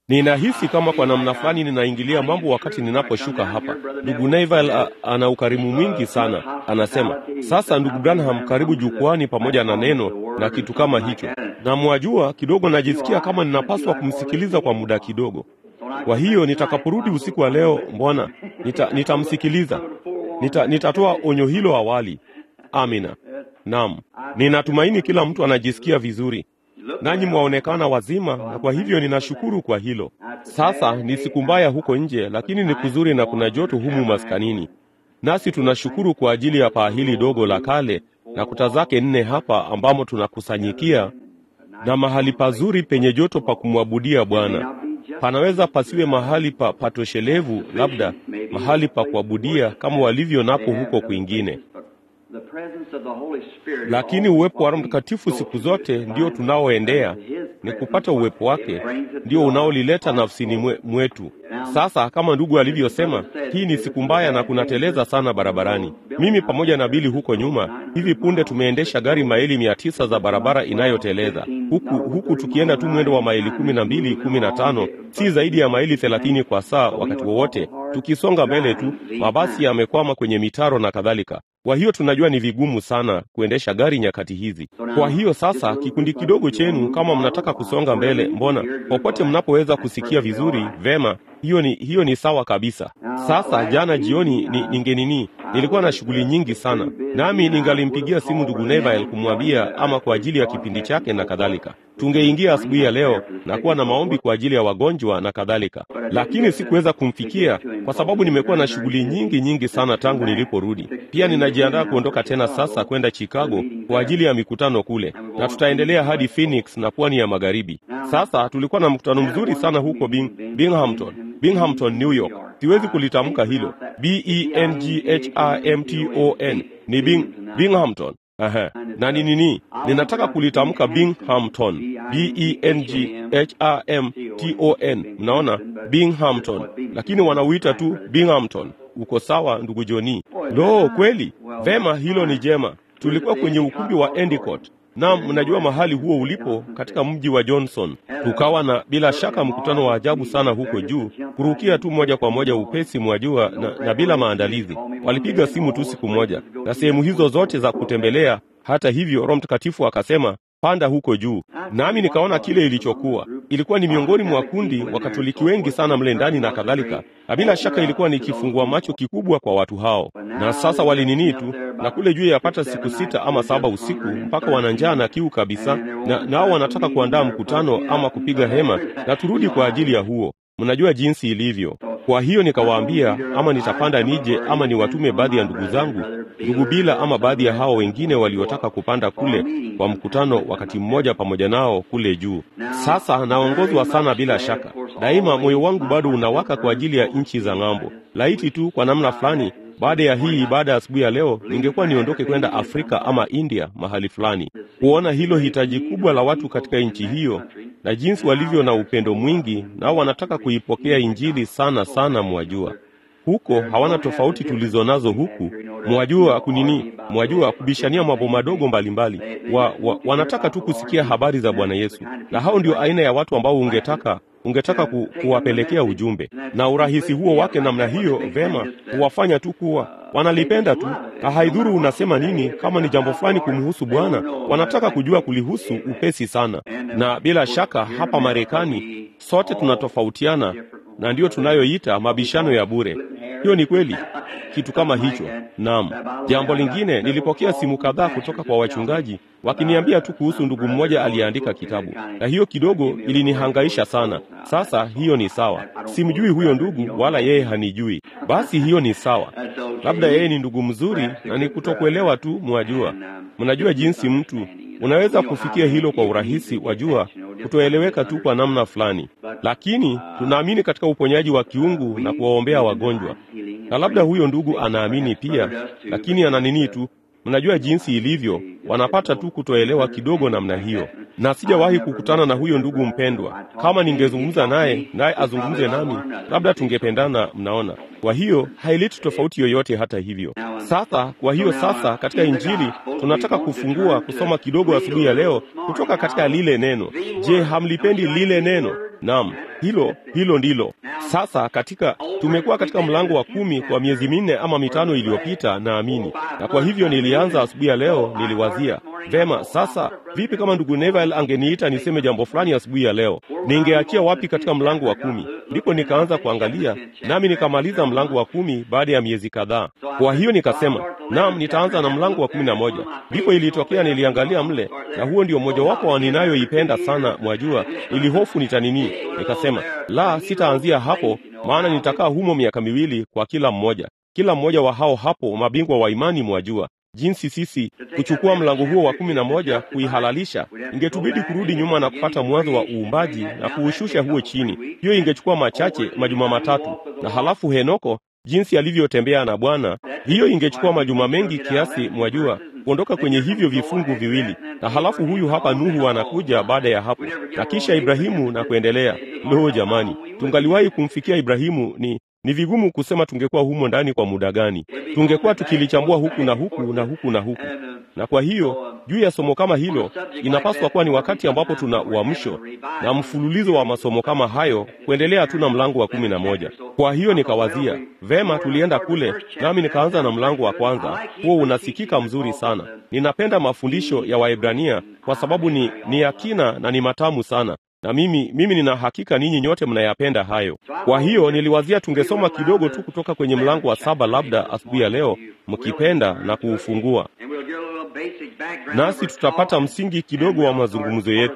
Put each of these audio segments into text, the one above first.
Ninahisi kama kwa namna fulani ninaingilia mambo wakati ninaposhuka hapa. Ndugu Neville a- ana ukarimu mwingi sana. Anasema, sasa ndugu Branham, karibu jukwani pamoja na neno na kitu kama hicho. Na mwajua, kidogo najisikia kama ninapaswa kumsikiliza kwa muda kidogo. Kwa hiyo nitakaporudi usiku wa leo, mbona nita, nitamsikiliza. Nita, nitatoa onyo hilo awali. Amina. Naam, ninatumaini kila mtu anajisikia vizuri nanyi mwaonekana wazima, na kwa hivyo ninashukuru kwa hilo. Sasa ni siku mbaya huko nje, lakini ni kuzuri na kuna joto humu maskanini, nasi tunashukuru kwa ajili ya paa hili dogo la kale na kuta zake nne hapa ambamo tunakusanyikia na mahali pazuri penye joto pa kumwabudia Bwana. Panaweza pasiwe mahali pa patoshelevu, labda mahali pa kuabudia kama walivyo napo huko kwingine, lakini uwepo wa Roho Mtakatifu siku zote ndio tunaoendea, ni kupata uwepo wake ndio unaolileta nafsini mwe, mwetu. Sasa kama ndugu alivyosema, hii ni siku mbaya na kunateleza sana barabarani. Mimi pamoja na Bili huko nyuma, hivi punde tumeendesha gari maili mia tisa za barabara inayoteleza huku, huku tukienda tu mwendo wa maili kumi na mbili kumi na tano si zaidi ya maili thelathini kwa saa wakati wowote, tukisonga mbele tu, mabasi yamekwama kwenye mitaro na kadhalika. Kwa hiyo tunajua ni vigumu sana kuendesha gari nyakati hizi. Kwa hiyo sasa, kikundi kidogo chenu, kama mnataka kusonga mbele, mbona popote mnapoweza kusikia vizuri, vema, hiyo ni hiyo ni sawa kabisa. Sasa jana jioni ni, ningenini nilikuwa na shughuli nyingi sana, nami ningalimpigia simu ndugu Neville kumwambia ama kwa ajili ya kipindi chake na kadhalika. Tungeingia asubuhi ya leo na kuwa na maombi kwa ajili ya wagonjwa na kadhalika, lakini sikuweza kumfikia kwa sababu nimekuwa na shughuli nyingi nyingi sana tangu niliporudi. Pia ninajiandaa kuondoka tena sasa kwenda Chicago kwa ajili ya mikutano kule, na tutaendelea hadi Phoenix na pwani ya magharibi. Sasa tulikuwa na mkutano mzuri sana huko Bing, Binghamton, Binghamton, New York. Siwezi kulitamka hilo, B E N G H I M T O N ni Bing, Binghamton. Aha. Na ni nini? Ninataka kulitamka Binghamton. B E N G H I M T O N. Mnaona? Binghamton. Lakini wanauita tu Binghamton. Uko sawa ndugu Joni? Lo, kweli? Vema, hilo ni jema. Tulikuwa kwenye ukumbi wa Endicott. Naam, mnajua mahali huo ulipo katika mji wa Johnson. Tukawa na bila shaka mkutano wa ajabu sana huko juu, kurukia tu moja kwa moja upesi, mwajua, na, na bila maandalizi. Walipiga simu tu siku moja na sehemu hizo zote za kutembelea. Hata hivyo, Roho Mtakatifu akasema panda huko juu, nami nikaona kile ilichokuwa. Ilikuwa ni miongoni mwa kundi Wakatoliki wengi sana mle ndani na kadhalika, na bila shaka ilikuwa ni kifungua macho kikubwa kwa watu hao. Na sasa walinini tu na kule juu yapata siku sita ama saba usiku, mpaka wana njaa na kiu kabisa, na nao wanataka kuandaa mkutano ama kupiga hema na turudi kwa ajili ya huo. Mnajua jinsi ilivyo. Kwa hiyo nikawaambia, ama nitapanda nije, ama niwatume baadhi ya ndugu zangu, ndugu Bila ama baadhi ya hao wengine waliotaka kupanda kule kwa mkutano wakati mmoja pamoja nao kule juu. Sasa naongozwa sana, bila shaka, daima moyo wangu bado unawaka kwa ajili ya nchi za ng'ambo. Laiti tu kwa namna fulani baada ya hii ibada ya asubuhi ya leo ningekuwa niondoke kwenda Afrika ama India mahali fulani, kuona hilo hitaji kubwa la watu katika nchi hiyo na jinsi walivyo na upendo mwingi, nao wanataka kuipokea Injili sana sana. Mwajua huko hawana tofauti tulizo nazo huku, mwajua kunini, mwajua kubishania mambo madogo mbalimbali wa, wa, wanataka tu kusikia habari za Bwana Yesu, na hao ndio aina ya watu ambao ungetaka ungetaka ku, kuwapelekea ujumbe na urahisi huo wake namna hiyo, vema huwafanya tu kuwa wanalipenda tu, na haidhuru unasema nini. Kama ni jambo fulani kumhusu Bwana, wanataka kujua kulihusu upesi sana. Na bila shaka hapa Marekani sote tunatofautiana, na ndiyo tunayoita mabishano ya bure. Hiyo ni kweli, kitu kama hicho. Naam. Jambo lingine, nilipokea simu kadhaa kutoka kwa wachungaji wakiniambia tu kuhusu ndugu mmoja aliyeandika kitabu, na hiyo kidogo ilinihangaisha sana. Sasa hiyo ni sawa, simjui huyo ndugu wala yeye hanijui. Basi hiyo ni sawa, labda yeye ni ndugu mzuri na ni kutokuelewa tu. Mwajua, mnajua jinsi mtu unaweza kufikia hilo kwa urahisi, wajua, kutoeleweka tu kwa namna fulani, lakini tunaamini katika uponyaji wa kiungu na kuwaombea wagonjwa, na labda huyo ndugu anaamini pia, lakini ana nini tu Mnajua jinsi ilivyo, wanapata tu kutoelewa kidogo namna hiyo. Na sijawahi kukutana na huyo ndugu mpendwa. Kama ningezungumza naye naye azungumze nami, labda tungependana. Mnaona, kwa hiyo haileti tofauti yoyote. Hata hivyo sasa, kwa hiyo sasa, katika Injili tunataka kufungua kusoma kidogo asubuhi ya leo kutoka katika lile neno. Je, hamlipendi lile neno? Naam, hilo hilo ndilo. Sasa katika tumekuwa katika mlango wa kumi kwa miezi minne ama mitano iliyopita, naamini, na kwa hivyo nilianza asubuhi ya leo, niliwazia vema, sasa vipi kama ndugu Neville angeniita niseme jambo fulani asubuhi ya leo, ningeachia wapi katika mlango wa kumi? Ndipo nikaanza kuangalia, nami nikamaliza mlango wa kumi baada ya miezi kadhaa. Kwa hiyo nikasema, naam, nitaanza na mlango wa kumi na moja. Ndipo ilitokea niliangalia mle, na huo ndio mmojawapo wa ninayoipenda sana, mwajua, ili hofu nitanini. Nikasema, la, sitaanzia hapo, maana nitakaa humo miaka miwili kwa kila mmoja, kila mmoja wa hao hapo mabingwa wa imani, mwajua jinsi sisi kuchukua mlango huo wa kumi na moja kuihalalisha, ingetubidi kurudi nyuma na kupata mwanzo wa uumbaji na kuushusha huo chini. Hiyo ingechukua machache, majuma matatu, na halafu Henoko jinsi alivyotembea na Bwana, hiyo ingechukua majuma mengi kiasi, mwajua, kuondoka kwenye hivyo vifungu viwili, na halafu huyu hapa Nuhu anakuja baada ya hapo, na kisha Ibrahimu na kuendelea. Lo, jamani, tungaliwahi kumfikia Ibrahimu ni ni vigumu kusema tungekuwa humo ndani kwa muda gani. Tungekuwa tukilichambua huku na huku na huku na huku. Na kwa hiyo juu ya somo kama hilo, inapaswa kuwa ni wakati ambapo tuna uamsho na mfululizo wa masomo kama hayo, kuendelea tu na mlango wa kumi na moja. Kwa hiyo nikawazia vema, tulienda kule, nami nikaanza na mlango wa kwanza. Huo unasikika mzuri sana. Ninapenda mafundisho ya Waebrania kwa sababu ni ni ya kina na ni matamu sana na mimi mimi nina hakika ninyi nyote mnayapenda hayo. Kwa hiyo niliwazia tungesoma kidogo tu kutoka kwenye mlango wa saba, labda asubuhi ya leo, mkipenda na kuufungua, nasi tutapata msingi kidogo wa mazungumzo yetu.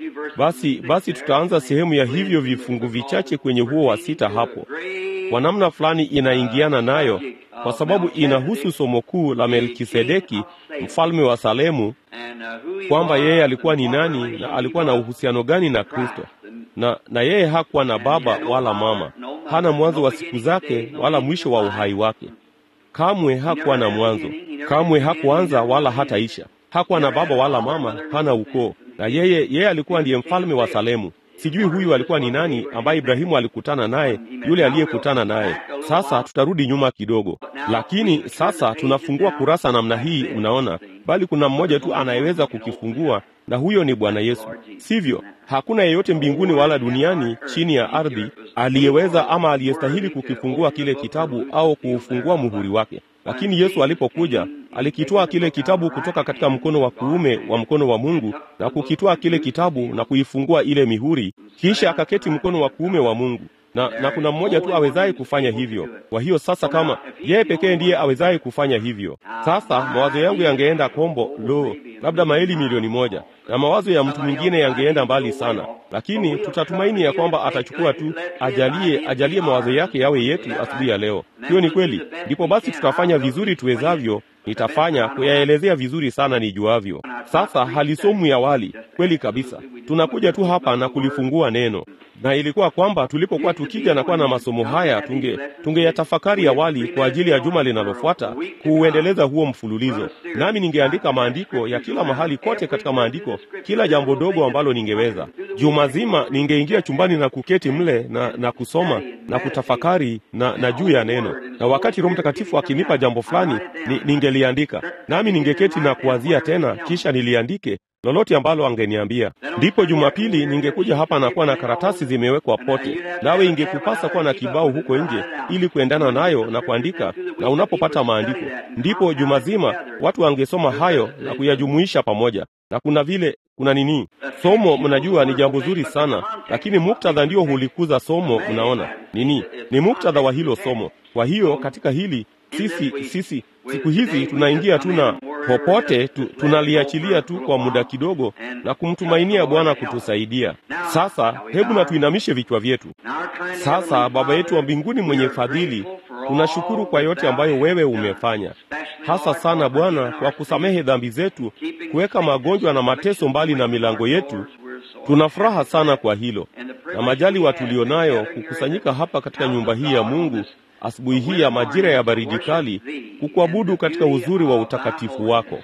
Basi basi tutaanza sehemu ya hivyo vifungu vichache kwenye huo wa sita hapo. Kwa namna fulani inaingiana nayo, kwa sababu inahusu somo kuu la Melkisedeki, mfalme wa Salemu, kwamba yeye alikuwa ni nani na alikuwa na uhusiano gani na Kristo. Na, na yeye hakuwa na baba wala mama, hana mwanzo wa siku zake wala mwisho wa uhai wake. Kamwe hakuwa na mwanzo, kamwe hakuanza wala hataisha. Hakuwa na baba wala mama, hana ukoo. Na yeye yeye alikuwa ndiye mfalme wa Salemu. Sijui huyu alikuwa ni nani ambaye Ibrahimu alikutana naye, yule aliyekutana naye. Sasa tutarudi nyuma kidogo, lakini sasa tunafungua kurasa namna hii, mnaona, bali kuna mmoja tu anayeweza kukifungua, na huyo ni Bwana Yesu, sivyo? Hakuna yeyote mbinguni wala duniani chini ya ardhi aliyeweza ama aliyestahili kukifungua kile kitabu au kuufungua muhuri wake. Lakini Yesu alipokuja alikitwaa kile kitabu kutoka katika mkono wa kuume wa mkono wa Mungu na kukitwaa kile kitabu na kuifungua ile mihuri, kisha akaketi mkono wa kuume wa Mungu. Na, na kuna mmoja tu awezaye kufanya hivyo. Kwa hiyo sasa, kama yeye pekee ndiye awezaye kufanya hivyo, sasa mawazo yangu yangeenda kombo, lo, labda maili milioni moja, na mawazo ya mtu mwingine yangeenda mbali sana, lakini tutatumaini ya kwamba atachukua tu, ajalie ajalie mawazo yake yawe yetu asubuhi ya leo. Hiyo ni kweli. Ndipo basi tutafanya vizuri tuwezavyo nitafanya kuyaelezea vizuri sana nijuavyo. Sasa halisomwi awali, kweli kabisa. Tunakuja tu hapa na kulifungua neno, na ilikuwa kwamba tulipokuwa tukija na kuwa na masomo haya tunge tungeyatafakari awali kwa ajili ya juma linalofuata kuuendeleza huo mfululizo, nami ningeandika maandiko ya kila mahali kote katika maandiko, kila jambo dogo ambalo ningeweza. Juma zima ningeingia chumbani na kuketi mle na, na kusoma na kutafakari na, na juu ya neno, na wakati Roho Mtakatifu akinipa jambo fulani ni, ningeliandika nami ningeketi na kuwazia tena, kisha niliandike lolote ambalo angeniambia. Ndipo Jumapili ningekuja hapa na kuwa na karatasi zimewekwa pote, nawe ingekupasa kuwa na kibao huko nje ili kuendana nayo na kuandika, na unapopata maandiko, ndipo juma zima watu wangesoma hayo na kuyajumuisha pamoja. Na kuna vile kuna nini, somo mnajua ni jambo zuri sana, lakini muktadha ndio hulikuza somo. Mnaona nini? Ni muktadha wa hilo somo. Kwa hiyo katika hili sisi sisi siku hizi tunaingia tu na popote tu, tunaliachilia tu kwa muda kidogo na kumtumainia Bwana kutusaidia. Sasa hebu na tuinamishe vichwa vyetu. Sasa Baba yetu wa mbinguni mwenye fadhili, tunashukuru kwa yote ambayo wewe umefanya, hasa sana Bwana kwa kusamehe dhambi zetu, kuweka magonjwa na mateso mbali na milango yetu. Tuna furaha sana kwa hilo na majaliwa tulionayo kukusanyika hapa katika nyumba hii ya Mungu asubuhi hii ya majira ya baridi kali, kukuabudu katika uzuri wa utakatifu wako.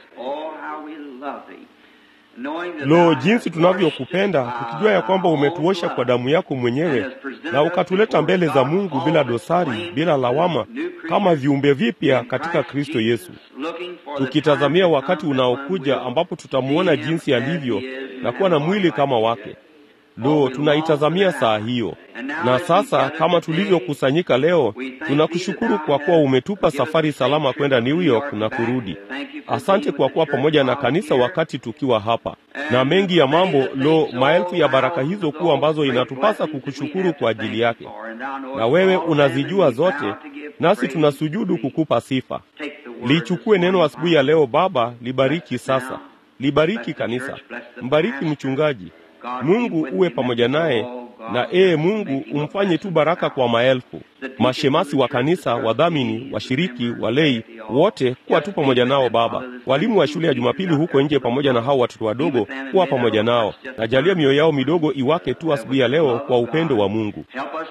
Lo, jinsi tunavyokupenda tukijua ya kwamba umetuosha kwa damu yako mwenyewe na ukatuleta mbele za Mungu bila dosari, bila lawama, kama viumbe vipya katika Kristo Yesu, tukitazamia wakati unaokuja ambapo tutamuona jinsi alivyo na kuwa na mwili kama wake. Lo, tunaitazamia saa hiyo. Na sasa kama tulivyokusanyika leo, tunakushukuru kwa kuwa umetupa safari salama kwenda New York na kurudi. Asante kwa kuwa pamoja na kanisa wakati tukiwa hapa, na mengi ya mambo. Lo, maelfu ya baraka hizo kuu ambazo inatupasa kukushukuru kwa ajili yake, na wewe unazijua zote, nasi tunasujudu kukupa sifa. Lichukue neno asubuhi ya leo Baba, libariki sasa, libariki kanisa, mbariki mchungaji. Mungu uwe pamoja naye na ee Mungu umfanye tu baraka kwa maelfu, mashemasi wa kanisa, wadhamini, washiriki, walei wote, kuwa tu pamoja nao Baba, walimu wa shule ya Jumapili huko nje, pamoja na hao watoto wadogo, kuwa pamoja nao, na jalia mioyo yao midogo iwake tu asubuhi ya leo kwa upendo wa Mungu.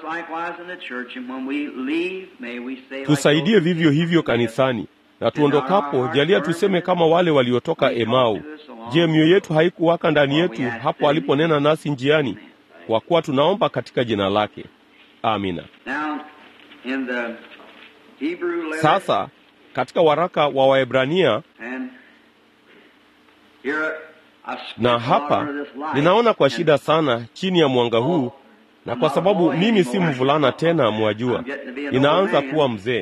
Tusaidie vivyo hivyo kanisani na tuondokapo, jalia tuseme kama wale waliotoka Emau. Je, mioyo yetu haikuwaka ndani yetu hapo aliponena nasi njiani? Kwa kuwa tunaomba katika jina lake, amina. Sasa katika waraka wa Waebrania, na hapa ninaona kwa shida sana chini ya mwanga huu, na kwa sababu mimi si mvulana tena, mwajua, ninaanza kuwa mzee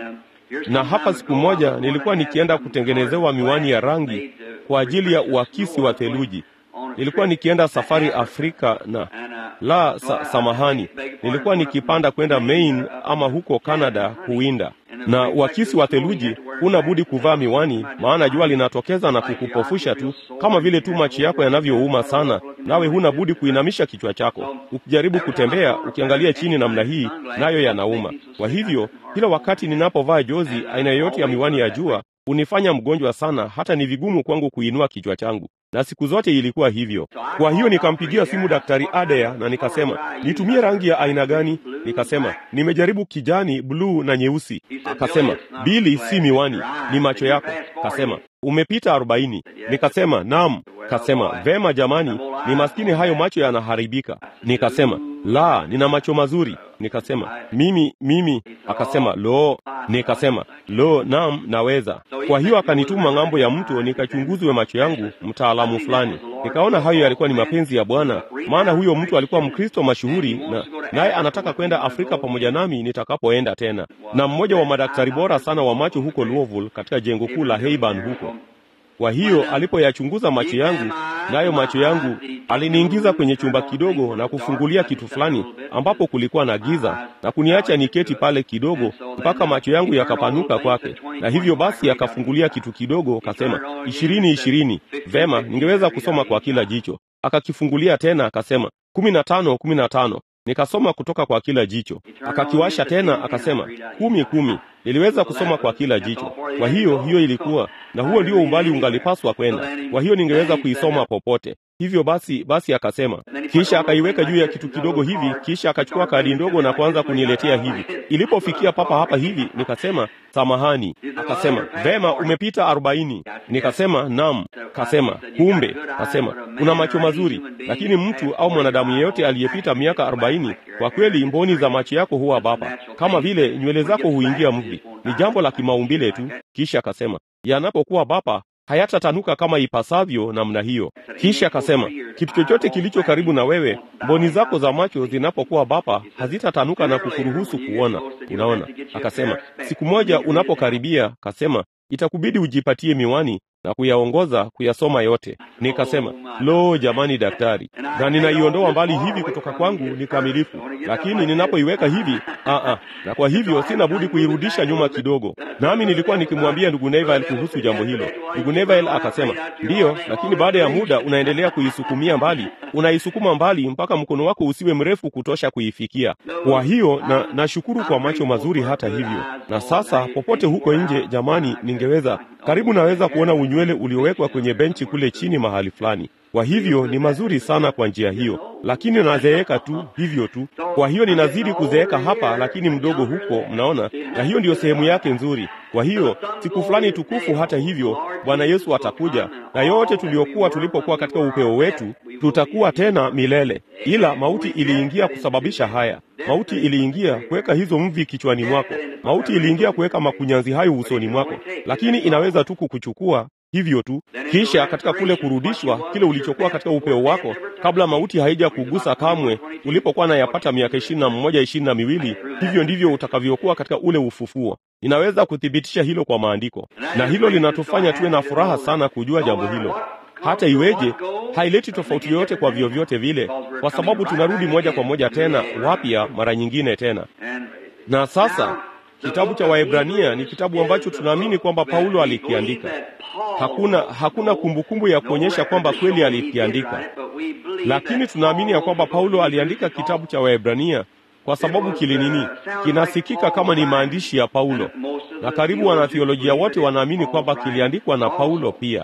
na hapa siku moja nilikuwa nikienda kutengenezewa miwani ya rangi kwa ajili ya uakisi wa theluji. Nilikuwa nikienda safari Afrika na la sa, samahani, nilikuwa nikipanda kwenda Maine ama huko Canada kuwinda. Na uakisi wa theluji, huna budi kuvaa miwani, maana jua linatokeza na kukupofusha tu, kama vile tu macho yako yanavyouma sana, nawe huna budi kuinamisha kichwa chako. Ukijaribu kutembea ukiangalia chini namna hii, nayo yanauma. Kwa hivyo kila wakati ninapovaa jozi aina yoyote ya miwani ya jua hunifanya mgonjwa sana, hata ni vigumu kwangu kuinua kichwa changu, na siku zote ilikuwa hivyo. Kwa hiyo nikampigia simu Daktari Adea na nikasema, nitumie rangi ya aina gani? Nikasema nimejaribu kijani, bluu na nyeusi. Akasema, Bili, si miwani, ni macho yako. Kasema umepita arobaini. Nikasema naam. Kasema vema, jamani, ni maskini, hayo macho yanaharibika. Nikasema la, nina macho mazuri. Nikasema mimi mimi. Akasema lo. Nikasema lo, naam, naweza. Kwa hiyo akanituma ng'ambo ya mto nikachunguzwe macho yangu, mtaalamu fulani. Nikaona hayo yalikuwa ni mapenzi ya Bwana, maana huyo mtu alikuwa Mkristo mashuhuri, na naye anataka kwenda Afrika pamoja nami nitakapoenda tena, na mmoja wa madaktari bora sana wa macho huko Louisville, katika jengo kuu la Heiban huko kwa hiyo alipoyachunguza macho yangu, nayo macho yangu, aliniingiza kwenye chumba kidogo na kufungulia kitu fulani ambapo kulikuwa na giza na kuniacha niketi pale kidogo mpaka macho yangu yakapanuka kwake, na hivyo basi akafungulia kitu kidogo, akasema ishirini ishirini. Vema, ningeweza kusoma kwa kila jicho. Akakifungulia tena akasema kumi na tano kumi na tano. Nikasoma kutoka kwa kila jicho. Akakiwasha tena akasema kumi kumi. Niliweza kusoma kwa kila jicho. Kwa hiyo hiyo ilikuwa na huo ndio umbali ungalipaswa kwenda. Kwa hiyo ningeweza kuisoma popote. Hivyo basi basi akasema, kisha akaiweka juu ya kitu kidogo hivi, kisha akachukua kadi ndogo na kuanza kuniletea hivi. Ilipofikia papa hapa hivi, nikasema samahani. Akasema vema, umepita arobaini. Nikasema naam. Kasema kumbe, kasema una macho mazuri, lakini mtu au mwanadamu yeyote aliyepita miaka arobaini, kwa kweli mboni za macho yako huwa bapa, kama vile nywele zako huingia mvi. Ni jambo la kimaumbile tu. Kisha akasema yanapokuwa bapa hayatatanuka kama ipasavyo namna hiyo. Kisha akasema kitu chochote kilicho karibu na wewe, mboni zako za macho zinapokuwa bapa hazitatanuka na kukuruhusu kuona. Unaona, akasema siku moja unapokaribia, kasema itakubidi ujipatie miwani na kuyaongoza kuyasoma yote. Nikasema lo, jamani daktari, na ninaiondoa mbali hivi kutoka kwangu ni kamilifu, lakini ninapoiweka hivi aa, na kwa hivyo sina budi kuirudisha nyuma kidogo. Nami nilikuwa nikimwambia ndugu Neville kuhusu jambo hilo. Ndugu Neville akasema ndiyo, lakini baada ya muda unaendelea kuisukumia mbali, unaisukuma mbali mpaka mkono wako usiwe mrefu kutosha kuifikia. Kwa hiyo na nashukuru kwa macho mazuri hata hivyo. Na sasa popote huko nje, jamani, ningeweza karibu naweza kuona unywele uliowekwa kwenye benchi kule chini mahali fulani. Kwa hivyo ni mazuri sana kwa njia hiyo, lakini nazeeka tu hivyo tu. Kwa hiyo ninazidi kuzeeka hapa, lakini mdogo huko, mnaona, na hiyo ndiyo sehemu yake nzuri. Kwa hiyo siku fulani tukufu, hata hivyo, Bwana Yesu atakuja na yote tuliokuwa tulipokuwa katika upeo wetu tutakuwa tena milele. Ila mauti iliingia kusababisha haya. Mauti iliingia kuweka hizo mvi kichwani mwako. Mauti iliingia kuweka makunyanzi hayo usoni mwako, lakini inaweza tu kukuchukua hivyo tu. Kisha katika kule kurudishwa, kile ulichokuwa katika upeo wako kabla mauti haija kugusa kamwe, ulipokuwa nayapata miaka ishirini na mmoja ishirini na miwili, hivyo ndivyo utakavyokuwa katika ule ufufuo. Ninaweza kuthibitisha hilo kwa maandiko, na hilo linatufanya tuwe na furaha sana kujua jambo hilo. Hata iweje, haileti tofauti yoyote kwa vyovyote vile, kwa sababu tunarudi moja kwa moja tena wapya mara nyingine tena. Na sasa kitabu cha Waebrania ni kitabu ambacho tunaamini kwamba Paulo alikiandika. Hakuna hakuna kumbukumbu ya kuonyesha kwamba kweli alikiandika, lakini tunaamini ya kwamba Paulo aliandika kitabu cha Waebrania kwa sababu kilinini, kinasikika kama ni maandishi ya Paulo, na karibu wanathiolojia wote wanaamini kwamba kiliandikwa na Paulo pia.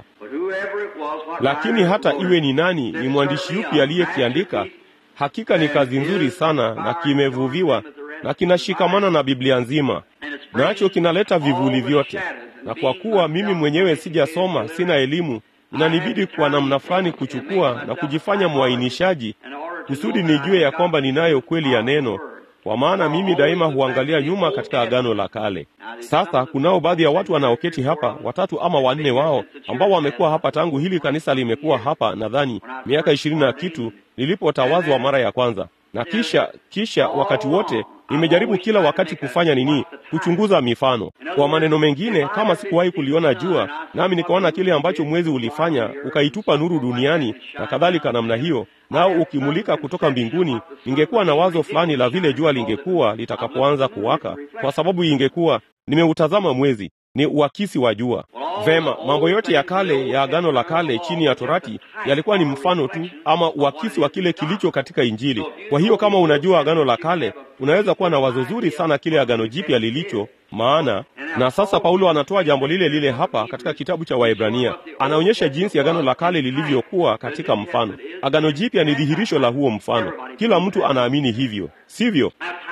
Lakini hata iwe ni nani, ni mwandishi yupi aliyekiandika, hakika ni kazi nzuri sana na kimevuviwa na kinashikamana na Biblia nzima, nacho kinaleta vivuli vyote. Na kwa kuwa mimi mwenyewe sijasoma, sina elimu, inanibidi kwa namna fulani kuchukua na kujifanya mwainishaji kusudi nijue ya kwamba ninayo kweli ya neno, kwa maana mimi daima huangalia nyuma katika Agano la Kale. Sasa kunao baadhi ya watu wanaoketi hapa, watatu ama wanne wao ambao wamekuwa hapa tangu hili kanisa limekuwa hapa, nadhani miaka ishirini na kitu nilipotawazwa mara ya kwanza, na kisha kisha wakati wote nimejaribu kila wakati kufanya nini? Kuchunguza mifano. Kwa maneno mengine, kama sikuwahi kuliona jua, nami nikaona kile ambacho mwezi ulifanya, ukaitupa nuru duniani na kadhalika namna hiyo, nao ukimulika kutoka mbinguni, ningekuwa na wazo fulani la vile jua lingekuwa litakapoanza kuwaka, kwa sababu ingekuwa nimeutazama mwezi ni uakisi wa jua. Vema, mambo yote ya kale ya Agano la Kale chini ya Torati yalikuwa ni mfano tu ama uakisi wa kile kilicho katika Injili. Kwa hiyo kama unajua Agano la Kale, unaweza kuwa na wazo zuri sana kile Agano Jipya lilicho maana. Na sasa Paulo anatoa jambo lile lile hapa katika kitabu cha Waebrania, anaonyesha jinsi Agano la Kale lilivyokuwa katika mfano. Agano Jipya ni dhihirisho la huo mfano. Kila mtu anaamini hivyo, sivyo?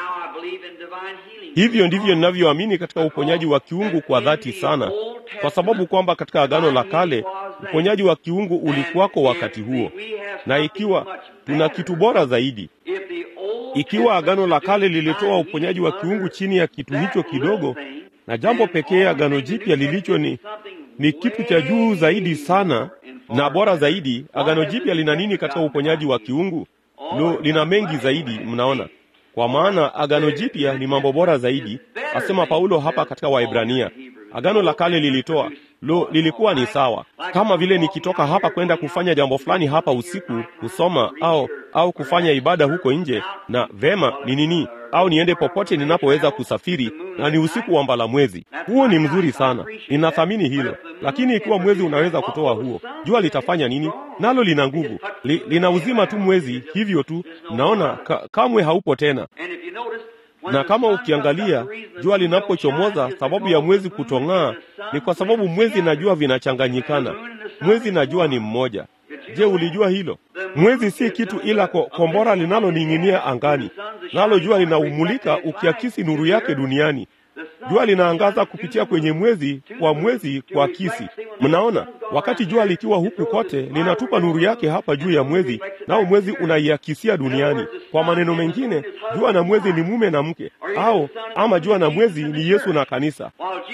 Hivyo ndivyo ninavyoamini katika uponyaji wa kiungu kwa dhati sana, kwa sababu kwamba katika Agano la Kale uponyaji wa kiungu ulikuwako wakati huo, na ikiwa tuna kitu bora zaidi, ikiwa Agano la Kale lilitoa uponyaji wa kiungu chini ya kitu hicho kidogo, na jambo pekee Agano Jipya lilicho ni ni kitu cha juu zaidi sana na bora zaidi. Agano Jipya lina nini katika uponyaji wa kiungu? Lo, lina mengi zaidi, mnaona kwa maana agano jipya ni mambo bora zaidi, asema Paulo hapa katika Waebrania. Agano la kale lilitoa lo, lilikuwa ni sawa, kama vile nikitoka hapa kwenda kufanya jambo fulani hapa usiku, kusoma au au kufanya ibada huko nje, na vema ni nini, au niende popote ninapoweza kusafiri, na ni usiku wa mbala mwezi. Huo ni mzuri sana, ninathamini hilo. Lakini ikiwa mwezi unaweza kutoa huo, jua litafanya nini? Nalo lina nguvu, li, lina uzima tu mwezi, hivyo tu. Mnaona ka, kamwe haupo tena na kama ukiangalia jua linapochomoza, sababu ya mwezi kutong'aa ni kwa sababu mwezi na jua vinachanganyikana. Mwezi na jua ni mmoja. Je, ulijua hilo? Mwezi si kitu ila ko, kombora linaloning'inia angani, nalo jua linaumulika ukiakisi nuru yake duniani. Jua linaangaza kupitia kwenye mwezi kwa mwezi kwa kisi. Mnaona, wakati jua likiwa huku kote linatupa nuru yake hapa juu ya mwezi, nao mwezi unaiakisia duniani. Kwa maneno mengine, jua na mwezi ni mume na mke, au ama jua na mwezi ni Yesu na kanisa.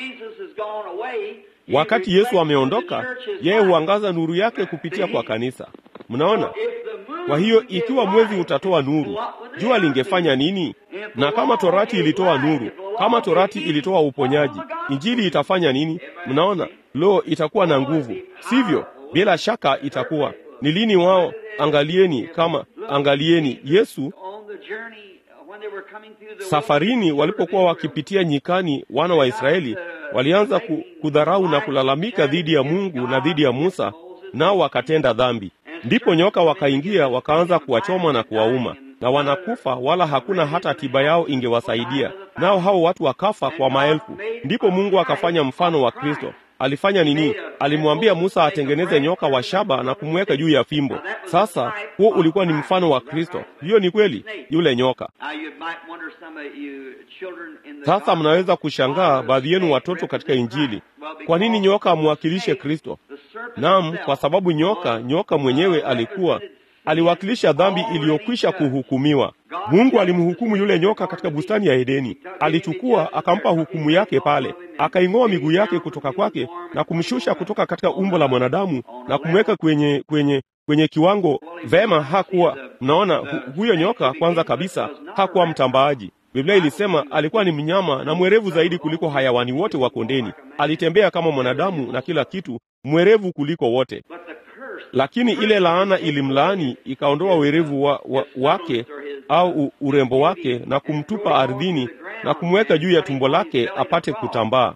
Wakati Yesu ameondoka, yeye huangaza nuru yake kupitia kwa kanisa. Mnaona? Kwa hiyo ikiwa mwezi utatoa nuru, jua lingefanya nini? Na kama torati ilitoa nuru, kama torati ilitoa uponyaji, injili itafanya nini? Mnaona? Lo, itakuwa na nguvu, sivyo? Bila shaka itakuwa. Ni lini wao? Angalieni kama angalieni Yesu safarini, walipokuwa wakipitia nyikani, wana wa Israeli walianza kudharau na kulalamika dhidi ya Mungu na dhidi ya Musa, nao wakatenda dhambi. Ndipo nyoka wakaingia wakaanza kuwachoma na kuwauma, na wanakufa, wala hakuna hata tiba yao ingewasaidia, nao hao watu wakafa kwa maelfu. Ndipo Mungu akafanya mfano wa Kristo. Alifanya nini? Alimwambia Musa atengeneze nyoka wa shaba na kumweka juu ya fimbo. Sasa huo ulikuwa ni mfano wa Kristo. Hiyo ni kweli, yule nyoka. Sasa mnaweza kushangaa baadhi yenu watoto katika Injili, kwa nini nyoka amwakilishe Kristo? Naam, kwa sababu nyoka, nyoka mwenyewe alikuwa aliwakilisha dhambi iliyokwisha kuhukumiwa. Mungu alimhukumu yule nyoka katika bustani ya Edeni. Alichukua akampa hukumu yake pale, akaing'oa miguu yake kutoka kwake na kumshusha kutoka katika umbo la mwanadamu na kumweka kwenye kwenye kwenye kiwango vema. Hakuwa mnaona, hu, huyo nyoka kwanza kabisa hakuwa mtambaaji. Biblia ilisema alikuwa ni mnyama na mwerevu zaidi kuliko hayawani wote wa kondeni. Alitembea kama mwanadamu na kila kitu, mwerevu kuliko wote. Lakini ile laana ilimlaani, ikaondoa werevu wa, wa, wake au u, urembo wake na kumtupa ardhini na kumweka juu ya tumbo lake apate kutambaa.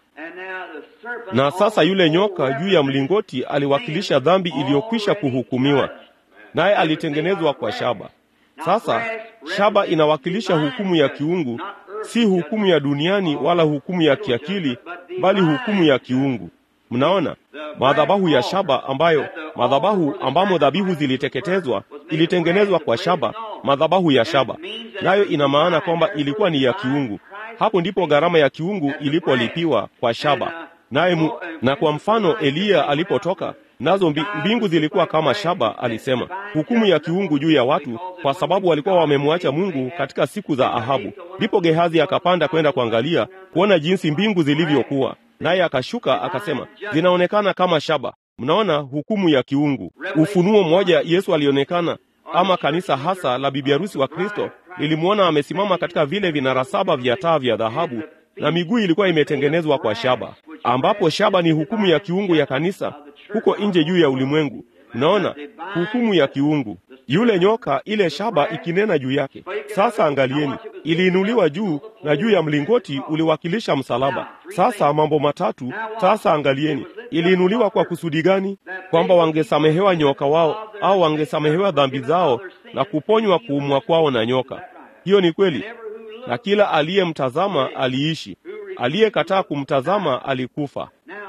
Na sasa yule nyoka juu ya mlingoti aliwakilisha dhambi iliyokwisha kuhukumiwa, naye alitengenezwa kwa shaba. Sasa shaba inawakilisha hukumu ya kiungu, si hukumu ya duniani wala hukumu ya kiakili, bali hukumu ya kiungu. Mnaona, madhabahu ya shaba ambayo madhabahu ambamo dhabihu ziliteketezwa ilitengenezwa kwa shaba, madhabahu ya shaba, nayo ina maana kwamba ilikuwa ni ya kiungu. Hapo ndipo gharama ya kiungu ilipolipiwa kwa shaba. Naye mu, na kwa mfano Eliya alipotoka nazo mbi, mbingu zilikuwa kama shaba, alisema hukumu ya kiungu juu ya watu, kwa sababu walikuwa wamemwacha Mungu katika siku za Ahabu. Ndipo Gehazi akapanda kwenda kuangalia kuona jinsi mbingu zilivyokuwa, naye akashuka akasema, zinaonekana kama shaba. Mnaona hukumu ya kiungu. Ufunuo mmoja, Yesu alionekana ama kanisa hasa la bibi harusi wa Kristo lilimwona amesimama katika vile vinara saba vya taa vya dhahabu na miguu ilikuwa imetengenezwa kwa shaba, ambapo shaba ni hukumu ya kiungu ya kanisa huko nje juu ya ulimwengu. Mnaona hukumu ya kiungu, yule nyoka, ile shaba ikinena juu yake. Sasa angalieni, iliinuliwa juu na juu ya mlingoti uliwakilisha msalaba. Sasa mambo matatu. Sasa angalieni, iliinuliwa kwa kusudi gani? Kwamba wangesamehewa nyoka wao au wangesamehewa dhambi zao na kuponywa kuumwa kwao na nyoka. Hiyo ni kweli, na kila aliyemtazama aliishi, aliyekataa kumtazama alikufa.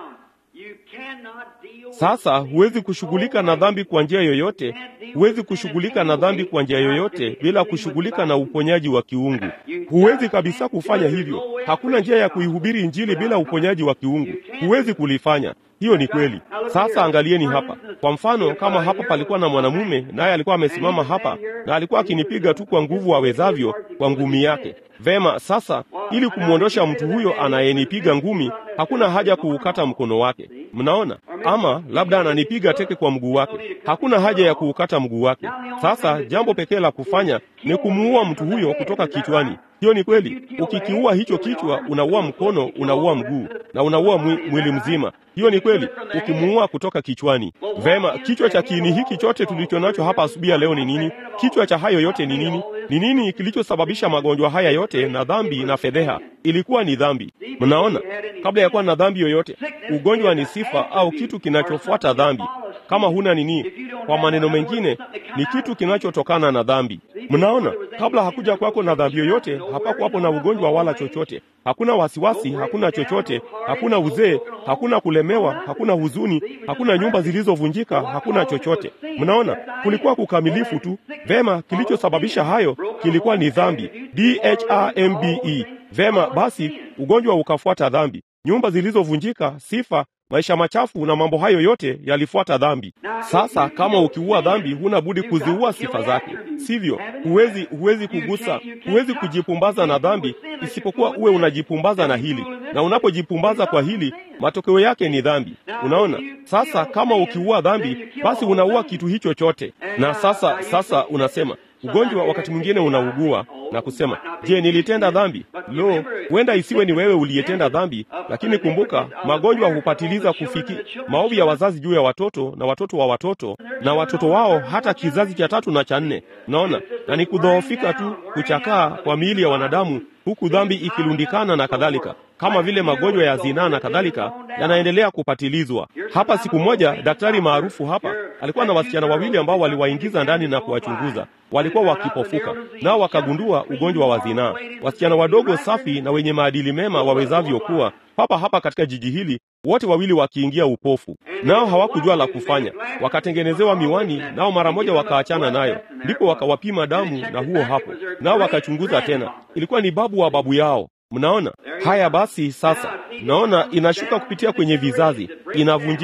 Sasa huwezi kushughulika na dhambi kwa njia yoyote, huwezi kushughulika na dhambi kwa njia yoyote bila kushughulika na uponyaji wa kiungu. Huwezi kabisa kufanya hivyo. Hakuna njia ya kuihubiri Injili bila uponyaji wa kiungu, huwezi kulifanya. Hiyo ni kweli. Sasa angalieni hapa kwa mfano, kama hapa palikuwa na mwanamume naye alikuwa amesimama hapa na alikuwa akinipiga tu kwa nguvu awezavyo kwa ngumi yake. Vema, sasa ili kumwondosha mtu huyo anayenipiga ngumi, hakuna haja kuukata mkono wake. Mnaona? Ama labda ananipiga teke kwa mguu wake, hakuna haja ya kuukata mguu wake. Sasa jambo pekee la kufanya ni kumuua mtu huyo kutoka kichwani. Hiyo ni kweli. Ukikiua hicho kichwa, unaua mkono, unaua mguu na unaua mwili mzima. Hiyo ni kweli, ukimuua kutoka kichwani. Vema, kichwa cha kiini hiki chote tulicho nacho hapa asubuhi ya leo ni nini? Kichwa cha hayo yote ni nini? Ni nini kilichosababisha magonjwa haya yote na dhambi na fedheha? Ilikuwa ni dhambi. Mnaona, kabla ya kuwa na dhambi yoyote, ugonjwa ni sifa au kitu kinachofuata dhambi. Kama huna nini, kwa maneno mengine, ni kitu kinachotokana na dhambi. Mnaona, kabla hakuja kwako na dhambi yoyote, hapakuwapo na ugonjwa wala chochote. Hakuna wasiwasi, hakuna chochote, hakuna uzee, hakuna kulemewa, hakuna huzuni, hakuna nyumba zilizovunjika, hakuna chochote. Mnaona, kulikuwa kukamilifu tu. Vema, kilichosababisha hayo kilikuwa ni dhambi, D H R M B E. Vema, basi ugonjwa ukafuata dhambi, nyumba zilizovunjika, sifa maisha machafu na mambo hayo yote yalifuata dhambi. Sasa kama ukiua dhambi, huna budi kuziua sifa zake, sivyo? Huwezi, huwezi kugusa, huwezi kujipumbaza na dhambi isipokuwa uwe unajipumbaza na hili, na unapojipumbaza kwa hili, matokeo yake ni dhambi. Unaona? Sasa kama ukiua dhambi, basi unaua kitu hicho chote. Na sasa, sasa unasema ugonjwa wakati mwingine unaugua na kusema, je, nilitenda dhambi? Lo, huenda isiwe ni wewe uliyetenda dhambi, lakini kumbuka, magonjwa hupatiliza kufiki maovu ya wazazi juu ya watoto na watoto wa watoto na watoto wao hata kizazi cha tatu na cha nne. Naona, na ni kudhoofika tu, kuchakaa kwa miili ya wanadamu, huku dhambi ikilundikana na kadhalika, kama vile magonjwa ya zinaa na kadhalika yanaendelea kupatilizwa. Hapa siku moja, daktari maarufu hapa alikuwa na wasichana wawili ambao waliwaingiza ndani na kuwachunguza. Walikuwa wakipofuka, nao wakagundua ugonjwa wa zinaa. Wasichana wadogo safi na wenye maadili mema wawezavyo kuwa papa hapa katika jiji hili, wote wawili wakiingia upofu, nao hawakujua la kufanya. Wakatengenezewa miwani, nao mara moja wakaachana nayo, ndipo wakawapima damu, na huo hapo, nao wakachunguza tena, ilikuwa ni babu wa babu yao. Mnaona haya? Basi sasa, naona inashuka kupitia kwenye vizazi, inavunjika.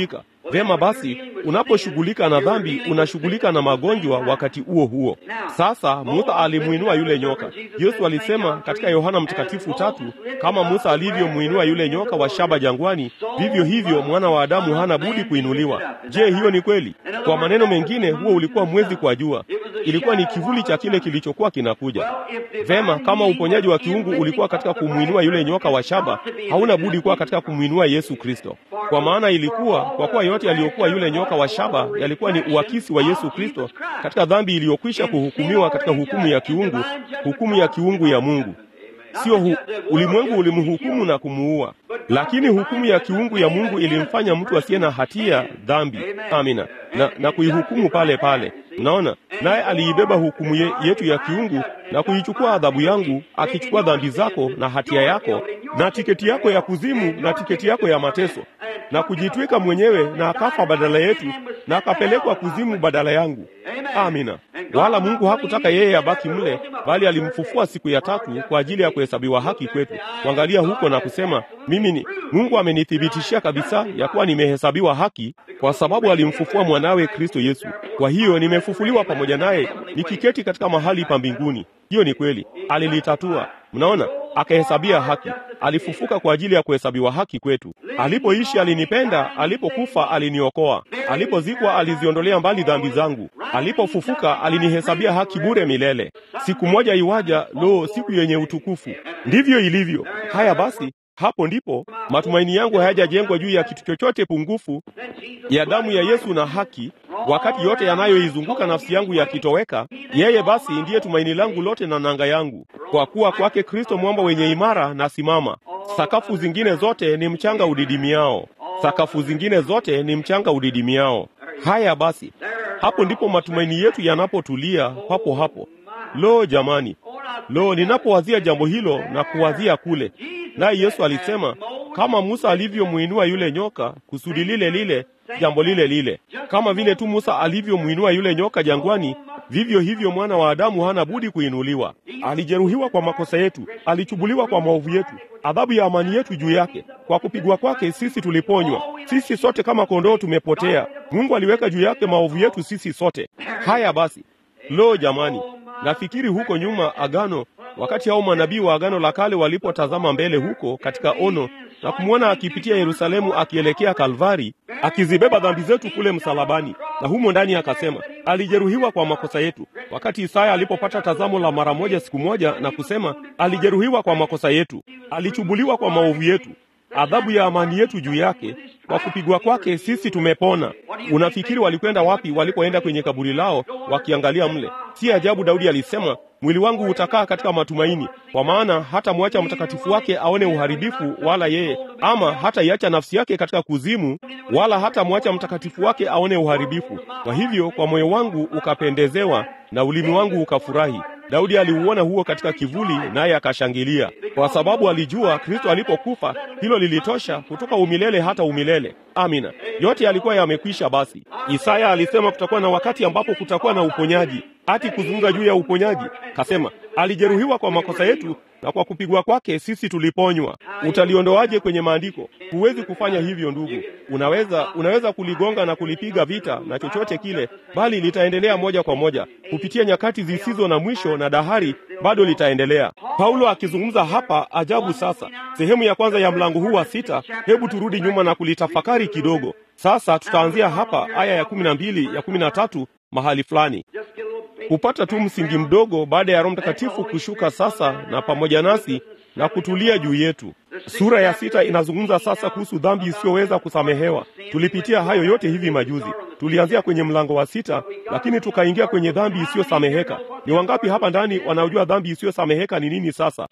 Vema basi, unaposhughulika na dhambi, unashughulika na magonjwa wakati huo huo. Sasa Musa alimuinua yule nyoka. Yesu alisema katika Yohana Mtakatifu tatu, kama Musa alivyomuinua yule nyoka wa shaba jangwani, vivyo hivyo mwana wa Adamu hana budi kuinuliwa. Je, hiyo ni kweli? Kwa maneno mengine, huo ulikuwa mwezi kwa jua, ilikuwa ni kivuli cha kile kilichokuwa kinakuja. Vema, kama uponyaji wa kiungu ulikuwa katika kumwinua yule nyoka wa shaba, hauna budi kuwa katika kumwinua Yesu Kristo, kwa maana ilikuwa kwa kuwa yote yaliyokuwa yule nyoka wa shaba yalikuwa ni uakisi wa Yesu Kristo katika dhambi iliyokwisha kuhukumiwa katika hukumu ya kiungu, hukumu ya kiungu ya Mungu. Sio hu, ulimwengu ulimhukumu na kumuua, lakini hukumu ya kiungu ya Mungu ilimfanya mtu asiye na hatia dhambi. Amina, na, na kuihukumu pale pale. Unaona, naye aliibeba hukumu ye, yetu ya kiungu na kuichukua adhabu yangu, akichukua dhambi zako na hatia yako na tiketi yako ya kuzimu na tiketi yako ya mateso, na kujitwika mwenyewe, na akafa badala yetu, na akapelekwa kuzimu badala yangu. Amina. Wala Mungu hakutaka yeye abaki mle, bali alimfufua siku ya tatu kwa ajili ya kuhesabiwa haki kwetu. Kuangalia huko na kusema mimi ni Mungu amenithibitishia kabisa ya kuwa nimehesabiwa haki kwa sababu alimfufua mwanawe Kristo Yesu. Kwa hiyo nimefufuliwa pamoja naye nikiketi katika mahali pa mbinguni. Hiyo ni kweli, alilitatua. Mnaona, akahesabia haki. Alifufuka kwa ajili ya kuhesabiwa haki kwetu. Alipoishi alinipenda, alipokufa aliniokoa, alipozikwa aliziondolea mbali dhambi zangu, alipofufuka alinihesabia haki bure milele. Siku moja iwaja, lo, siku yenye utukufu! Ndivyo ilivyo. Haya basi, hapo ndipo matumaini yangu hayajajengwa juu ya kitu chochote pungufu ya damu ya Yesu na haki. Wakati yote yanayoizunguka nafsi yangu yakitoweka, yeye basi ndiye tumaini langu lote na nanga yangu. Kwa kuwa kwake Kristo mwamba wenye imara na simama. Sakafu zingine zote ni mchanga udidimiao, sakafu zingine zote ni mchanga udidimiao. Haya basi, hapo ndipo matumaini yetu yanapotulia papo hapo. Lo jamani, lo, ninapowazia jambo hilo na kuwazia kule Naye Yesu alisema kama Musa alivyomwinua yule nyoka, kusudi lile lile, jambo lile lile. Kama vile tu Musa alivyomwinua yule nyoka jangwani, vivyo hivyo mwana wa Adamu hana budi kuinuliwa. Alijeruhiwa kwa makosa yetu, alichubuliwa kwa maovu yetu, adhabu ya amani yetu juu yake. Kwa kupigwa kwake sisi tuliponywa. Sisi sote kama kondoo tumepotea, Mungu aliweka juu yake maovu yetu sisi sote. Haya basi, lo jamani, nafikiri huko nyuma agano wakati hao manabii wa Agano la Kale walipotazama mbele huko katika ono na kumwona akipitia Yerusalemu akielekea Kalvari, akizibeba dhambi zetu kule msalabani, na humo ndani akasema alijeruhiwa kwa makosa yetu. Wakati Isaya alipopata tazamo la mara moja siku moja na kusema alijeruhiwa kwa makosa yetu, alichubuliwa kwa maovu yetu, adhabu ya amani yetu juu yake, kwa kupigwa kwake sisi tumepona. Unafikiri walikwenda wapi walipoenda kwenye kaburi lao wakiangalia mle? Si ajabu Daudi alisema mwili wangu utakaa katika matumaini, kwa maana hata mwacha mtakatifu wake aone uharibifu, wala yeye ama hata iacha nafsi yake katika kuzimu, wala hata mwacha mtakatifu wake aone uharibifu. Kwa hivyo kwa moyo wangu ukapendezewa na ulimi wangu ukafurahi. Daudi aliuona huo katika kivuli, naye akashangilia, kwa sababu alijua Kristo alipokufa hilo lilitosha kutoka umilele hata umilele. Amina, yote yalikuwa yamekwisha. Basi Isaya alisema kutakuwa na wakati ambapo kutakuwa na uponyaji. Ati kuzungumza juu ya uponyaji, kasema alijeruhiwa kwa makosa yetu na kwa kupigwa kwake sisi tuliponywa. Utaliondoaje kwenye maandiko? Huwezi kufanya hivyo ndugu. Unaweza unaweza kuligonga na kulipiga vita na chochote kile, bali litaendelea moja kwa moja kupitia nyakati zisizo na mwisho na dahari, bado litaendelea. Paulo akizungumza hapa ajabu. Sasa sehemu ya kwanza ya mlango huu wa sita, hebu turudi nyuma na kulitafakari kidogo. Sasa tutaanzia hapa aya ya kumi na mbili ya kumi na tatu mahali fulani kupata tu msingi mdogo baada ya Roho Mtakatifu kushuka sasa na pamoja nasi na kutulia juu yetu. Sura ya sita inazungumza sasa kuhusu dhambi isiyoweza kusamehewa. Tulipitia hayo yote hivi majuzi. Tulianzia kwenye mlango wa sita, lakini tukaingia kwenye dhambi isiyosameheka. Ni wangapi hapa ndani wanaojua dhambi isiyosameheka ni nini? Sasa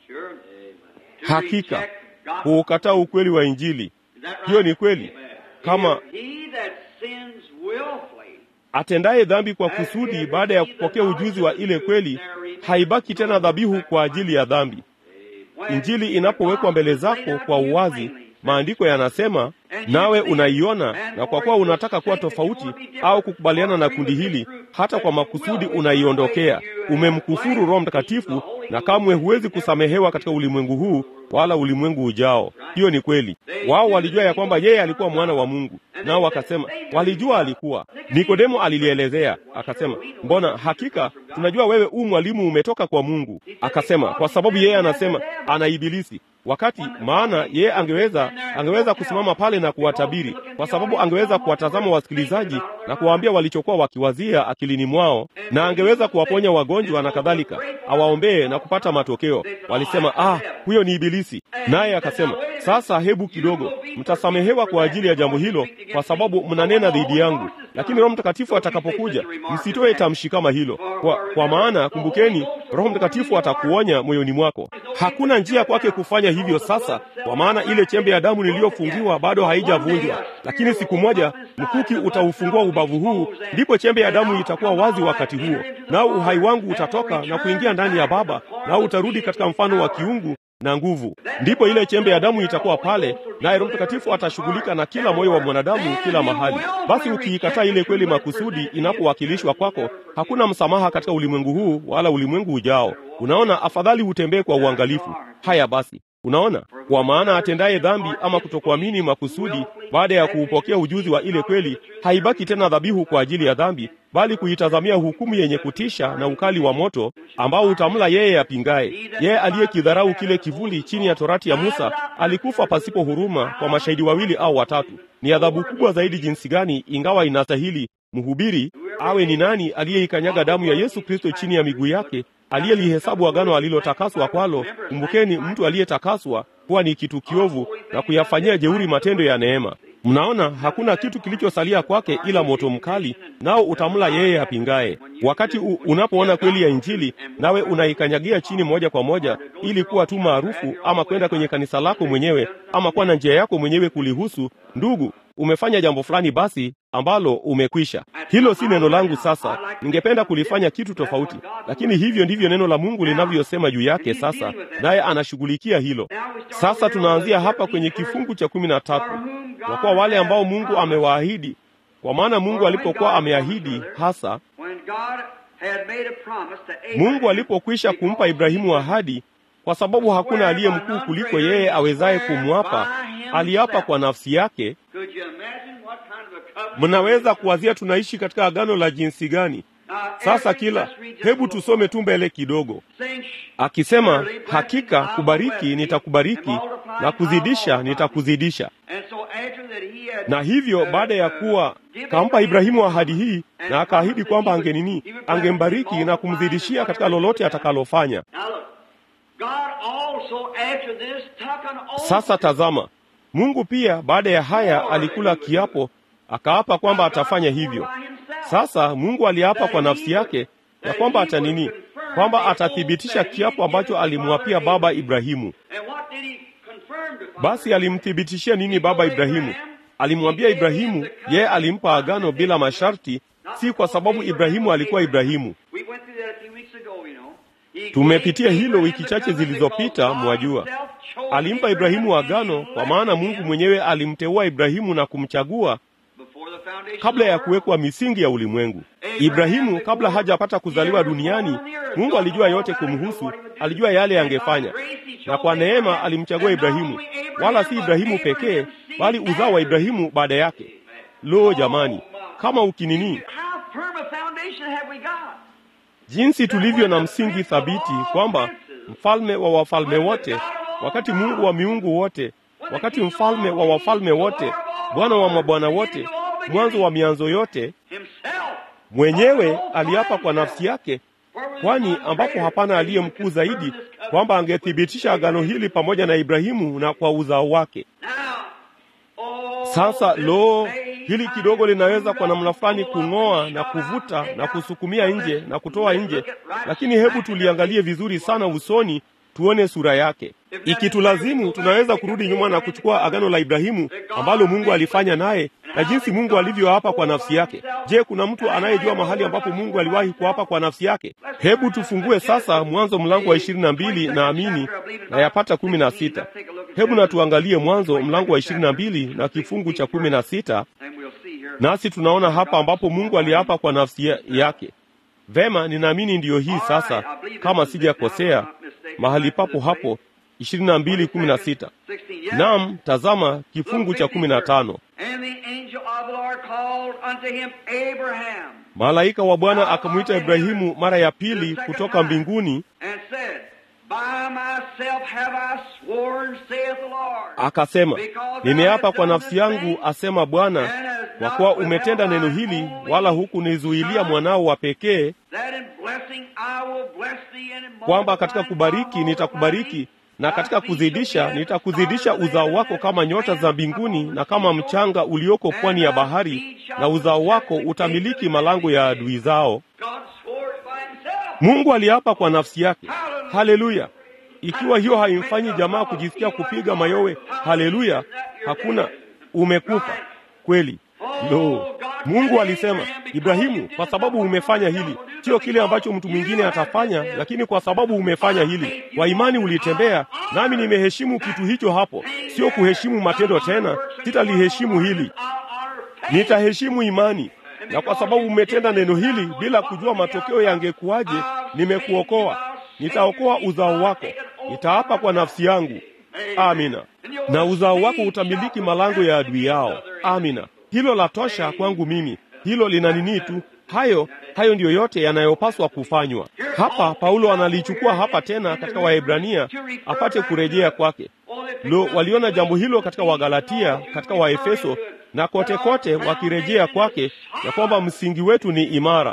hakika kuukataa ukweli wa Injili, hiyo ni kweli. Kama atendaye dhambi kwa kusudi baada ya kupokea ujuzi wa ile kweli, haibaki tena dhabihu kwa ajili ya dhambi. Injili inapowekwa mbele zako kwa uwazi, maandiko yanasema, nawe unaiona, na kwa kuwa unataka kuwa tofauti au kukubaliana na kundi hili, hata kwa makusudi unaiondokea, umemkufuru Roho Mtakatifu na kamwe huwezi kusamehewa katika ulimwengu huu wala ulimwengu ujao. Hiyo ni kweli. Wao walijua ya kwamba yeye alikuwa mwana wa Mungu, nao wakasema, walijua alikuwa. Nikodemo alilielezea akasema, mbona hakika tunajua wewe u mwalimu umetoka kwa Mungu. Akasema kwa sababu yeye anasema ana ibilisi wakati maana yeye angeweza angeweza kusimama pale na kuwatabiri, kwa sababu angeweza kuwatazama wasikilizaji na kuwaambia walichokuwa wakiwazia akilini mwao, na angeweza kuwaponya wagonjwa na kadhalika, awaombee na kupata matokeo. Walisema, ah, huyo ni ibilisi. Naye akasema, sasa hebu kidogo, mtasamehewa kwa ajili ya jambo hilo, kwa sababu mnanena dhidi yangu, lakini Roho Mtakatifu atakapokuja msitoe tamshi kama hilo, kwa, kwa maana kumbukeni, Roho Mtakatifu atakuonya moyoni mwako. Hakuna njia kwake kufanya hivyo sasa, kwa maana ile chembe ya damu niliyofungiwa bado haijavunjwa, lakini siku moja mkuki utaufungua ubavu huu, ndipo chembe ya damu itakuwa wazi wakati huo, nao uhai wangu utatoka na kuingia ndani ya Baba, nao utarudi katika mfano wa kiungu na nguvu. Ndipo ile chembe ya damu itakuwa pale, naye Roho Mtakatifu atashughulika na kila moyo wa mwanadamu kila mahali. Basi ukiikataa ile kweli makusudi inapowakilishwa kwako, hakuna msamaha katika ulimwengu huu wala ulimwengu ujao. Unaona, afadhali utembee kwa uangalifu. Haya basi, unaona, kwa maana atendaye dhambi ama kutokuamini makusudi baada ya kuupokea ujuzi wa ile kweli, haibaki tena dhabihu kwa ajili ya dhambi, bali kuitazamia hukumu yenye kutisha na ukali wa moto ambao utamla yeye apingaye. Yeye aliyekidharau kile kivuli chini ya torati ya Musa alikufa pasipo huruma kwa mashahidi wawili au watatu. Ni adhabu kubwa zaidi jinsi gani, ingawa inastahili mhubiri awe ni nani aliyeikanyaga damu ya Yesu Kristo chini ya miguu yake, aliyelihesabu agano alilotakaswa kwalo. Kumbukeni, mtu aliyetakaswa kuwa ni kitu kiovu na kuyafanyia jeuri matendo ya neema. Mnaona, hakuna kitu kilichosalia kwake ila moto mkali, nao utamla yeye apingaye. Wakati u, unapoona kweli ya Injili nawe unaikanyagia chini moja kwa moja, ili kuwa tu maarufu ama kwenda kwenye kanisa lako mwenyewe ama kuwa na njia yako mwenyewe kulihusu, ndugu, umefanya jambo fulani basi ambalo umekwisha. Hilo si neno langu sasa, ningependa kulifanya kitu tofauti, lakini hivyo ndivyo neno la Mungu linavyosema juu yake sasa, naye anashughulikia hilo. Sasa tunaanzia hapa kwenye kifungu cha kumi na tatu kwa kuwa wale ambao Mungu amewaahidi, kwa maana Mungu alipokuwa ameahidi hasa, Mungu alipokwisha kumpa Ibrahimu ahadi, kwa sababu hakuna aliye mkuu kuliko yeye awezaye kumwapa, aliapa kwa nafsi yake. Mnaweza kuwazia tunaishi katika agano la jinsi gani? Sasa kila, hebu tusome tu mbele kidogo, akisema hakika kubariki nitakubariki na kuzidisha nitakuzidisha. Na hivyo baada ya kuwa kampa Ibrahimu ahadi hii na akaahidi kwamba angenini, angembariki na kumzidishia katika lolote atakalofanya. Sasa tazama, Mungu pia baada ya haya alikula kiapo, akaapa kwamba atafanya hivyo. Sasa Mungu aliapa kwa nafsi yake ya kwamba atanini, kwamba atathibitisha kiapo ambacho alimwapia baba Ibrahimu. Basi alimthibitishia nini baba Ibrahimu? Alimwambia Ibrahimu, yeye alimpa agano bila masharti, si kwa sababu Ibrahimu alikuwa Ibrahimu. Tumepitia hilo wiki chache zilizopita, mwajua. Alimpa Ibrahimu agano kwa maana Mungu mwenyewe alimteua Ibrahimu na kumchagua kabla ya kuwekwa misingi ya ulimwengu. Ibrahimu kabla hajapata kuzaliwa duniani, Mungu alijua yote kumhusu, alijua yale angefanya, na kwa neema alimchagua Ibrahimu, wala si Ibrahimu pekee, bali uzao wa Ibrahimu baada yake. Lo, jamani, kama ukinini jinsi tulivyo na msingi thabiti kwamba mfalme wa wafalme wote, wakati Mungu wa miungu wote, wakati mfalme wa wafalme wote, Bwana wa mabwana wote, mwanzo wa mianzo yote, mwenyewe aliapa kwa nafsi yake, kwani ambapo hapana aliye mkuu zaidi, kwamba angethibitisha agano hili pamoja na Ibrahimu na kwa uzao wake. Sasa lo, hili kidogo linaweza kwa namna fulani kung'oa na kuvuta na kusukumia nje na kutoa nje, lakini hebu tuliangalie vizuri sana usoni, tuone sura yake. Ikitulazimu, tunaweza kurudi nyuma na kuchukua agano la Ibrahimu ambalo Mungu alifanya naye na jinsi Mungu alivyoapa kwa nafsi yake. Je, kuna mtu anayejua mahali ambapo Mungu aliwahi kuapa kwa nafsi yake? Hebu tufungue sasa Mwanzo mlango wa ishirini na mbili na amini na yapata kumi na sita. Hebu na tuangalie Mwanzo mlango wa ishirini na mbili na kifungu cha kumi na sita, nasi tunaona hapa ambapo Mungu aliapa kwa nafsi yake. Vema, ninaamini ndiyo hii sasa, kama sijakosea, mahali papo hapo ishirini na mbili kumi na sita Naam, tazama kifungu cha kumi na tano malaika wa Bwana akamwita Ibrahimu mara ya pili kutoka mbinguni, akasema, nimeapa kwa nafsi yangu, asema Bwana, kwa kuwa umetenda neno hili, wala hukunizuilia mwanao wa pekee, kwamba katika kubariki nitakubariki na katika kuzidisha nitakuzidisha uzao wako kama nyota za mbinguni na kama mchanga ulioko pwani ya bahari, na uzao wako utamiliki malango ya adui zao. Mungu aliapa kwa nafsi yake. Haleluya! Ikiwa hiyo haimfanyi jamaa kujisikia kupiga mayowe, haleluya, hakuna umekufa kweli. Lo, Mungu alisema, Ibrahimu, kwa sababu umefanya hili, sio kile ambacho mtu mwingine atafanya, lakini kwa sababu umefanya hili, kwa imani ulitembea, nami nimeheshimu kitu hicho hapo. Sio kuheshimu matendo tena, sitaliheshimu hili, nitaheshimu imani. Na kwa sababu umetenda neno hili bila kujua matokeo yangekuwaje, nimekuokoa, nitaokoa uzao wako, nitaapa kwa nafsi yangu. Amina. Na uzao wako utamiliki malango ya adui yao. Amina. Hilo la tosha kwangu mimi, hilo lina nini tu. Hayo hayo ndiyo yote yanayopaswa kufanywa hapa. Paulo analichukua hapa tena katika Waebrania apate kurejea kwake. Lo, waliona jambo hilo katika Wagalatia, katika Waefeso na kote kote, wakirejea kwake ya kwamba msingi wetu ni imara.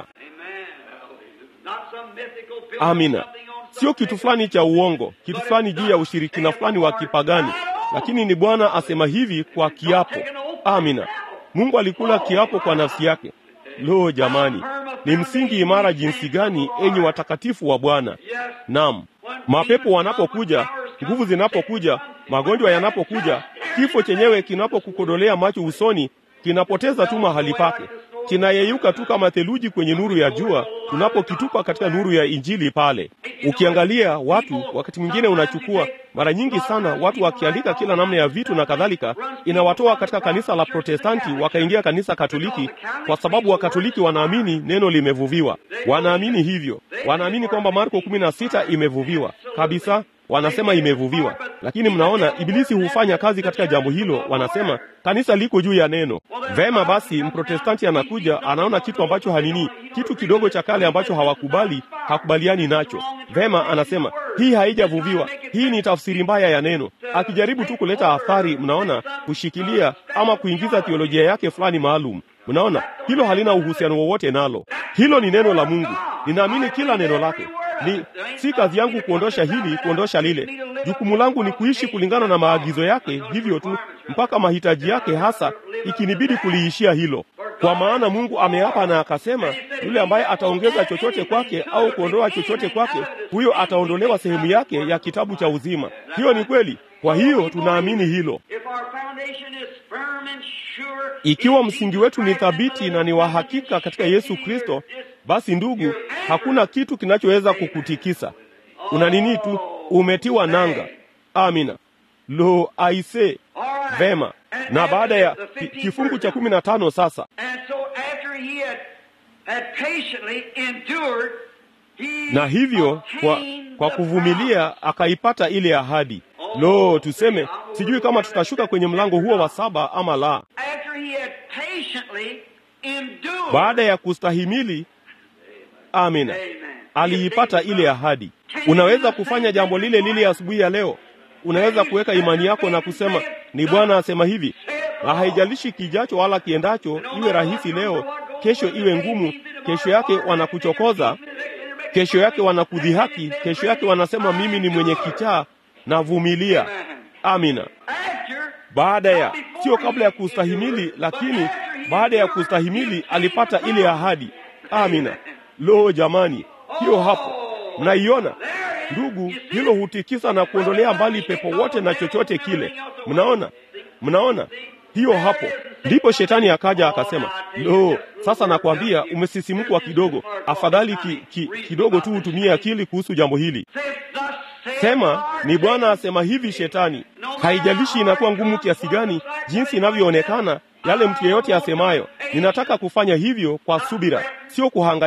Amina, sio kitu fulani cha uongo, kitu fulani juu ya ushirikina fulani wa kipagani, lakini ni Bwana asema hivi kwa kiapo. Amina. Mungu alikula kiapo kwa nafsi yake. Lo, jamani, ni msingi imara jinsi gani, enyi watakatifu wa Bwana! Naam, mapepo wanapokuja, nguvu zinapokuja, magonjwa yanapokuja, kifo chenyewe kinapokukodolea macho usoni, kinapoteza tu mahali pake, kinayeyuka tu kama theluji kwenye nuru ya jua, tunapokitupa katika nuru ya Injili pale. Ukiangalia watu, wakati mwingine unachukua mara nyingi sana watu wakiandika kila namna ya vitu na kadhalika, inawatoa katika kanisa la Protestanti wakaingia kanisa Katoliki, kwa sababu Wakatoliki wanaamini neno limevuviwa. Wanaamini hivyo, wanaamini kwamba Marko kumi na sita imevuviwa kabisa, wanasema imevuviwa. Lakini mnaona Ibilisi hufanya kazi katika jambo hilo. Wanasema kanisa liko juu ya neno. Vema basi, Mprotestanti anakuja anaona kitu ambacho hanini, kitu kidogo cha kale ambacho hawakubali, hakubaliani nacho. Vema, anasema hii haijavuviwa, hii ni tafsiri mbaya ya neno, akijaribu tu kuleta athari, mnaona, kushikilia ama kuingiza teolojia yake fulani maalum. Mnaona hilo halina uhusiano wowote nalo. Hilo ni neno la Mungu, ninaamini kila neno lake. Ni si kazi yangu kuondosha hili, kuondosha lile. Jukumu langu ni kuishi kulingana na maagizo yake, hivyo tu mpaka mahitaji yake hasa, ikinibidi kuliishia hilo. Kwa maana Mungu ameapa na akasema, yule ambaye ataongeza chochote kwake au kuondoa chochote kwake, huyo ataondolewa sehemu yake ya kitabu cha uzima. Hiyo ni kweli. Kwa hiyo tunaamini hilo. Ikiwa msingi wetu ni thabiti na ni wa hakika katika Yesu Kristo, basi ndugu, hakuna kitu kinachoweza kukutikisa. Una nini tu, umetiwa nanga. Amina. Lo, aise, vema. Na baada ya ki, kifungu cha kumi na tano sasa na hivyo kwa, kwa kuvumilia akaipata ile ahadi. Lo, tuseme sijui kama tutashuka kwenye mlango huo wa saba ama la. Baada ya kustahimili, amina, aliipata ile ahadi. Unaweza kufanya jambo lile lile asubuhi ya leo. Unaweza kuweka imani yako na kusema ni Bwana asema hivi, na haijalishi kijacho wala kiendacho, iwe rahisi leo, kesho iwe ngumu, kesho yake wanakuchokoza, kesho yake wanakudhihaki, kesho yake wanasema mimi ni mwenye kichaa na vumilia. Amina. Baada ya sio kabla ya kustahimili, lakini baada ya kustahimili alipata ile ahadi. Amina. Lo, jamani, hiyo hapo mnaiona ndugu, hilo hutikisa na kuondolea mbali pepo wote na chochote kile. Mnaona, mnaona hiyo hapo. Ndipo shetani akaja akasema, lo, sasa nakwambia umesisimkwa kidogo, afadhali ki, ki, kidogo tu utumie akili kuhusu jambo hili. Sema ni Bwana asema hivi. Shetani, haijalishi inakuwa ngumu kiasi gani, jinsi inavyoonekana, yale mtu yeyote asemayo, ninataka kufanya hivyo kwa subira, sio kuhangaika.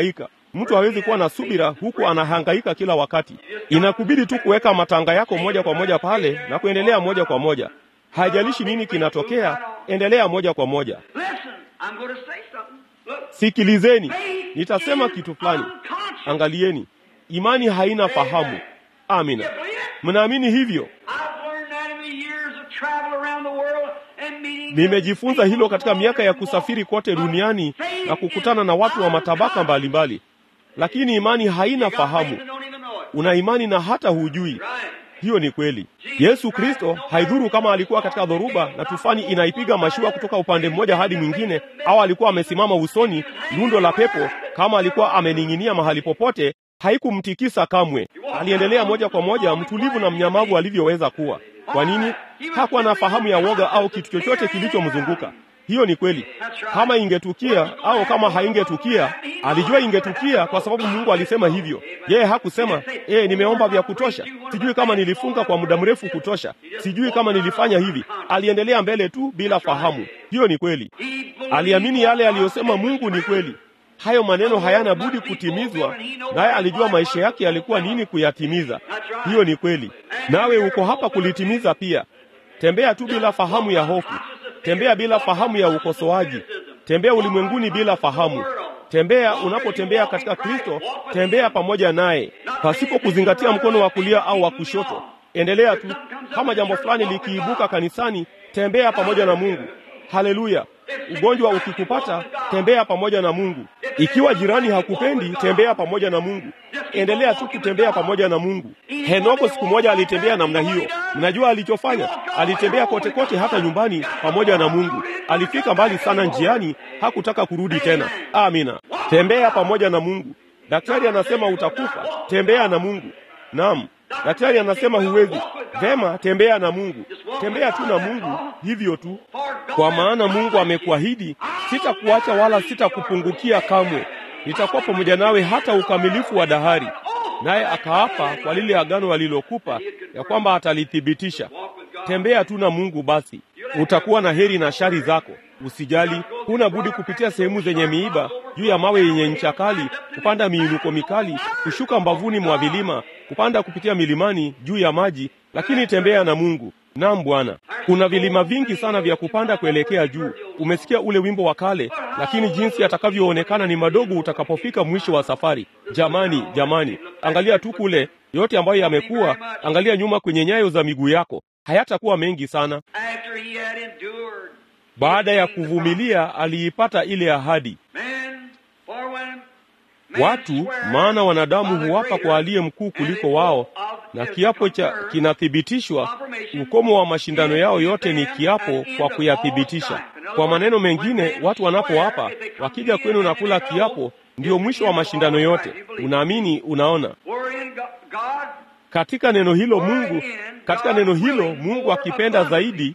Mtu hawezi kuwa na subira huku anahangaika kila wakati. Inakubidi tu kuweka matanga yako moja kwa moja pale na kuendelea moja kwa moja. Haijalishi nini kinatokea, endelea moja kwa moja. Listen, I'm going to say something. Look, Sikilizeni, nitasema kitu fulani. Angalieni, imani haina fahamu. Amina, mnaamini hivyo? I've learned that in the years of travel around the world and meeting Nimejifunza hilo katika miaka ya kusafiri kote duniani na kukutana na watu wa matabaka mbalimbali, lakini imani haina fahamu. Una imani na hata hujui. Hiyo ni kweli. Yesu Kristo haidhuru kama alikuwa katika dhoruba na tufani inaipiga mashua kutoka upande mmoja hadi mwingine, au alikuwa amesimama usoni lundo la pepo, kama alikuwa amening'inia mahali popote, haikumtikisa kamwe. Aliendelea moja kwa moja, mtulivu na mnyamavu alivyoweza kuwa. Kwa nini? Hakuwa na fahamu ya woga au kitu chochote kilichomzunguka. Hiyo ni kweli. Kama ingetukia au kama haingetukia, alijua ingetukia kwa sababu Mungu alisema hivyo. Yeye hakusema eh, nimeomba vya kutosha, sijui kama nilifunga kwa muda mrefu kutosha, sijui kama nilifanya hivi. Aliendelea mbele tu bila fahamu. Hiyo ni kweli. Aliamini yale aliyosema Mungu ni kweli. Hayo maneno hayana budi kutimizwa, naye alijua maisha yake yalikuwa nini kuyatimiza. Hiyo ni kweli. Nawe uko hapa kulitimiza pia. Tembea tu bila fahamu ya hofu. Tembea bila fahamu ya ukosoaji. Tembea ulimwenguni bila fahamu. Tembea unapotembea katika Kristo, tembea pamoja naye, pasipo kuzingatia mkono wa kulia au wa kushoto. Endelea tu. Kama jambo fulani likiibuka kanisani, tembea pamoja na Mungu. Haleluya! Ugonjwa ukikupata, tembea pamoja na Mungu. Ikiwa jirani hakupendi, tembea pamoja na Mungu. Endelea tu kutembea pamoja na Mungu. Henoko siku moja alitembea namna hiyo. Mnajua alichofanya? Alitembea kote kote, hata nyumbani pamoja na Mungu. Alifika mbali sana njiani, hakutaka kurudi tena. Amina. Tembea pamoja na Mungu. Daktari anasema utakufa, tembea na Mungu. Naam. Daktari anasema huwezi. Vema, tembea na Mungu. Tembea tu na Mungu, hivyo tu. Kwa maana Mungu amekuahidi, sitakuacha wala sitakupungukia kamwe. Nitakuwa pamoja nawe hata ukamilifu wa dahari. Naye akaapa kwa lile agano alilokupa ya kwamba atalithibitisha. Tembea tu na Mungu basi. Utakuwa na heri na shari zako. Usijali, huna budi kupitia sehemu zenye miiba, juu ya mawe yenye ncha kali, kupanda miinuko mikali, kushuka mbavuni mwa vilima, kupanda kupitia milimani, juu ya maji, lakini tembea na Mungu. Naam Bwana, kuna vilima vingi sana vya kupanda kuelekea juu. Umesikia ule wimbo wa kale, lakini jinsi atakavyoonekana ni madogo utakapofika mwisho wa safari. Jamani, jamani, angalia tu kule yote ambayo yamekuwa, angalia nyuma kwenye nyayo za miguu yako, hayatakuwa mengi sana. After he had endured, Baada ya kuvumilia, aliipata ile ahadi. man, for when man Watu swear maana wanadamu by the huwapa greater, kwa aliye mkuu kuliko wao, na kiapo cha kinathibitishwa. Ukomo wa mashindano yao yote ni kiapo kwa kuyathibitisha. Kwa maneno mengine, watu wanapoapa, wakija kwenu na kula kiapo, ndio mwisho wa mashindano yote. Unaamini? Unaona, wherein Go- God katika neno hilo Mungu, katika neno hilo Mungu akipenda zaidi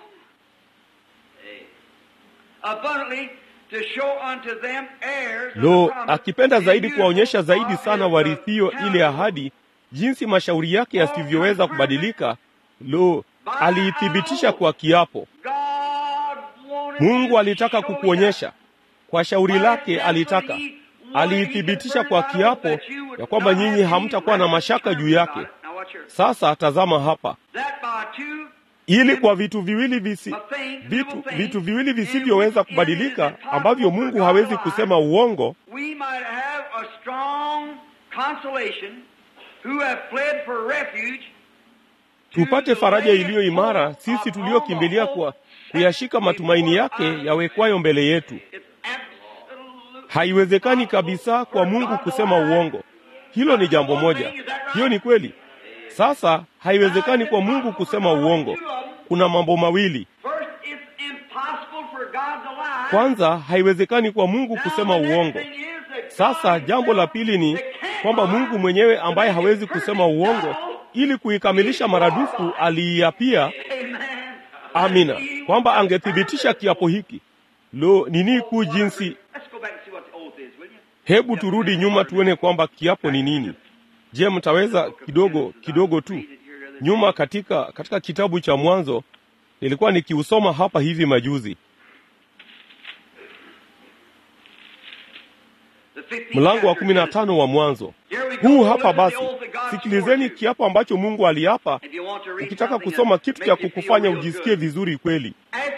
abundantly to show unto them heirs of Lo, the promise, akipenda zaidi in kuwaonyesha whom zaidi God sana is warithio the ile ahadi, jinsi mashauri yake yasivyoweza kubadilika. Lo, aliithibitisha kwa kiapo. God wanted Mungu to alitaka show kukuonyesha kwa shauri lake, alitaka aliithibitisha kwa kiapo ya kwamba nyinyi hamtakuwa na mashaka juu yake. Now watch here. Sasa tazama hapa, That by two ili kwa vitu viwili visi, vitu, vitu viwili visivyoweza kubadilika ambavyo Mungu hawezi kusema uongo, we might have a strong consolation who have fled for refuge tupate faraja iliyo imara sisi tuliokimbilia kwa kuyashika matumaini yake yawekwayo mbele yetu. It's absolute Haiwezekani kabisa kwa Mungu kusema uongo. Hilo ni jambo moja. Hiyo ni kweli. Sasa haiwezekani kwa Mungu kusema uongo. Kuna mambo mawili. First, it's impossible for God to lie. Kwanza, haiwezekani kwa Mungu kusema uongo. Sasa jambo la pili ni kwamba Mungu mwenyewe ambaye hawezi kusema uongo, ili kuikamilisha maradufu, aliiapia Amen. amina, kwamba angethibitisha kiapo hiki. Lo, nini kuu jinsi! Let's go back and see what the oath is, will you? Hebu turudi nyuma tuone kwamba kiapo ni nini. Je, mtaweza kidogo kidogo tu nyuma katika katika kitabu cha Mwanzo? Nilikuwa nikiusoma hapa hivi majuzi. The 15th mlango wa kumi na tano wa Mwanzo. Huu hapa basi, sikilizeni kiapo ambacho Mungu aliapa. Ukitaka kusoma kitu cha kukufanya ujisikie vizuri kweli.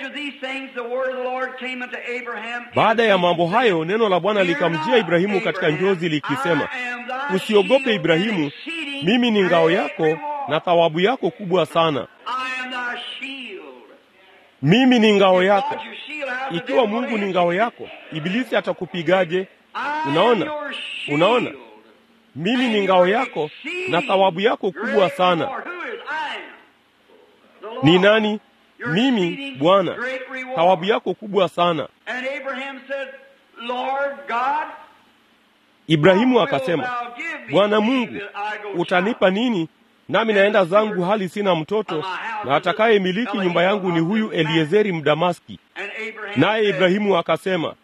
Baada ya mambo hayo, neno la Bwana likamjia Ibrahimu katika njozi likisema, usiogope Ibrahimu, mimi ni ngao yako na thawabu yako kubwa sana. Mimi ni ngao yako. Ikiwa Mungu ni ngao yako, Ibilisi atakupigaje? Unaona, unaona, mimi ni ngao yako na thawabu yako kubwa sana. Ni nani? Mimi, Bwana, thawabu yako kubwa sana. Ibrahimu akasema, Bwana Mungu, utanipa nini? Nami naenda zangu hali sina mtoto, na atakaye miliki nyumba yangu ni huyu Eliezeri Mdamaski. Naye Ibrahimu akasema,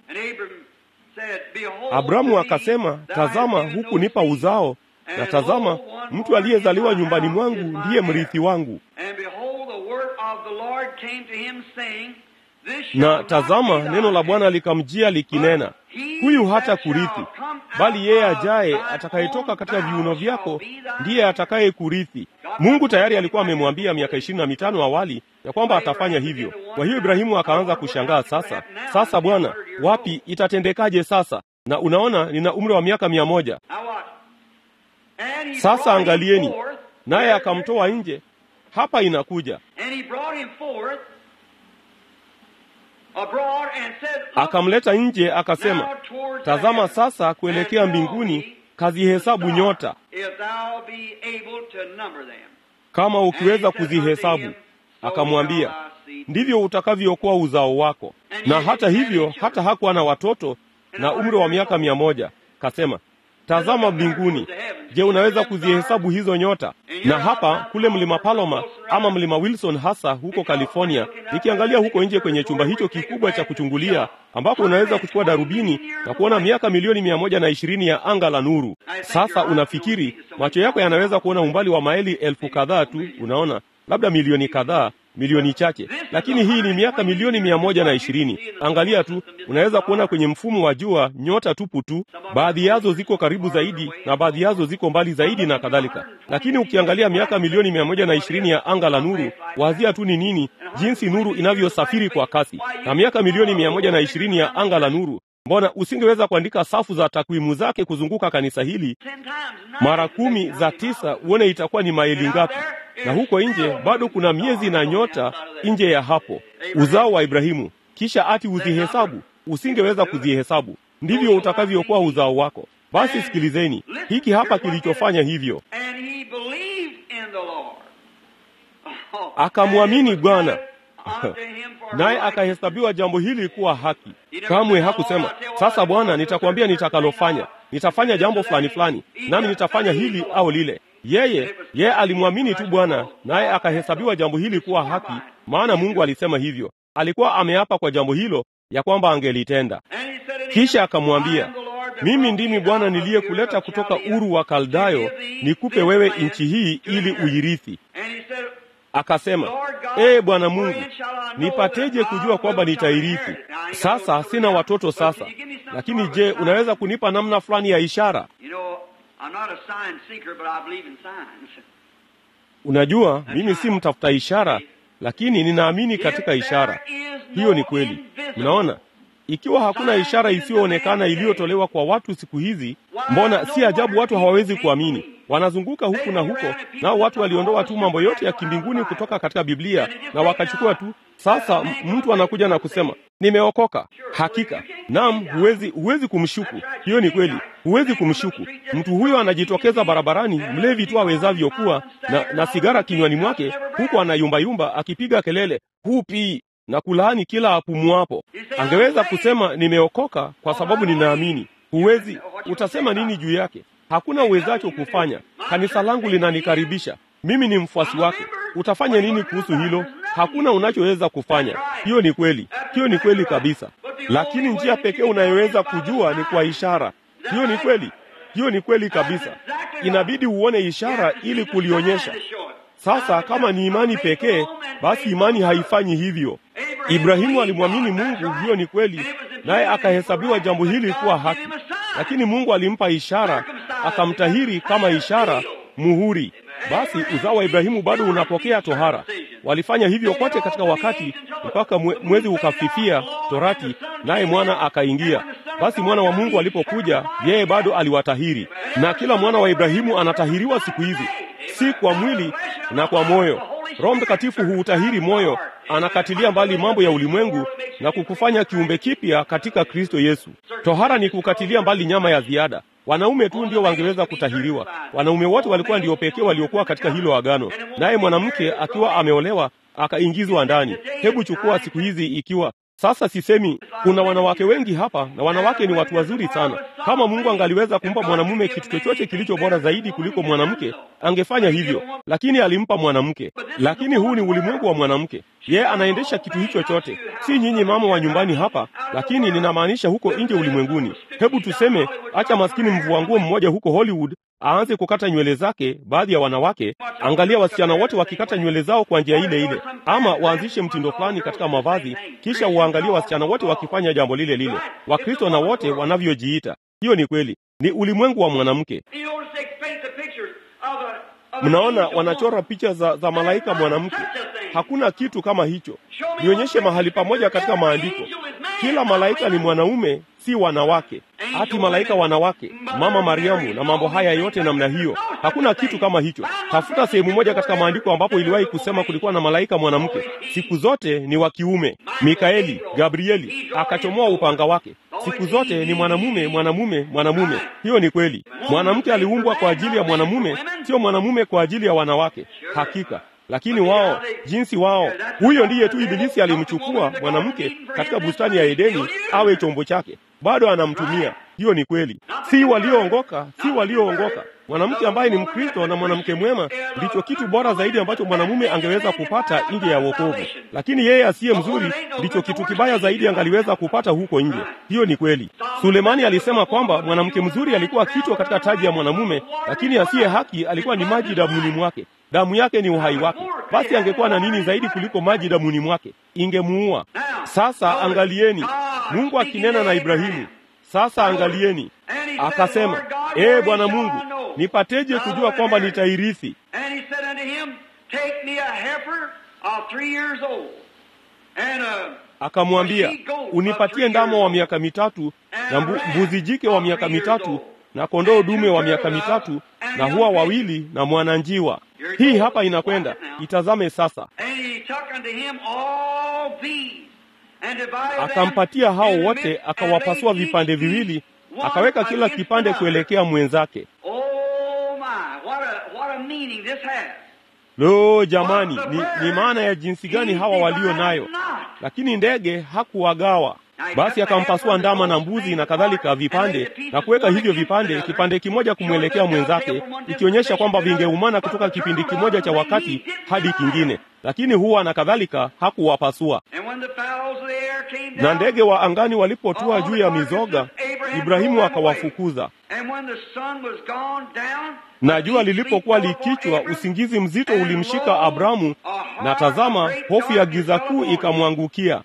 Abramu akasema, tazama, huku nipa uzao, na tazama, mtu aliyezaliwa nyumbani mwangu ndiye mrithi wangu. Na tazama, neno la Bwana likamjia likinena, huyu hata kurithi, bali yeye ajaye atakayetoka katika viuno vyako ndiye atakaye kurithi. Mungu tayari alikuwa amemwambia miaka ishirini na mitano awali ya kwamba atafanya hivyo. Kwa hiyo Ibrahimu akaanza kushangaa, sasa sasa, Bwana, wapi itatendekaje sasa? Na unaona, nina umri wa miaka mia moja sasa. Angalieni, naye akamtoa nje. Hapa inakuja akamleta nje, akasema, tazama sasa kuelekea mbinguni, kazihesabu nyota, kama ukiweza kuzihesabu. Akamwambia, ndivyo utakavyokuwa uzao wako. Na hata hivyo, hata hakuwa na watoto na umri wa miaka mia moja. Kasema, tazama mbinguni, je, unaweza kuzihesabu hizo nyota? Na hapa kule mlima Paloma ama mlima Wilson, hasa huko California, nikiangalia huko nje kwenye chumba hicho kikubwa cha kuchungulia, ambapo unaweza kuchukua darubini na kuona miaka milioni mia moja na ishirini ya anga la nuru. Sasa unafikiri macho yako yanaweza kuona umbali wa maili elfu kadhaa tu, unaona labda milioni kadhaa milioni chache, lakini hii ni miaka milioni mia moja na ishirini. Angalia tu, unaweza kuona kwenye mfumo wa jua nyota tupu tu. Baadhi yazo ziko karibu zaidi na baadhi yazo ziko mbali zaidi na kadhalika, lakini ukiangalia miaka milioni mia moja na ishirini ya anga la nuru, wazia tu ni nini, jinsi nuru inavyosafiri kwa kasi, na miaka milioni mia moja na ishirini ya anga la nuru Mbona usingeweza kuandika safu za takwimu zake kuzunguka kanisa hili mara kumi za tisa, uone itakuwa ni maili ngapi? Na huko nje bado kuna miezi na nyota nje ya hapo, uzao wa Ibrahimu. Kisha ati uzihesabu, usingeweza kuzihesabu. Ndivyo utakavyokuwa uzao wako. Basi sikilizeni hiki hapa kilichofanya hivyo, akamwamini Bwana naye akahesabiwa jambo hili kuwa haki. Kamwe hakusema sasa, Bwana, nitakwambia nitakalofanya, nitafanya jambo fulani fulani, nami nitafanya hili au lile. Yeye yeye alimwamini tu Bwana, naye akahesabiwa jambo hili kuwa haki, maana Mungu alisema hivyo. Alikuwa ameapa kwa jambo hilo ya kwamba angelitenda. Kisha akamwambia, mimi ndimi Bwana niliyekuleta kutoka Uru wa Kaldayo, nikupe wewe nchi hii ili uirithi. Akasema, ee Bwana Mungu, nipateje kujua kwamba nitairithi? Sasa sina watoto sasa, lakini je, unaweza kunipa namna fulani ya ishara? Unajua, mimi si mtafuta ishara, lakini ninaamini katika ishara. Hiyo ni kweli. Mnaona, ikiwa hakuna ishara isiyoonekana iliyotolewa kwa watu siku hizi, mbona si ajabu watu hawawezi kuamini. Wanazunguka huku na huko, nao watu waliondoa tu mambo yote ya kimbinguni kutoka katika Biblia na wakachukua tu. Sasa mtu anakuja na kusema nimeokoka. Hakika naam, huwezi huwezi kumshuku. Hiyo ni kweli, huwezi kumshuku mtu huyo. Anajitokeza barabarani mlevi tu awezavyo kuwa na, na sigara kinywani mwake, huku anayumbayumba akipiga kelele hupi na kulaani kila apumuapo. Angeweza kusema nimeokoka kwa sababu ninaamini. Huwezi. Utasema nini juu yake? Hakuna uwezacho kufanya. Kanisa langu linanikaribisha, mimi ni mfuasi wake. Utafanya nini kuhusu hilo? Hakuna unachoweza kufanya. Hiyo ni kweli, hiyo ni kweli kabisa. Lakini njia pekee unayoweza kujua ni kwa ishara. Hiyo ni kweli, hiyo ni kweli kabisa. Inabidi uone ishara ili kulionyesha. Sasa kama ni imani pekee, basi imani haifanyi hivyo. Ibrahimu alimwamini Mungu, hiyo ni kweli, naye akahesabiwa jambo hili kuwa haki. lakini Mungu alimpa ishara, akamtahiri kama ishara, muhuri. Basi uzao wa Ibrahimu bado unapokea tohara. Walifanya hivyo kote katika wakati mpaka mwe, mwezi ukafifia torati, naye mwana akaingia. Basi mwana wa Mungu alipokuja, yeye bado aliwatahiri, na kila mwana wa Ibrahimu anatahiriwa siku hizi, si kwa mwili na kwa moyo. Roho Mtakatifu huutahiri moyo, anakatilia mbali mambo ya ulimwengu na kukufanya kiumbe kipya katika Kristo Yesu. Tohara ni kukatilia mbali nyama ya ziada. Wanaume tu ndio wangeweza kutahiriwa. Wanaume wote walikuwa ndio pekee waliokuwa katika hilo agano, naye mwanamke akiwa ameolewa akaingizwa ndani. Hebu chukua siku hizi ikiwa sasa sisemi kuna wanawake wengi hapa na wanawake ni watu wazuri sana. Kama Mungu angaliweza kumpa mwanamume kitu chochote kilicho bora zaidi kuliko mwanamke, angefanya hivyo, lakini alimpa mwanamke. Lakini huu ni ulimwengu wa mwanamke, yeye anaendesha kitu hicho chote, si nyinyi mama wa nyumbani hapa, lakini ninamaanisha huko nje ulimwenguni. Hebu tuseme, acha maskini mvua nguo mmoja huko Hollywood aanze kukata nywele zake. Baadhi ya wanawake, angalia wasichana wote wakikata nywele zao kwa njia ile ile, ama waanzishe mtindo fulani katika mavazi, kisha uangalie wasichana wote wakifanya jambo lile lile, Wakristo na wote wanavyojiita. Hiyo ni kweli, ni ulimwengu wa mwanamke. Mnaona, wanachora picha za, za malaika mwanamke. Hakuna kitu kama hicho. Nionyeshe mahali pamoja katika maandiko kila malaika ni mwanaume, si wanawake. Hati malaika wanawake, mama Mariamu na mambo haya yote namna hiyo, hakuna kitu kama hicho. Tafuta sehemu moja katika maandiko ambapo iliwahi kusema kulikuwa na malaika mwanamke. Siku zote ni wa kiume. Mikaeli, Gabrieli akachomoa upanga wake. Siku zote ni mwanamume, mwanamume, mwanamume. Hiyo ni kweli. Mwanamke aliumbwa kwa ajili ya mwanamume, sio mwanamume kwa ajili ya wanawake. Hakika lakini wao jinsi wao, huyo ndiye tu Ibilisi alimchukua mwanamke katika bustani ya Edeni awe chombo chake, bado anamtumia. Hiyo ni kweli, si walioongoka, si walioongoka. Mwanamke ambaye ni Mkristo na mwanamke mwema ndicho kitu bora zaidi ambacho mwanamume angeweza kupata nje ya wokovu, lakini yeye asiye mzuri ndicho kitu kibaya zaidi angaliweza kupata huko nje. Hiyo ni kweli. Sulemani alisema kwamba mwanamke mzuri alikuwa kichwa katika taji ya mwanamume, lakini asiye haki alikuwa ni maji damuni mwake damu yake ni uhai wake. Basi angekuwa na nini zaidi kuliko maji damuni mwake? Ingemuua. Sasa angalieni, Mungu akinena na Ibrahimu. Sasa angalieni, akasema, ee Bwana Mungu, nipateje kujua kwamba nitairithi? Akamwambia, unipatie ndama wa miaka mitatu na mbu, mbuzi jike wa miaka mitatu na kondoo dume wa miaka mitatu na hua wawili na mwana njiwa. Hii hapa inakwenda, itazame sasa. Akampatia hao wote, akawapasua vipande viwili, akaweka kila kipande kuelekea mwenzake. Lo, jamani, ni, ni maana ya jinsi gani hawa walio nayo! Lakini ndege hakuwagawa. Basi akampasua ndama na mbuzi na kadhalika vipande na kuweka hivyo vipande, kipande kimoja kumwelekea mwenzake, ikionyesha kwamba vingeumana kutoka kipindi kimoja cha wakati hadi kingine. Lakini huwa na kadhalika hakuwapasua. Na ndege wa angani walipotua juu ya mizoga, Ibrahimu akawafukuza. Na jua lilipokuwa likichwa, usingizi mzito ulimshika Abramu, na tazama, hofu ya giza kuu ikamwangukia.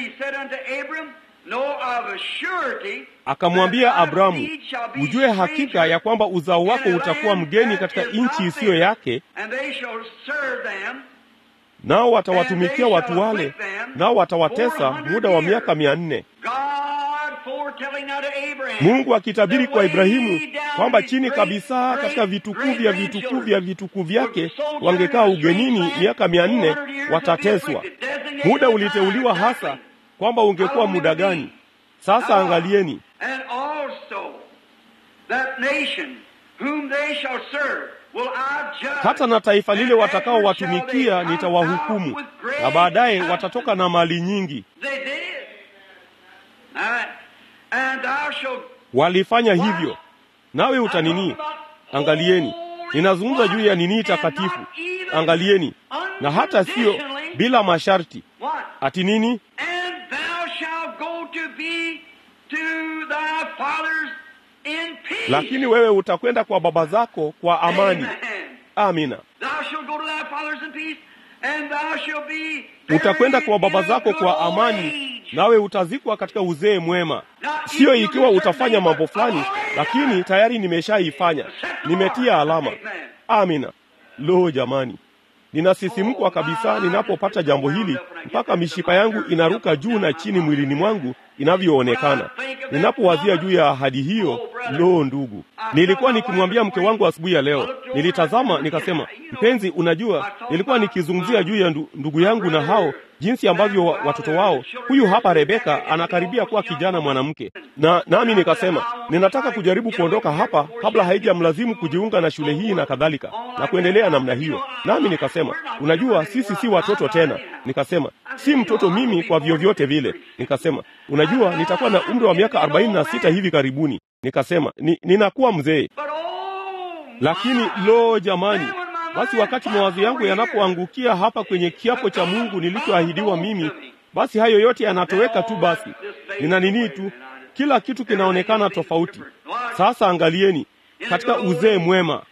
Akamwambia Abramu, ujue hakika ya kwamba uzao wako utakuwa mgeni katika nchi isiyo yake, nao watawatumikia watu wale, nao watawatesa muda wa miaka mia nne. Mungu akitabiri kwa Ibrahimu kwamba chini kabisa katika vitukuu vya vitukuu vya vitukuu vyake wangekaa ugenini miaka mia nne, watateswa. Muda uliteuliwa hasa kwamba ungekuwa muda gani. Sasa angalieni, hata na taifa lile watakaowatumikia nitawahukumu, na baadaye watatoka na mali nyingi. Walifanya hivyo, nawe utanini? Angalieni, ninazungumza juu ya nini takatifu. Angalieni, na hata sio bila masharti. Ati nini? Lakini wewe utakwenda kwa baba zako kwa amani. Amina. Utakwenda kwa baba zako kwa amani, nawe utazikwa katika uzee mwema. Siyo ikiwa utafanya mambo fulani, lakini tayari nimeshaifanya, nimetia alama. Amina. Lo, jamani, ninasisimkwa kabisa ninapopata jambo hili, mpaka mishipa yangu inaruka juu na chini mwilini mwangu inavyoonekana ninapowazia juu ya ahadi hiyo. Lo, ndugu, nilikuwa nikimwambia mke wangu asubuhi ya leo, nilitazama nikasema, mpenzi, unajua nilikuwa nikizungumzia juu ya ndu, ndugu yangu na hao jinsi ambavyo wa, watoto wao, huyu hapa Rebeka anakaribia kuwa kijana mwanamke, na nami nikasema ninataka kujaribu kuondoka hapa kabla haijamlazimu kujiunga na shule hii na kadhalika na kuendelea namna hiyo. Nami nikasema unajua, sisi si watoto tena. Nikasema si mtoto mimi kwa vyovyote vile. Nikasema unajua, nitakuwa na umri wa miaka arobaini na sita hivi karibuni. Nikasema ni, ninakuwa mzee, lakini lo, jamani basi wakati mawazo yangu yanapoangukia hapa kwenye kiapo cha Mungu nilichoahidiwa mimi, basi hayo yote yanatoweka tu. Basi nina nini tu, kila kitu kinaonekana tofauti. Sasa angalieni, katika uzee mwema,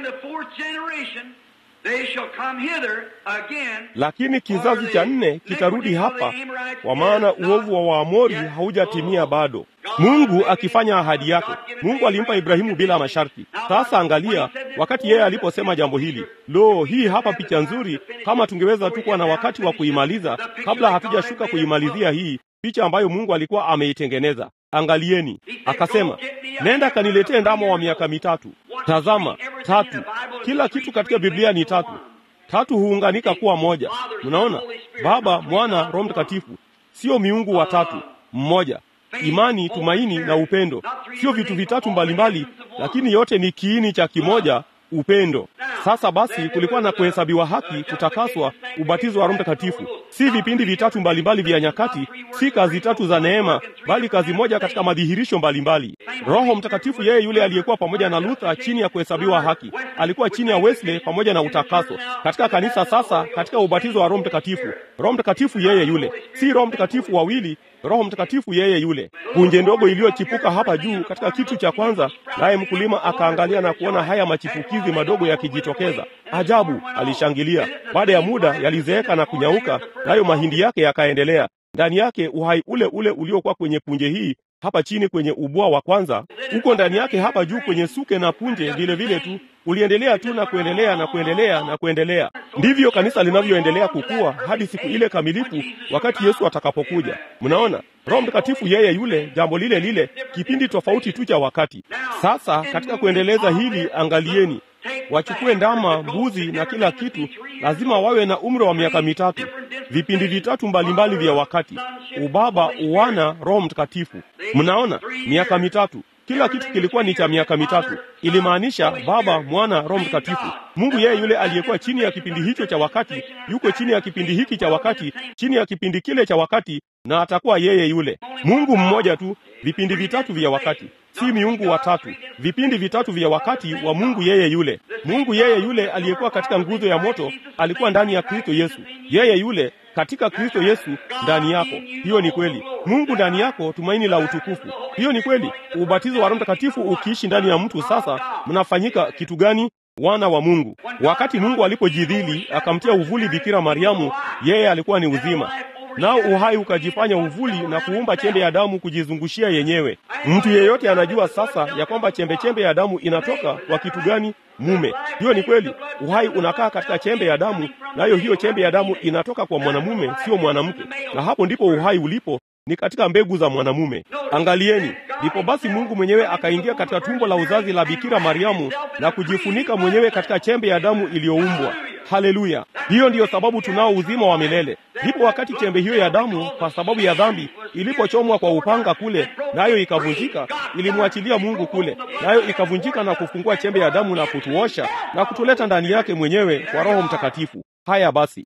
lakini kizazi cha nne kitarudi hapa, kwa maana uovu wa Waamori haujatimia bado. Mungu akifanya ahadi yake. Mungu alimpa Ibrahimu bila masharti. Sasa angalia, wakati yeye aliposema jambo hili, lo, hii hapa picha nzuri. Kama tungeweza tu kuwa na wakati wa kuimaliza kabla hatujashuka kuimalizia hii picha ambayo Mungu alikuwa ameitengeneza. Angalieni, akasema, nenda kaniletee ndama wa miaka mitatu. Tazama, tatu. Kila kitu katika Biblia ni tatu. Tatu huunganika kuwa moja. Mnaona, Baba, Mwana, Roho Mtakatifu, sio miungu watatu, mmoja imani, tumaini na upendo, sio vitu vitatu mbalimbali, lakini yote ni kiini cha kimoja, upendo. Sasa basi, kulikuwa na kuhesabiwa haki, kutakaswa, ubatizo wa Roho Mtakatifu, si vipindi vitatu mbalimbali vya nyakati, si kazi tatu za neema, bali kazi moja katika madhihirisho mbalimbali. Roho Mtakatifu, yeye yule aliyekuwa pamoja na Luther chini ya kuhesabiwa haki, alikuwa chini ya Wesley pamoja na utakaso katika kanisa. Sasa katika ubatizo wa Roho Mtakatifu, Roho Mtakatifu yeye yule, si Roho Mtakatifu wawili Roho Mtakatifu yeye yule. Punje ndogo iliyochipuka hapa juu katika kitu cha kwanza, naye mkulima akaangalia na kuona haya machipukizi madogo yakijitokeza. Ajabu, alishangilia. Baada ya muda yalizeeka na kunyauka, nayo mahindi yake yakaendelea. Ndani yake uhai ule ule uliokuwa kwenye punje hii hapa chini kwenye ubua wa kwanza, uko ndani yake hapa juu kwenye suke na punje vile vile tu uliendelea tu na kuendelea na kuendelea na kuendelea. Ndivyo kanisa linavyoendelea kukua hadi siku ile kamilifu, wakati Yesu atakapokuja. Mnaona, Roho Mtakatifu yeye yule, jambo lile lile, kipindi tofauti tu cha wakati. Sasa katika kuendeleza hili, angalieni, wachukue ndama, mbuzi na kila kitu, lazima wawe na umri wa miaka mitatu, vipindi vitatu mbalimbali vya wakati: ubaba, uwana, Roho Mtakatifu. Mnaona, miaka mitatu kila kitu kilikuwa ni cha miaka mitatu. Ilimaanisha Baba, Mwana, Roho Mtakatifu. Mungu yeye yule aliyekuwa chini ya kipindi hicho cha wakati yuko chini ya kipindi hiki cha wakati, chini ya kipindi kile cha wakati, na atakuwa yeye yule. Mungu mmoja tu, vipindi vitatu vya wakati, si miungu watatu. Vipindi vitatu vya wakati wa Mungu yeye yule. Mungu yeye yule aliyekuwa katika nguzo ya moto alikuwa ndani ya Kristo Yesu. Yeye yule katika Kristo Yesu ndani yako. Hiyo ni kweli. Mungu ndani yako, tumaini la utukufu. Hiyo ni kweli. Ubatizo wa Roho Mtakatifu ukiishi ndani ya mtu, sasa mnafanyika kitu gani? Wana wa Mungu. Wakati Mungu alipojidhili akamtia uvuli Bikira Mariamu, yeye alikuwa ni uzima, nao uhai ukajifanya uvuli na kuumba chembe ya damu kujizungushia yenyewe. Mtu yeyote anajua sasa ya kwamba chembe chembe ya damu inatoka kwa kitu gani? Mume. Hiyo ni kweli. Uhai unakaa katika chembe ya damu, nayo hiyo chembe ya damu inatoka kwa mwanamume, sio mwanamke, na hapo ndipo uhai ulipo ni katika mbegu za mwanamume. Angalieni, ndipo basi Mungu mwenyewe akaingia katika tumbo la uzazi la Bikira Mariamu na kujifunika mwenyewe katika chembe ya damu iliyoumbwa. Haleluya! Hiyo ndiyo sababu tunao uzima wa milele. Ndipo wakati chembe hiyo ya damu, kwa sababu ya dhambi, ilipochomwa kwa upanga kule, nayo ikavunjika, ilimwachilia Mungu kule, nayo ikavunjika na kufungua chembe ya damu na kutuosha na kutuleta ndani yake mwenyewe kwa Roho Mtakatifu. Haya basi,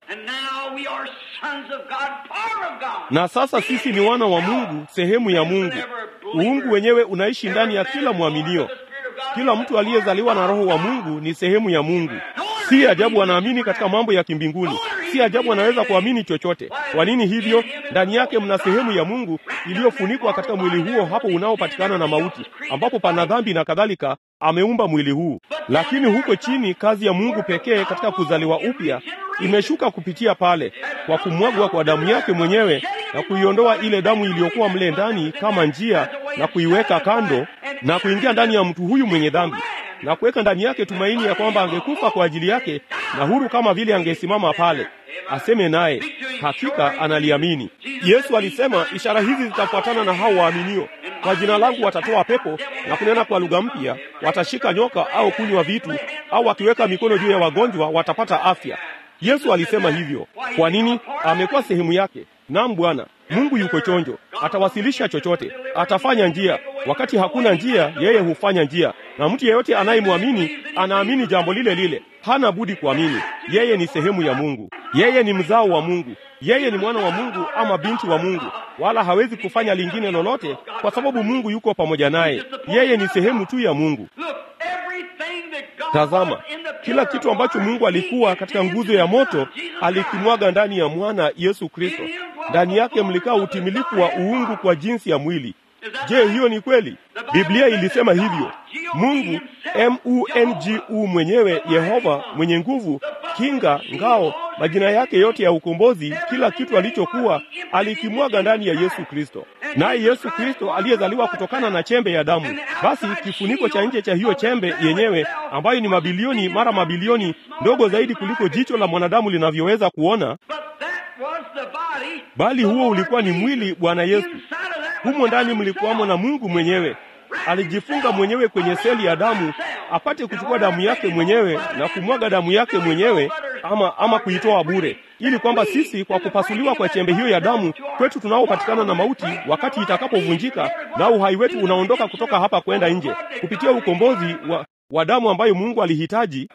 na sasa sisi ni wana wa Mungu, sehemu ya Mungu. Uungu wenyewe unaishi ndani ya kila mwaminio. Kila mtu aliyezaliwa na Roho wa Mungu ni sehemu ya Mungu. Si ajabu anaamini katika mambo ya kimbinguni. Si ajabu anaweza kuamini chochote. Kwa nini hivyo? Ndani yake mna sehemu ya Mungu iliyofunikwa katika mwili huo hapo unaopatikana na mauti, ambapo pana dhambi na kadhalika. Ameumba mwili huu, lakini huko chini kazi ya Mungu pekee katika kuzaliwa upya imeshuka kupitia pale kwa kumwagwa kwa damu yake mwenyewe na kuiondoa ile damu iliyokuwa mle ndani kama njia na kuiweka kando na kuingia ndani ya mtu huyu mwenye dhambi na kuweka ndani yake tumaini ya kwamba angekufa kwa ajili yake na huru kama vile angesimama pale aseme naye hakika analiamini. Yesu alisema ishara hizi zitafuatana na hao waaminio, kwa jina langu watatoa pepo na kunena kwa lugha mpya, watashika nyoka au kunywa vitu, au wakiweka mikono juu ya wagonjwa watapata afya. Yesu alisema hivyo. Kwa nini? Amekuwa sehemu yake. Naam Bwana Mungu yuko chonjo, atawasilisha chochote, atafanya njia. Wakati hakuna njia, yeye hufanya njia, na mtu yeyote anayemwamini anaamini jambo lile lile, hana budi kuamini. Yeye ni sehemu ya Mungu, yeye ni mzao wa Mungu, yeye ni mwana wa Mungu ama binti wa Mungu, wala hawezi kufanya lingine lolote, kwa sababu Mungu yuko pamoja naye. Yeye ni sehemu tu ya Mungu. Tazama, kila kitu ambacho Mungu alikuwa katika nguzo ya moto alikimwaga ndani ya mwana Yesu Kristo. Ndani yake mlikaa utimilifu wa uungu kwa jinsi ya mwili. Je, hiyo ni kweli? Biblia ilisema hivyo. Mungu M-U-N-G-U mwenyewe, Yehova mwenye nguvu, kinga, ngao, majina yake yote ya ukombozi, kila kitu alichokuwa alikimwaga ndani ya Yesu Kristo. Naye Yesu Kristo aliyezaliwa kutokana na chembe ya damu, basi kifuniko cha nje cha hiyo chembe yenyewe, ambayo ni mabilioni mara mabilioni, ndogo zaidi kuliko jicho la mwanadamu linavyoweza kuona, bali huo ulikuwa ni mwili, Bwana Yesu. Humo ndani mlikuwamo na Mungu mwenyewe. Alijifunga mwenyewe kwenye seli ya damu apate kuchukua damu yake mwenyewe na kumwaga damu yake mwenyewe, ama ama kuitoa bure, ili kwamba sisi kwa kupasuliwa kwa chembe hiyo ya damu kwetu tunaopatikana na mauti, wakati itakapovunjika na uhai wetu unaondoka kutoka hapa kwenda nje kupitia ukombozi wa, wa damu ambayo Mungu alihitaji,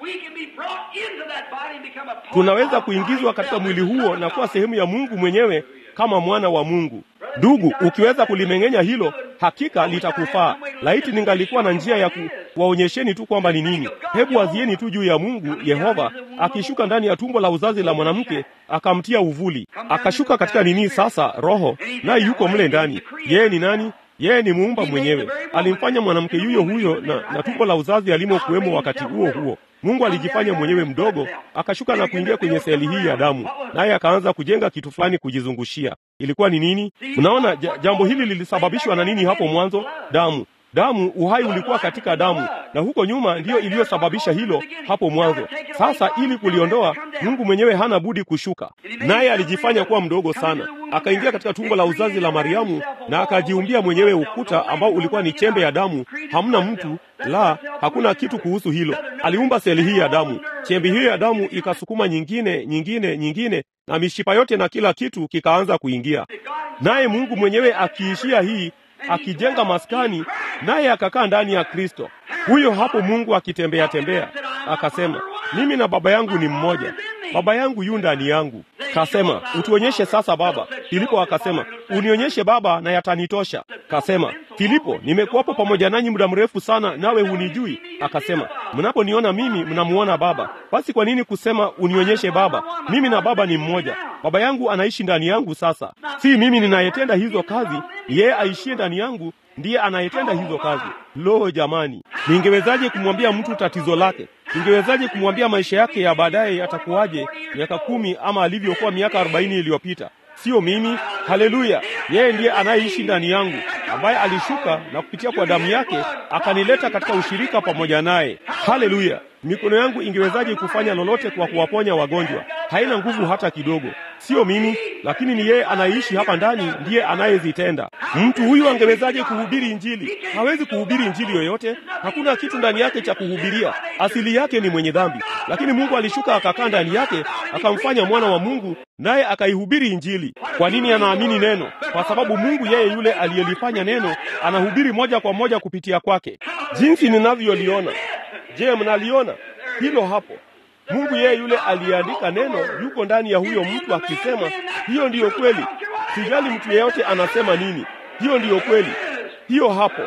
tunaweza kuingizwa katika mwili huo na kuwa sehemu ya Mungu mwenyewe kama mwana wa Mungu. Ndugu, ukiweza kulimeng'enya hilo, hakika litakufaa. Laiti ningalikuwa na njia ya kuwaonyesheni tu kwamba ni nini. Hebu wazieni tu juu ya Mungu Yehova akishuka ndani ya tumbo la uzazi la mwanamke, akamtia uvuli, akashuka katika nini sasa, Roho, naye yuko mle ndani. Yeye ni nani? Yeye ni muumba mwenyewe. Alimfanya mwanamke yuyo huyo na, na tumbo la uzazi alimokuwemo wakati huo huo. Mungu alijifanya mwenyewe mdogo, akashuka na kuingia kwenye seli hii ya damu, naye akaanza kujenga kitu fulani kujizungushia. Ilikuwa ni nini? Mnaona, jambo hili lilisababishwa na nini hapo mwanzo? Damu. Damu, uhai ulikuwa katika damu, na huko nyuma ndiyo iliyosababisha hilo hapo mwanzo. Sasa ili kuliondoa, Mungu mwenyewe hana budi kushuka, naye alijifanya kuwa mdogo sana, akaingia katika tumbo la uzazi la Mariamu na akajiumbia mwenyewe ukuta ambao ulikuwa ni chembe ya damu. Hamna mtu la, hakuna kitu kuhusu hilo. Aliumba seli hii ya damu, chembe hiyo ya damu ikasukuma nyingine, nyingine, nyingine, na mishipa yote na kila kitu kikaanza kuingia, naye Mungu mwenyewe akiishia hii akijenga maskani naye akakaa ndani ya Kristo. Huyo hapo Mungu akitembea tembea, akasema mimi na baba yangu ni mmoja, baba yangu yu ndani yangu. Kasema utuonyeshe sasa Baba. Filipo akasema unionyeshe Baba na yatanitosha. Kasema Filipo, nimekuwapo pamoja nanyi muda mrefu sana, nawe hunijui. Akasema mnaponiona mimi mnamuona Baba. Basi kwa nini kusema unionyeshe Baba? Mimi na Baba ni mmoja. Baba yangu anaishi ndani yangu. Sasa si mimi ninayetenda hizo kazi, yeye aishie ndani yangu ndiye anayetenda hizo kazi. Lo, jamani, ningewezaje kumwambia mtu tatizo lake? Ningewezaje kumwambia maisha yake ya baadaye yatakuwaje, miaka kumi ama alivyokuwa miaka arobaini iliyopita? Sio mimi. Haleluya! Yeye ndiye anayeishi ndani yangu, ambaye alishuka na kupitia kwa damu yake akanileta katika ushirika pamoja naye. Haleluya! Mikono yangu ingewezaje kufanya lolote kwa kuwaponya wagonjwa? Haina nguvu hata kidogo. Sio mimi, lakini ni yeye anayeishi hapa ndani, ndiye anayezitenda. Mtu huyu angewezaje kuhubiri Injili? Hawezi kuhubiri Injili yoyote. Hakuna kitu ndani yake cha kuhubiria. Asili yake ni mwenye dhambi, lakini Mungu alishuka akakaa ndani yake, akamfanya mwana wa Mungu, naye akaihubiri Injili. Kwa nini anaamini neno? Kwa sababu Mungu yeye yule aliyelifanya neno anahubiri moja kwa moja kupitia kwake. Jinsi ninavyoliona Je, mnaliona hilo hapo? Mungu yeye yule aliyeandika neno yuko ndani ya huyo mtu akisema, hiyo ndiyo kweli. Sijali mtu yeyote anasema nini, hiyo ndiyo kweli. Hiyo hapo,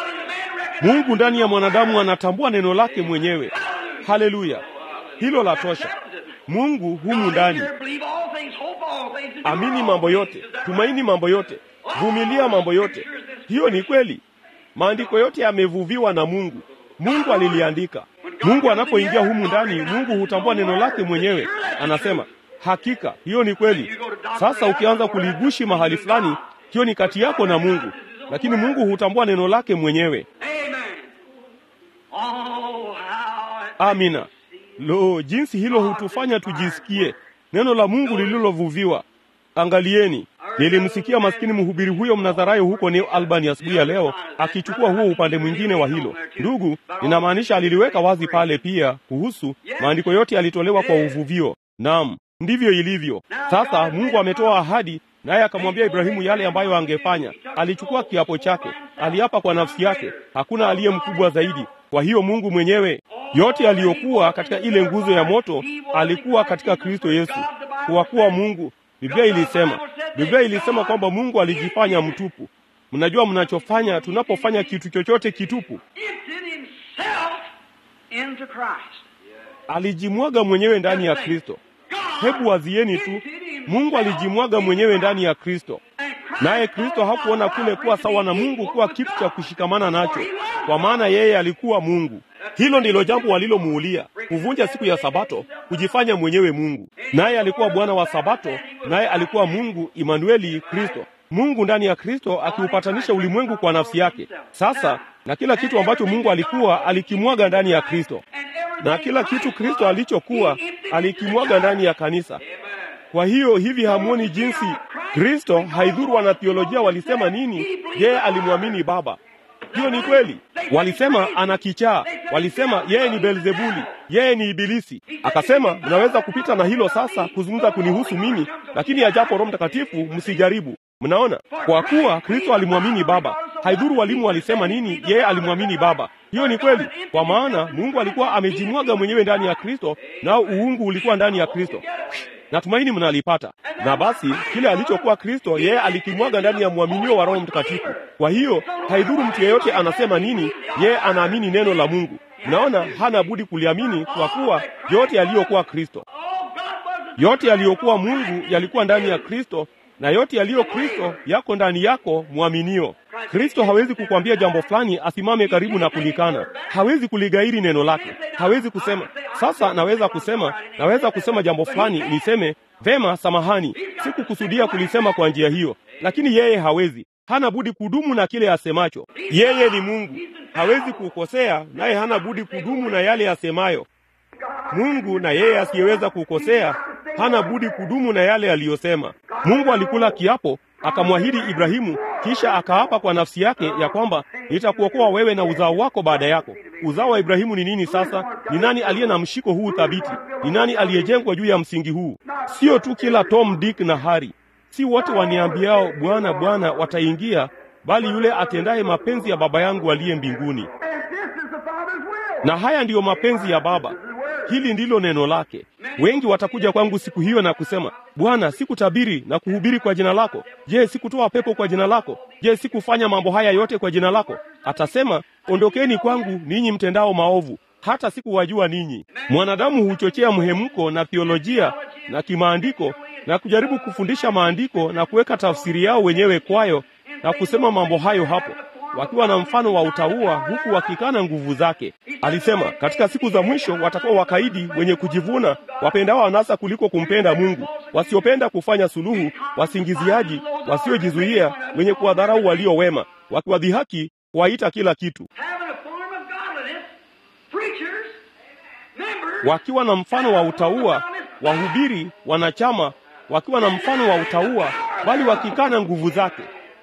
Mungu ndani ya mwanadamu anatambua neno lake mwenyewe. Haleluya, hilo la tosha. Mungu humu ndani, amini mambo yote, tumaini mambo yote, vumilia mambo yote. Hiyo ni kweli. Maandiko yote yamevuviwa na Mungu. Mungu aliliandika. Mungu anapoingia humu ndani, Mungu hutambua neno lake mwenyewe, anasema hakika hiyo ni kweli. Sasa ukianza kuligushi mahali fulani, hiyo ni kati yako na Mungu, lakini Mungu hutambua neno lake mwenyewe. Amen. Oh, how it Amina. Lo, jinsi hilo hutufanya tujisikie neno la Mungu lililovuviwa. Angalieni, nilimsikia maskini mhubiri huyo mnadharayo huko New Albany asubuhi ya leo akichukua huo upande mwingine wa hilo. Ndugu, ninamaanisha aliliweka wazi pale pia kuhusu maandiko yote yalitolewa kwa uvuvio. Naam, ndivyo ilivyo. Sasa Mungu ametoa ahadi, naye akamwambia Ibrahimu yale ambayo angefanya. Alichukua kiapo chake, aliapa kwa nafsi yake, hakuna aliye mkubwa zaidi. Kwa hiyo Mungu mwenyewe yote aliyokuwa katika ile nguzo ya moto alikuwa katika Kristo Yesu, kwa kuwa Mungu. Biblia ilisema, Biblia ilisema kwamba Mungu alijifanya mtupu. Mnajua mnachofanya tunapofanya kitu chochote kitupu? emptied himself into Christ. Alijimwaga mwenyewe ndani ya Kristo. Hebu wazieni tu, Mungu alijimwaga mwenyewe ndani ya Kristo, naye Kristo hakuona kule kuwa sawa na Mungu kuwa kitu cha kushikamana nacho, kwa maana yeye alikuwa Mungu. Hilo ndilo jambo walilomuulia, kuvunja siku ya Sabato, kujifanya mwenyewe Mungu. Naye alikuwa Bwana wa Sabato, naye alikuwa Mungu Imanueli, Kristo. Mungu ndani ya Kristo akiupatanisha ulimwengu kwa nafsi yake. Sasa na kila kitu ambacho Mungu alikuwa alikimwaga ndani ya Kristo, na kila kitu Kristo alichokuwa alikimwaga ndani ya kanisa. Kwa hiyo hivi hamuoni jinsi Kristo, haidhuru wanatheolojia walisema nini, yeye alimwamini Baba. Hiyo ni kweli. Walisema ana kichaa, walisema yeye ni Beelzebuli, yeye ni Ibilisi. Akasema mnaweza kupita na hilo sasa kuzungumza kunihusu mimi, lakini ajapo Roho Mtakatifu msijaribu. Mnaona, kwa kuwa Kristo alimwamini Baba. Haidhuru walimu walisema nini, yeye alimwamini Baba. Hiyo ni kweli, kwa maana Mungu alikuwa amejimwaga mwenyewe ndani ya Kristo, nao uungu ulikuwa ndani ya Kristo. Natumaini mnalipata. Na basi kile alichokuwa Kristo, yeye alikimwaga ndani ya mwaminio wa Roho Mtakatifu. Kwa hiyo haidhuru mtu yeyote anasema nini, yeye anaamini neno la Mungu. Mnaona, hana budi kuliamini, kwa kuwa yote yaliyokuwa Kristo, Oh, God wasn't yote yaliyokuwa Mungu yalikuwa ndani ya Kristo, na yote yaliyo Kristo yako ndani yako mwaminio. Kristo hawezi kukwambia jambo fulani asimame karibu na kulikana. Hawezi kuligairi neno lake. Hawezi kusema sasa, naweza kusema, naweza kusema jambo fulani niseme vema, samahani, sikukusudia kulisema kwa njia hiyo, lakini yeye hawezi. Hana budi kudumu na kile asemacho. Yeye ni Mungu, hawezi kukosea, naye hana budi kudumu na yale asemayo. Mungu na yeye asiyeweza kukosea hana budi kudumu na yale aliyosema. Mungu alikula kiapo akamwahidi Ibrahimu, kisha akaapa kwa nafsi yake ya kwamba nitakuokoa wewe na uzao wako baada yako. Uzao wa Ibrahimu ni nini sasa? Ni nani aliye na mshiko huu thabiti? Ni nani aliyejengwa juu ya msingi huu? Sio tu kila Tom, Dick na Harry, si wote waniambiao Bwana, Bwana wataingia, bali yule atendaye mapenzi ya Baba yangu aliye mbinguni. And this is the Father's will. Na haya ndiyo mapenzi ya Baba. Hili ndilo neno lake. Wengi watakuja kwangu siku hiyo na kusema, Bwana, sikutabiri na kuhubiri kwa jina lako? Je, sikutoa pepo kwa jina lako? Je, sikufanya mambo haya yote kwa jina lako? Atasema, ondokeni kwangu ninyi mtendao maovu, hata sikuwajua ninyi. Mwanadamu huchochea mhemko na theolojia na kimaandiko na kujaribu kufundisha maandiko na kuweka tafsiri yao wenyewe kwayo na kusema mambo hayo hapo wakiwa na mfano wa utauwa huku wakikana nguvu zake. Alisema katika siku za mwisho watakuwa wakaidi, wenye kujivuna, wapendao anasa kuliko kumpenda Mungu, wasiopenda kufanya suluhu, wasingiziaji, wasiojizuia, wenye kuwadharau walio wema, wakiwadhihaki, kuwaita kila kitu, having a form of godliness, preachers, members, wakiwa na mfano wa utauwa, wahubiri, wanachama, wakiwa na mfano wa utauwa, bali wakikana nguvu zake.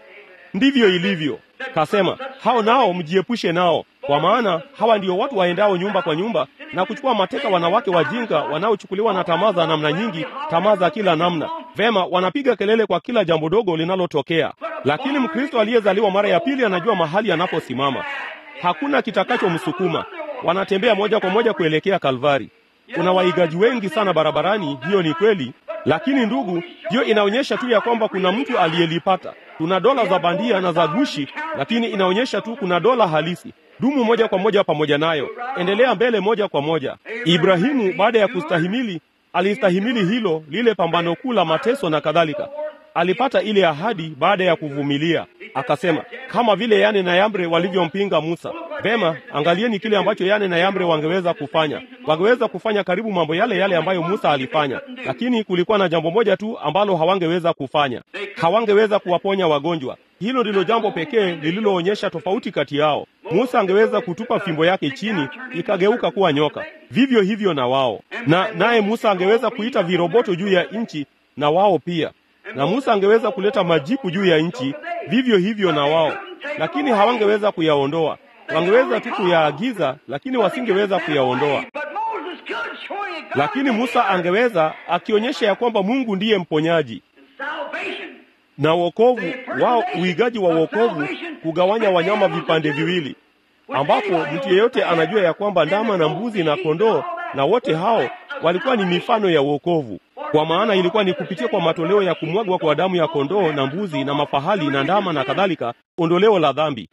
Ndivyo ilivyo. Kasema hao nao mjiepushe nao, kwa maana hawa ndio watu waendao nyumba kwa nyumba na kuchukua mateka wanawake wajinga wanaochukuliwa na tamaa za namna nyingi, tamaa za kila namna. Vema, wanapiga kelele kwa kila jambo dogo linalotokea, lakini Mkristo aliyezaliwa mara ya pili anajua mahali anaposimama. Hakuna kitakachomsukuma. Wanatembea moja kwa moja kuelekea Kalvari. Kuna waigaji wengi sana barabarani, hiyo ni kweli, lakini ndugu, hiyo inaonyesha tu ya kwamba kuna mtu aliyelipata. Tuna dola za bandia na za gushi, lakini inaonyesha tu kuna dola halisi. Dumu moja kwa moja pamoja nayo, endelea mbele moja kwa moja. Ibrahimu baada ya kustahimili, alistahimili hilo lile pambano kuu la mateso na kadhalika. alipata ile ahadi baada ya kuvumilia. Akasema kama vile Yane na Yambre walivyompinga Musa. Vema, angalieni kile ambacho Yane na Yambre wangeweza kufanya. Wangeweza kufanya karibu mambo yale yale ambayo Musa alifanya, lakini kulikuwa na jambo moja tu ambalo hawangeweza kufanya. Hawangeweza kuwaponya wagonjwa. Hilo ndilo jambo pekee lililoonyesha tofauti kati yao. Musa angeweza kutupa fimbo yake chini ikageuka kuwa nyoka, vivyo hivyo na wao. Na naye Musa angeweza kuita viroboto juu ya nchi, na wao pia. Na Musa angeweza kuleta majipu juu ya nchi, vivyo hivyo na wao, lakini hawangeweza kuyaondoa. Wangeweza tu kuyaagiza, lakini wasingeweza kuyaondoa. Lakini Musa angeweza, akionyesha ya kwamba Mungu ndiye mponyaji na wokovu wao, uigaji wa wokovu, kugawanya wanyama vipande viwili, ambapo mtu yeyote anajua ya kwamba ndama na mbuzi na kondoo na wote hao walikuwa ni mifano ya wokovu, kwa maana ilikuwa ni kupitia kwa matoleo ya kumwagwa kwa damu ya kondoo na mbuzi na mafahali na ndama na kadhalika, ondoleo la dhambi.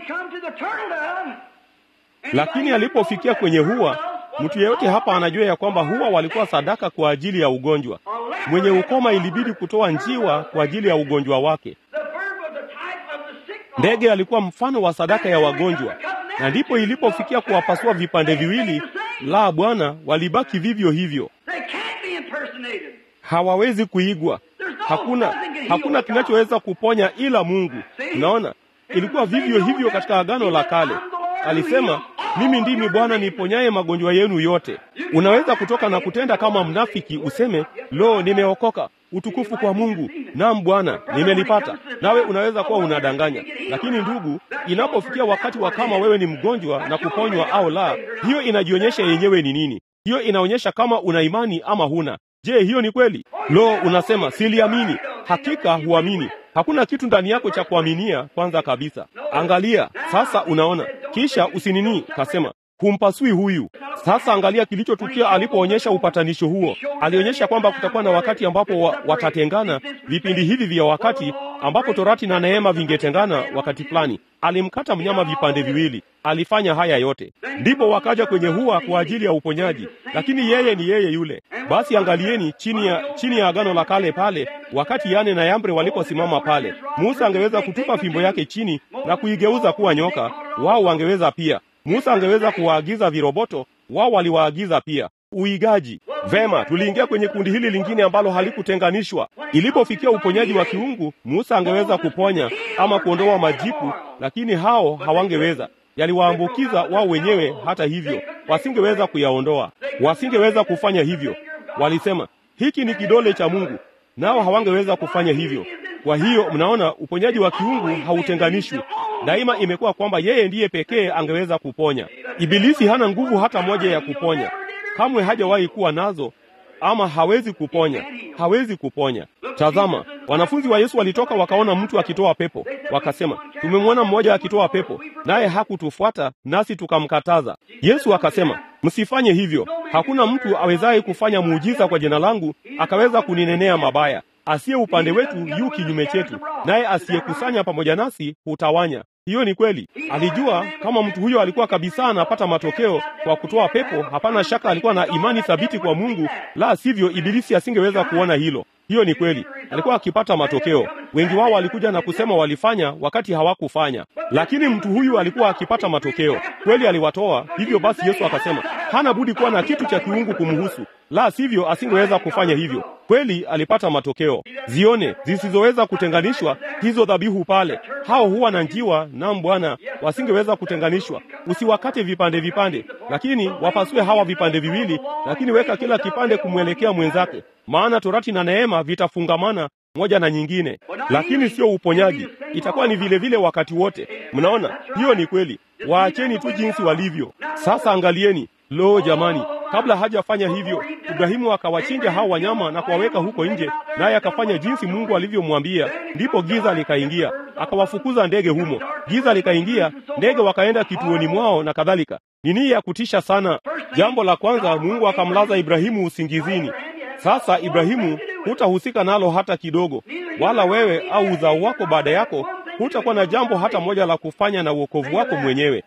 Lakini alipofikia kwenye hua, mtu yeyote hapa anajua ya kwamba hua walikuwa sadaka kwa ajili ya ugonjwa. Mwenye ukoma ilibidi kutoa njiwa kwa ajili ya ugonjwa wake. Ndege alikuwa mfano wa sadaka ya wagonjwa, na ndipo ilipofikia kuwapasua vipande viwili, la Bwana, walibaki vivyo hivyo, hawawezi kuigwa. Hakuna, hakuna kinachoweza kuponya ila Mungu. Unaona, ilikuwa vivyo hivyo katika Agano la Kale. Alisema, mimi ndimi Bwana niponyaye magonjwa yenu yote. Unaweza kutoka na kutenda kama mnafiki, useme lo, nimeokoka, utukufu kwa Mungu, naam Bwana, nimelipata. Nawe unaweza kuwa unadanganya, lakini ndugu, inapofikia wakati wa kama wewe ni mgonjwa na kuponywa au la, hiyo inajionyesha yenyewe ni nini. Hiyo inaonyesha kama una imani ama huna. Je, hiyo ni kweli? Lo, unasema siliamini. Hakika huamini. Hakuna kitu ndani yako cha kuaminia. Kwanza kabisa, angalia sasa. Unaona, kisha usinini kasema humpasui huyu. Sasa angalia kilichotukia alipoonyesha upatanisho huo. Alionyesha kwamba kutakuwa na wakati ambapo wa, watatengana vipindi hivi vya wakati ambapo torati na neema vingetengana wakati fulani. Alimkata mnyama vipande viwili. Alifanya haya yote, ndipo wakaja kwenye hua kwa ajili ya uponyaji, lakini yeye ni yeye yule. Basi angalieni chini ya chini ya agano la kale pale, wakati Yane na Yambre waliposimama pale, Musa angeweza kutupa fimbo yake chini na kuigeuza kuwa nyoka. Wao wangeweza pia. Musa angeweza kuwaagiza viroboto, wao waliwaagiza pia. Uigaji. Vema, tuliingia kwenye kundi hili lingine ambalo halikutenganishwa. Ilipofikia uponyaji wa kiungu, Musa angeweza kuponya ama kuondoa majipu, lakini hao hawangeweza. Yaliwaambukiza wao wenyewe. Hata hivyo, wasingeweza kuyaondoa, wasingeweza kufanya hivyo. Walisema hiki ni kidole cha Mungu, nao hawangeweza kufanya hivyo. Kwa hiyo mnaona, uponyaji wa kiungu hautenganishwi. Daima imekuwa kwamba yeye ndiye pekee angeweza kuponya. Ibilisi hana nguvu hata moja ya kuponya, kamwe hajawahi kuwa nazo, ama hawezi kuponya, hawezi kuponya. Tazama, wanafunzi wa Yesu walitoka wakaona mtu akitoa pepo, wakasema, tumemwona mmoja akitoa pepo, naye hakutufuata nasi tukamkataza. Yesu akasema, msifanye hivyo. Hakuna mtu awezaye kufanya muujiza kwa jina langu akaweza kuninenea mabaya. Asiye upande wetu yu kinyume chetu, naye asiyekusanya pamoja nasi hutawanya. Hiyo ni kweli. Alijua kama mtu huyo alikuwa kabisa anapata matokeo kwa kutoa pepo, hapana shaka alikuwa na imani thabiti kwa Mungu, la sivyo ibilisi asingeweza kuona hilo. Hiyo ni kweli, alikuwa akipata matokeo. Wengi wao walikuja na kusema walifanya wakati hawakufanya, lakini mtu huyu alikuwa akipata matokeo kweli, aliwatoa. Hivyo basi Yesu akasema hana budi kuwa na kitu cha kiungu kumhusu, la sivyo asingeweza kufanya hivyo. Kweli alipata matokeo. Zione zisizoweza kutenganishwa hizo dhabihu pale, hao huwa na njiwa. Naam Bwana, wasingeweza kutenganishwa. Usiwakate vipande vipande, lakini wapasue hawa vipande viwili, lakini weka kila kipande kumwelekea mwenzake, maana torati na neema vitafungamana moja na nyingine, lakini sio uponyaji. Itakuwa ni vile vile wakati wote. Mnaona, hiyo ni kweli. Waacheni tu jinsi walivyo. Sasa angalieni, lo jamani, kabla hajafanya hivyo, Ibrahimu akawachinja hao wanyama na kuwaweka huko nje, naye akafanya jinsi Mungu alivyomwambia. Ndipo giza likaingia, akawafukuza ndege humo. Giza likaingia, ndege wakaenda kituoni mwao na kadhalika. Ni nia ya kutisha sana. Jambo la kwanza, Mungu akamlaza Ibrahimu usingizini. Sasa Ibrahimu, hutahusika nalo hata kidogo, wala wewe au uzao wako baada yako hutakuwa na jambo hata moja la kufanya na uokovu wako mwenyewe.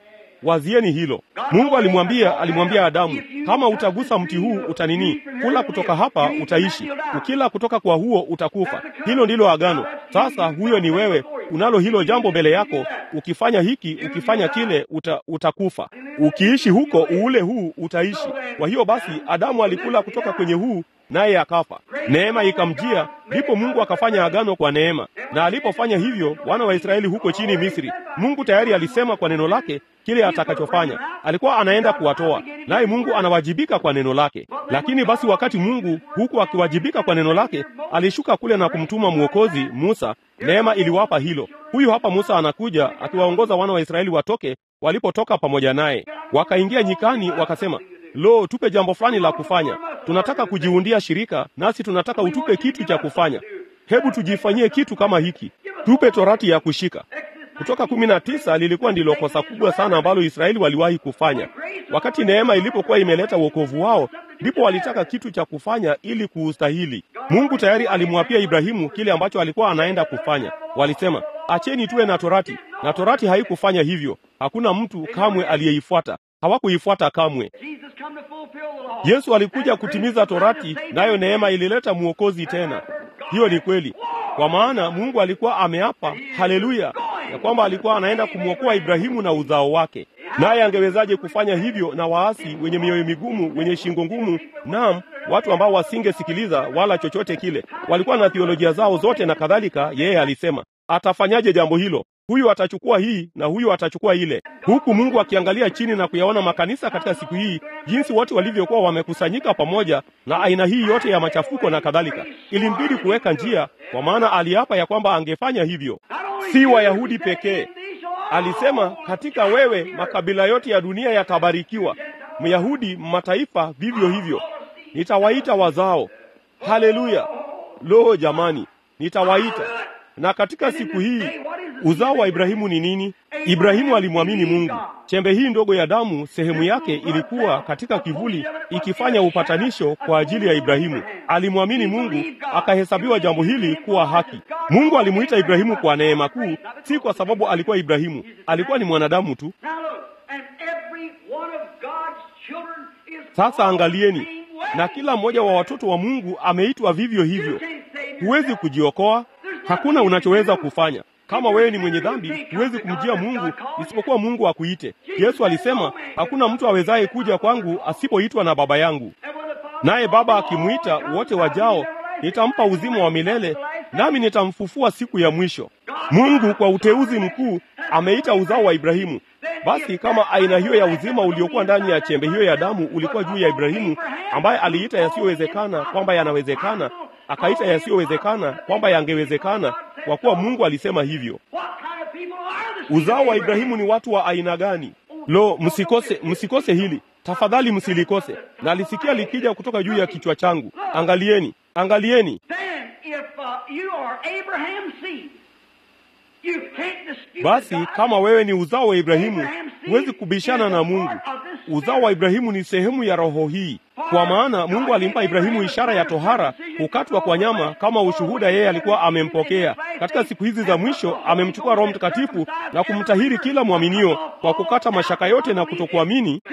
Wazieni hilo. Mungu alimwambia alimwambia Adamu, kama utagusa mti huu utanini, kula kutoka hapa utaishi, ukila kutoka kwa huo utakufa. Hilo ndilo agano. Sasa huyo ni wewe, unalo hilo jambo mbele yako. Ukifanya hiki, ukifanya kile, uta, utakufa. Ukiishi huko uule huu utaishi. Kwa hiyo basi, Adamu alikula kutoka kwenye huu naye akafa. Neema ikamjia, ndipo Mungu akafanya agano kwa neema. Na alipofanya hivyo, wana wa Israeli huko chini Misri, Mungu tayari alisema kwa neno lake kile atakachofanya. Alikuwa anaenda kuwatoa, naye Mungu anawajibika kwa neno lake. Lakini basi, wakati Mungu huku akiwajibika kwa neno lake, alishuka kule na kumtuma mwokozi Musa. Neema iliwapa hilo. Huyu hapa Musa anakuja akiwaongoza wana wa Israeli watoke walipotoka pamoja naye. Wakaingia nyikani, wakasema Lo, tupe jambo fulani la kufanya. Tunataka kujiundia shirika, nasi tunataka utupe kitu cha kufanya. Hebu tujifanyie kitu kama hiki, tupe torati ya kushika. Kutoka kumi na tisa lilikuwa ndilo kosa kubwa sana ambalo Israeli waliwahi kufanya. Wakati neema ilipokuwa imeleta wokovu wao, ndipo walitaka kitu cha kufanya ili kuustahili. Mungu tayari alimwapia Ibrahimu kile ambacho alikuwa anaenda kufanya. Walisema, acheni tuwe na torati, na torati haikufanya hivyo. Hakuna mtu kamwe aliyeifuata hawakuifuata kamwe. Yesu alikuja kutimiza torati, nayo neema ilileta mwokozi tena. Hiyo ni kweli, kwa maana Mungu alikuwa ameapa, haleluya, ya kwamba alikuwa anaenda kumwokoa Ibrahimu na uzao wake. Naye angewezaje kufanya hivyo na waasi wenye mioyo migumu, wenye shingo ngumu, naam, watu ambao wasingesikiliza wala chochote kile, walikuwa na theolojia zao zote na kadhalika. Yeye alisema atafanyaje jambo hilo? Huyu atachukua hii na huyu atachukua ile, huku Mungu akiangalia chini na kuyaona makanisa katika siku hii, jinsi watu walivyokuwa wamekusanyika pamoja na aina hii yote ya machafuko na kadhalika. Ilimbidi kuweka njia, kwa maana aliapa ya kwamba angefanya hivyo. Si Wayahudi pekee, alisema katika wewe makabila yote ya dunia yatabarikiwa. Myahudi, mataifa vivyo hivyo, nitawaita wazao. Haleluya! Lo, jamani, nitawaita na katika siku hii uzao wa Ibrahimu ni nini? Ibrahimu alimwamini Mungu. Chembe hii ndogo ya damu, sehemu yake ilikuwa katika kivuli, ikifanya upatanisho kwa ajili ya Ibrahimu. Alimwamini Mungu, akahesabiwa jambo hili kuwa haki. Mungu alimuita Ibrahimu kwa neema kuu, si kwa sababu alikuwa Ibrahimu, alikuwa ni mwanadamu tu. Sasa angalieni, na kila mmoja wa watoto wa Mungu ameitwa vivyo hivyo. Huwezi kujiokoa, hakuna unachoweza kufanya. Kama wewe ni mwenye dhambi, huwezi kumjia Mungu isipokuwa Mungu akuite. Yesu alisema, hakuna mtu awezaye kuja kwangu asipoitwa na Baba yangu, naye Baba akimwita wote wajao, nitampa uzima wa milele, nami nitamfufua siku ya mwisho. Mungu kwa uteuzi mkuu ameita uzao wa Ibrahimu. Basi kama aina hiyo ya uzima uliokuwa ndani ya chembe hiyo ya damu ulikuwa juu ya Ibrahimu, ambaye aliita yasiyowezekana kwamba yanawezekana, akaita yasiyowezekana kwamba yangewezekana, kwa kuwa Mungu alisema hivyo. Uzao wa Ibrahimu ni watu wa aina gani? Lo, msikose, msikose hili tafadhali, msilikose. Na lisikia likija kutoka juu ya kichwa changu. Angalieni, angalieni. Basi kama wewe ni uzao wa Ibrahimu, huwezi kubishana na Mungu. Uzao wa Ibrahimu ni sehemu ya roho hii, kwa maana Mungu alimpa Ibrahimu ishara ya tohara, kukatwa kwa nyama, kama ushuhuda yeye alikuwa amempokea. Katika siku hizi za mwisho amemchukua Roho Mtakatifu na kumtahiri kila mwaminio kwa kukata mashaka yote na kutokuamini.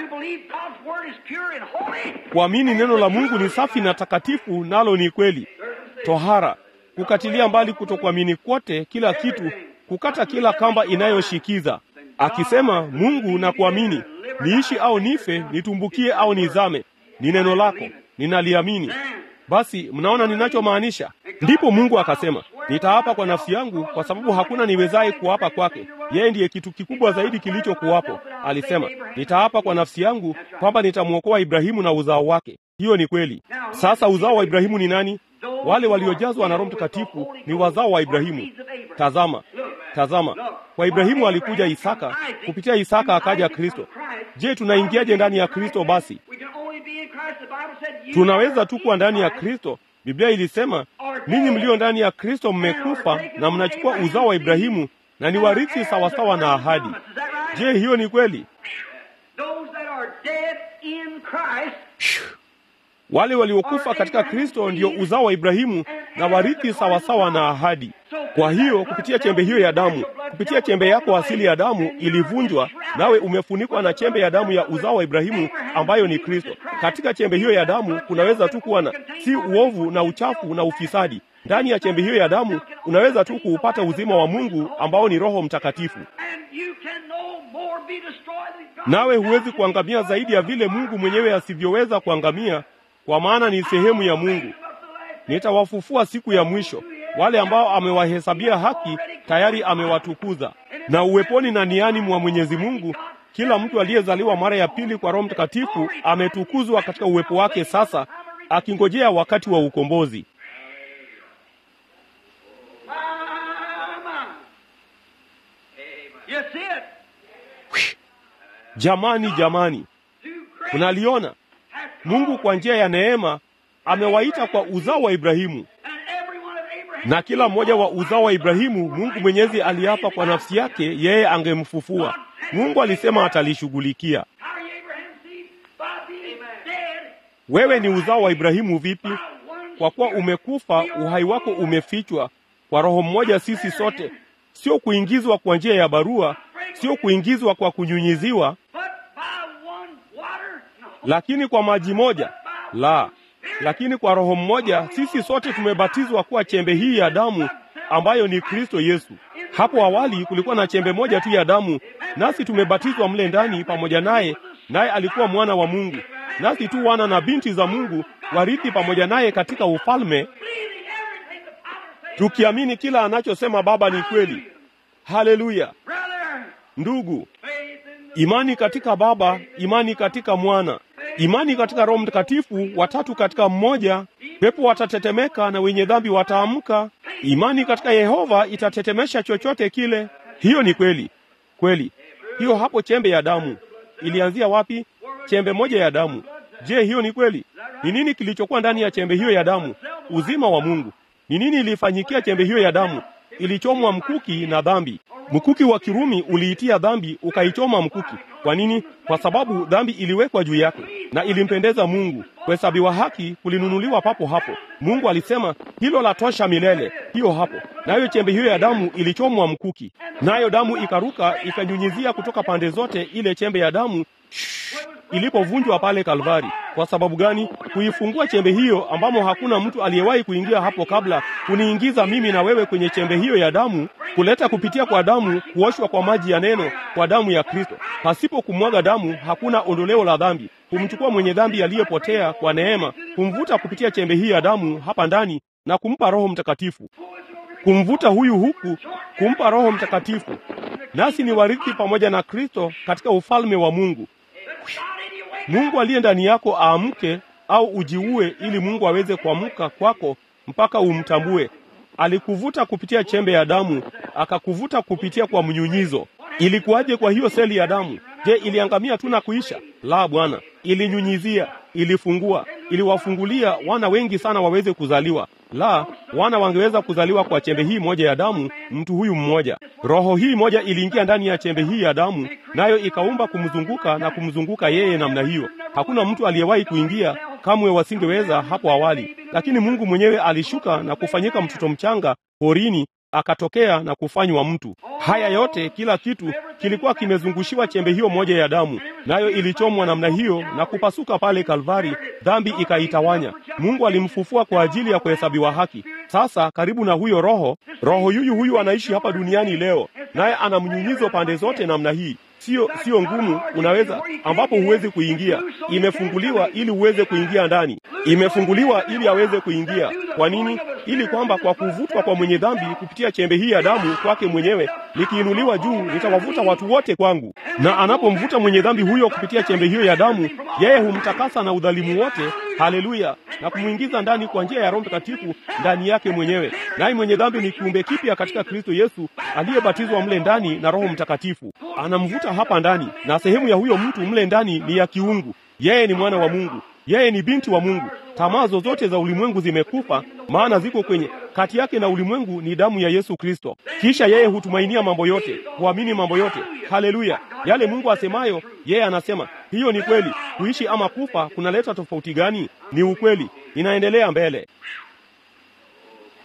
Kuamini neno la Mungu ni safi na takatifu, nalo ni kweli. Tohara, kukatilia mbali kutokuamini kwote, kila kitu kukata kila kamba inayoshikiza, akisema Mungu na kuamini, niishi au nife, nitumbukie au nizame, ni neno lako, ninaliamini. Basi mnaona ninachomaanisha? Ndipo Mungu akasema, nitaapa kwa nafsi yangu, kwa sababu hakuna niwezaye kuapa kwake. Yeye ndiye kitu kikubwa zaidi kilichokuwapo. Alisema, nitaapa kwa nafsi yangu kwamba nitamwokoa Ibrahimu na uzao wake. Hiyo ni kweli. Sasa uzao wa Ibrahimu ni nani? Wale waliojazwa na Roho Mtakatifu ni wazao wa Ibrahimu. Tazama, tazama, kwa Ibrahimu alikuja Isaka, kupitia Isaka akaja Kristo. Je, tunaingiaje ndani ya Kristo? Basi tunaweza tu kuwa ndani ya Kristo. Biblia ilisema, ninyi mlio ndani ya Kristo mmekufa na mnachukua uzao wa Ibrahimu na ni warithi sawasawa na ahadi. Je, hiyo ni kweli? Wale waliokufa katika Kristo ndio uzao wa Ibrahimu na warithi sawasawa na ahadi. Kwa hiyo kupitia chembe hiyo ya damu, kupitia chembe yako asili ya damu ilivunjwa, nawe umefunikwa na chembe ya damu ya uzao wa Ibrahimu ambayo ni Kristo. Katika chembe hiyo ya damu kunaweza tu kuwa na si uovu na uchafu na ufisadi. Ndani ya chembe hiyo ya damu unaweza tu kuupata uzima wa Mungu ambao ni Roho Mtakatifu. Nawe huwezi kuangamia zaidi ya vile Mungu mwenyewe asivyoweza kuangamia, kwa maana ni sehemu ya Mungu. Nitawafufua siku ya mwisho, wale ambao amewahesabia haki tayari amewatukuza. Na uweponi na niani mwa Mwenyezi Mungu, kila mtu aliyezaliwa mara ya pili kwa Roho Mtakatifu ametukuzwa katika uwepo wake sasa, akingojea wakati wa ukombozi. Jamani, jamani, unaliona Mungu kwa njia ya neema amewaita kwa uzao wa Ibrahimu, na kila mmoja wa uzao wa Ibrahimu Mungu Mwenyezi aliapa kwa nafsi yake yeye angemfufua. Mungu alisema atalishughulikia. Wewe ni uzao wa Ibrahimu vipi? Kwa kuwa umekufa, uhai wako umefichwa kwa roho mmoja. Sisi sote, sio kuingizwa kwa njia ya barua, sio kuingizwa kwa kunyunyiziwa, lakini kwa maji moja la lakini kwa roho mmoja sisi sote tumebatizwa kuwa chembe hii ya damu ambayo ni Kristo Yesu. Hapo awali kulikuwa na chembe moja tu ya damu, nasi tumebatizwa mle ndani pamoja naye, naye alikuwa mwana wa Mungu, nasi tu wana na binti za Mungu, warithi pamoja naye katika ufalme, tukiamini kila anachosema Baba ni kweli. Haleluya! Ndugu, imani katika Baba, imani katika Mwana imani katika Roho Mtakatifu, watatu katika mmoja. Pepo watatetemeka na wenye dhambi wataamka. Imani katika Yehova itatetemesha chochote kile. Hiyo ni kweli kweli. Hiyo hapo chembe ya damu ilianzia wapi? Chembe moja ya damu. Je, hiyo ni kweli? Ni nini kilichokuwa ndani ya chembe hiyo ya damu? Uzima wa Mungu. Ni nini ilifanyikia chembe hiyo ya damu? Ilichomwa mkuki na dhambi. Mkuki wa Kirumi uliitia dhambi ukaichoma mkuki. Kwa nini? Kwa sababu dhambi iliwekwa juu yake na ilimpendeza Mungu. Kuhesabiwa haki kulinunuliwa papo hapo. Mungu alisema hilo la tosha milele, hiyo hapo. Nayo chembe hiyo ya damu ilichomwa mkuki, nayo damu ikaruka ikanyunyizia kutoka pande zote ile chembe ya damu ilipovunjwa pale Kalvari. Kwa sababu gani? Kuifungua chembe hiyo ambamo hakuna mtu aliyewahi kuingia hapo kabla, kuniingiza mimi na wewe kwenye chembe hiyo ya damu, kuleta kupitia kwa damu, kuoshwa kwa maji ya neno, kwa damu ya Kristo. Pasipo kumwaga damu hakuna ondoleo la dhambi. Kumchukua mwenye dhambi aliyepotea kwa neema, kumvuta kupitia chembe hii ya damu hapa ndani na kumpa Roho Mtakatifu, kumvuta huyu huku, kumpa Roho Mtakatifu, nasi ni warithi pamoja na Kristo katika ufalme wa Mungu. Mungu aliye ndani yako aamke au ujiue, ili Mungu aweze kuamka kwako mpaka umtambue. Alikuvuta kupitia chembe ya damu, akakuvuta kupitia kwa mnyunyizo. Ilikuwaje kwa hiyo seli ya damu? Je, iliangamia tu na kuisha? La, Bwana, ilinyunyizia, ilifungua, iliwafungulia wana wengi sana waweze kuzaliwa. La, wana wangeweza kuzaliwa kwa chembe hii moja ya damu, mtu huyu mmoja. Roho hii moja iliingia ndani ya chembe hii ya damu, nayo ikaumba kumzunguka na kumzunguka yeye namna hiyo. Hakuna mtu aliyewahi kuingia, kamwe wasingeweza hapo awali, lakini Mungu mwenyewe alishuka na kufanyika mtoto mchanga porini akatokea na kufanywa mtu. Haya yote, kila kitu kilikuwa kimezungushiwa chembe hiyo moja ya damu, nayo ilichomwa namna hiyo na kupasuka pale Kalvari, dhambi ikaitawanya. Mungu alimfufua kwa ajili ya kuhesabiwa haki. Sasa karibu na huyo Roho, Roho yuyu huyu anaishi hapa duniani leo, naye ana mnyunyizo pande zote namna hii Sio, sio ngumu, unaweza ambapo huwezi kuingia. Imefunguliwa ili uweze kuingia ndani, imefunguliwa ili aweze kuingia. Kwa nini? Ili kwamba kwa kuvutwa kwa mwenye dhambi kupitia chembe hii ya damu kwake mwenyewe, nikiinuliwa juu, nitawavuta watu wote kwangu. Na anapomvuta mwenye dhambi huyo kupitia chembe hiyo ya damu, yeye humtakasa na udhalimu wote, haleluya, na kumwingiza ndani kwa njia ya Roho Mtakatifu ndani yake mwenyewe. Naye mwenye dhambi ni kiumbe kipya katika Kristo Yesu, aliyebatizwa mle ndani na Roho Mtakatifu. Anamvuta hapa ndani, na sehemu ya huyo mtu mle ndani ni ya kiungu. Yeye ni mwana wa Mungu, yeye ni binti wa Mungu. Tamaa zozote za ulimwengu zimekufa, maana ziko kwenye kati yake na ulimwengu ni damu ya Yesu Kristo. Kisha yeye hutumainia mambo yote, huamini mambo yote. Haleluya! Yale Mungu asemayo, yeye anasema hiyo ni kweli. Kuishi ama kufa kunaleta tofauti gani? Ni ukweli. Inaendelea mbele.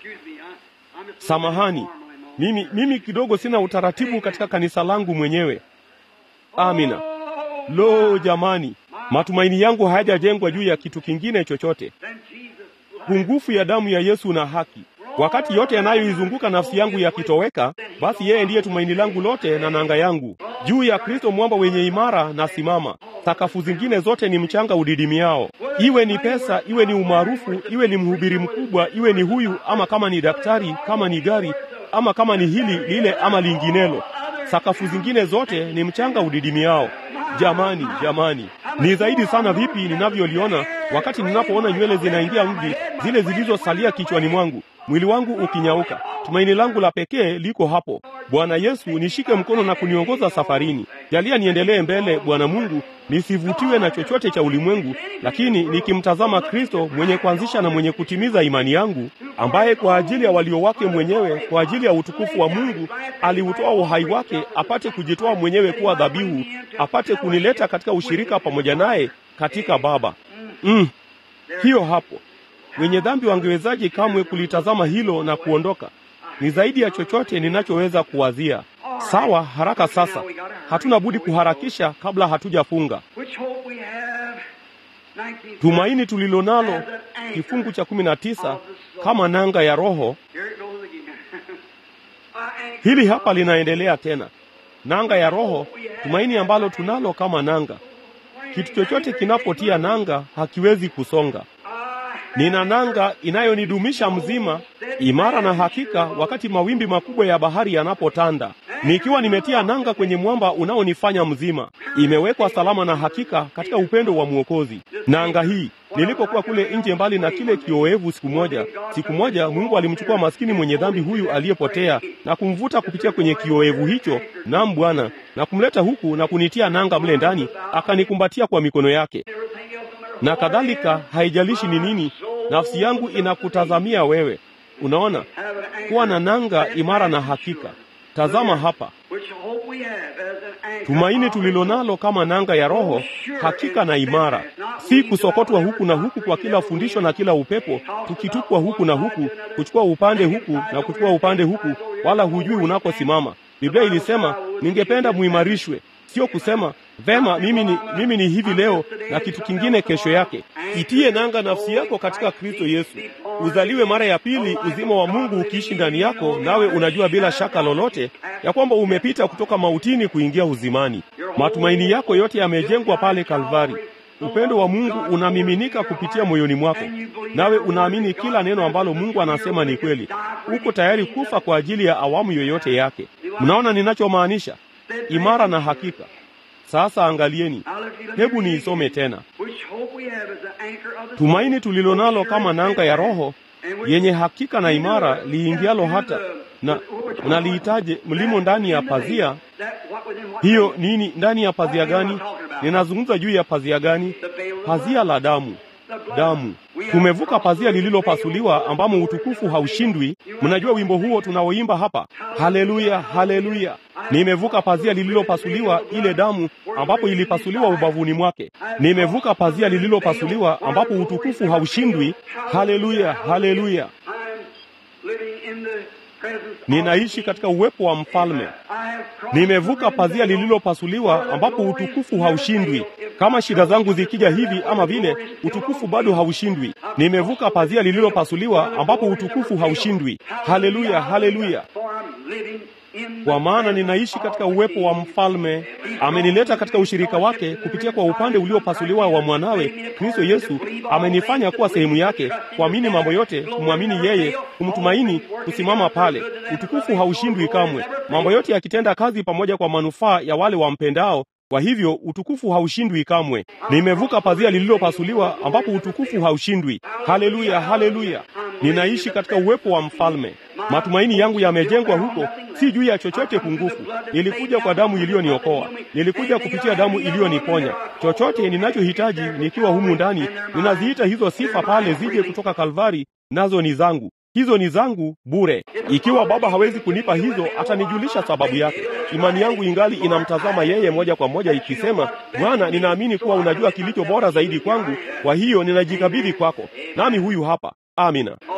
Samahani, mimi, mimi kidogo sina utaratibu katika kanisa langu mwenyewe. Amina. Lo, jamani, matumaini yangu hayajajengwa juu ya kitu kingine chochote. Pungufu ya damu ya Yesu na haki. Wakati yote yanayoizunguka nafsi yangu yakitoweka, basi yeye ndiye tumaini langu lote na nanga yangu. Juu ya Kristo mwamba wenye imara na simama. Sakafu zingine zote ni mchanga udidimiao. Iwe ni pesa, iwe ni umaarufu, iwe ni mhubiri mkubwa, iwe ni huyu ama kama ni daktari, kama ni gari, ama kama ni hili lile ama linginelo. Sakafu zingine zote ni mchanga udidimiao. Jamani, jamani, ni zaidi sana vipi ninavyoliona wakati ninapoona nywele zinaingia mvi, zile zilizosalia kichwani mwangu, mwili wangu ukinyauka. Tumaini langu la pekee liko hapo. Bwana Yesu, nishike mkono na kuniongoza safarini. Jalia niendelee mbele, Bwana Mungu, nisivutiwe na chochote cha ulimwengu, lakini nikimtazama Kristo mwenye kuanzisha na mwenye kutimiza imani yangu, ambaye kwa ajili ya walio wake mwenyewe, kwa ajili ya utukufu wa Mungu, aliutoa uhai wake apate kujitoa mwenyewe kuwa dhabihu, apate kunileta katika ushirika pamoja naye katika Baba. Mm, hiyo hapo. Wenye dhambi wangewezaje kamwe kulitazama hilo na kuondoka? Ni zaidi ya chochote ninachoweza kuwazia. Sawa, haraka sasa. Hatuna budi kuharakisha kabla hatujafunga. Tumaini tulilonalo, kifungu cha kumi na tisa, kama nanga ya Roho. Hili hapa linaendelea tena, nanga ya Roho, tumaini ambalo tunalo kama nanga. Kitu chochote kinapotia nanga hakiwezi kusonga. Nina nanga inayonidumisha mzima, imara na hakika, wakati mawimbi makubwa ya bahari yanapotanda. Nikiwa nimetia nanga kwenye mwamba unaonifanya mzima, imewekwa salama na hakika katika upendo wa Mwokozi. Nanga hii nilipokuwa kule nje mbali na kile kioevu, siku moja, siku moja Mungu alimchukua maskini mwenye dhambi huyu aliyepotea na kumvuta kupitia kwenye kioevu hicho, nam Bwana, na kumleta huku na kunitia nanga mle ndani, akanikumbatia kwa mikono yake na kadhalika. Haijalishi ni nini, nafsi yangu inakutazamia wewe. Unaona, kuwa na nanga imara na hakika. Tazama hapa tumaini tulilonalo kama nanga ya Roho, hakika na imara, si kusokotwa huku na huku kwa kila fundisho na kila upepo, tukitupwa huku na huku, kuchukua upande huku na kuchukua upande huku, wala hujui unakosimama. Biblia ilisema, ningependa muimarishwe, sio kusema vema, mimi ni, mimi ni hivi leo na kitu kingine kesho yake. Itie nanga nafsi yako katika Kristo Yesu, uzaliwe mara ya pili, uzima wa Mungu ukiishi ndani yako, nawe unajua bila shaka lolote ya kwamba umepita kutoka mautini kuingia uzimani. Matumaini yako yote yamejengwa pale Kalvari. Upendo wa Mungu unamiminika kupitia moyoni mwako, nawe unaamini kila neno ambalo Mungu anasema ni kweli. Uko tayari kufa kwa ajili ya awamu yoyote yake. Mnaona ninachomaanisha? Imara na hakika. Sasa angalieni, hebu niisome tena. Tumaini tulilonalo kama nanga ya Roho yenye hakika na imara, liingialo hata na mnaliitaje mlimo ndani ya pazia hiyo. Nini ndani ya pazia gani? Ninazungumza juu ya pazia gani? Pazia la damu. Damu. Tumevuka pazia lililopasuliwa ambamo utukufu haushindwi. Mnajua wimbo huo tunaoimba hapa, haleluya, haleluya. Nimevuka pazia lililopasuliwa, ile damu ambapo ilipasuliwa ubavuni mwake. Nimevuka pazia lililopasuliwa ambapo utukufu haushindwi. Haleluya, haleluya. Ninaishi katika uwepo wa mfalme. Nimevuka pazia lililopasuliwa ambapo utukufu haushindwi. Kama shida zangu zikija hivi ama vile, utukufu bado haushindwi. Nimevuka pazia lililopasuliwa ambapo utukufu haushindwi. Haleluya, haleluya. Kwa maana ninaishi katika uwepo wa mfalme. Amenileta katika ushirika wake kupitia kwa upande uliopasuliwa wa mwanawe Kristo Yesu. Amenifanya kuwa sehemu yake, kuamini mambo yote, kumwamini yeye, kumtumaini, kusimama pale. Utukufu haushindwi kamwe, mambo yote yakitenda kazi pamoja kwa manufaa ya wale wampendao. Kwa hivyo utukufu haushindwi kamwe. Nimevuka pazia lililopasuliwa ambapo utukufu haushindwi. Haleluya, haleluya. Ninaishi katika uwepo wa mfalme. Matumaini yangu yamejengwa huko, si juu ya chochote pungufu. Nilikuja kwa damu iliyoniokoa, nilikuja kupitia damu iliyoniponya. Chochote ninachohitaji nikiwa humu ndani, ninaziita hizo sifa pale zije kutoka Kalvari, nazo ni zangu hizo ni zangu bure. Ikiwa Baba hawezi kunipa hizo, atanijulisha sababu yake. Imani yangu ingali inamtazama yeye moja kwa moja, ikisema, Bwana, ninaamini kuwa unajua kilicho bora zaidi kwangu, kwa hiyo ninajikabidhi kwako, nami huyu hapa. Amina.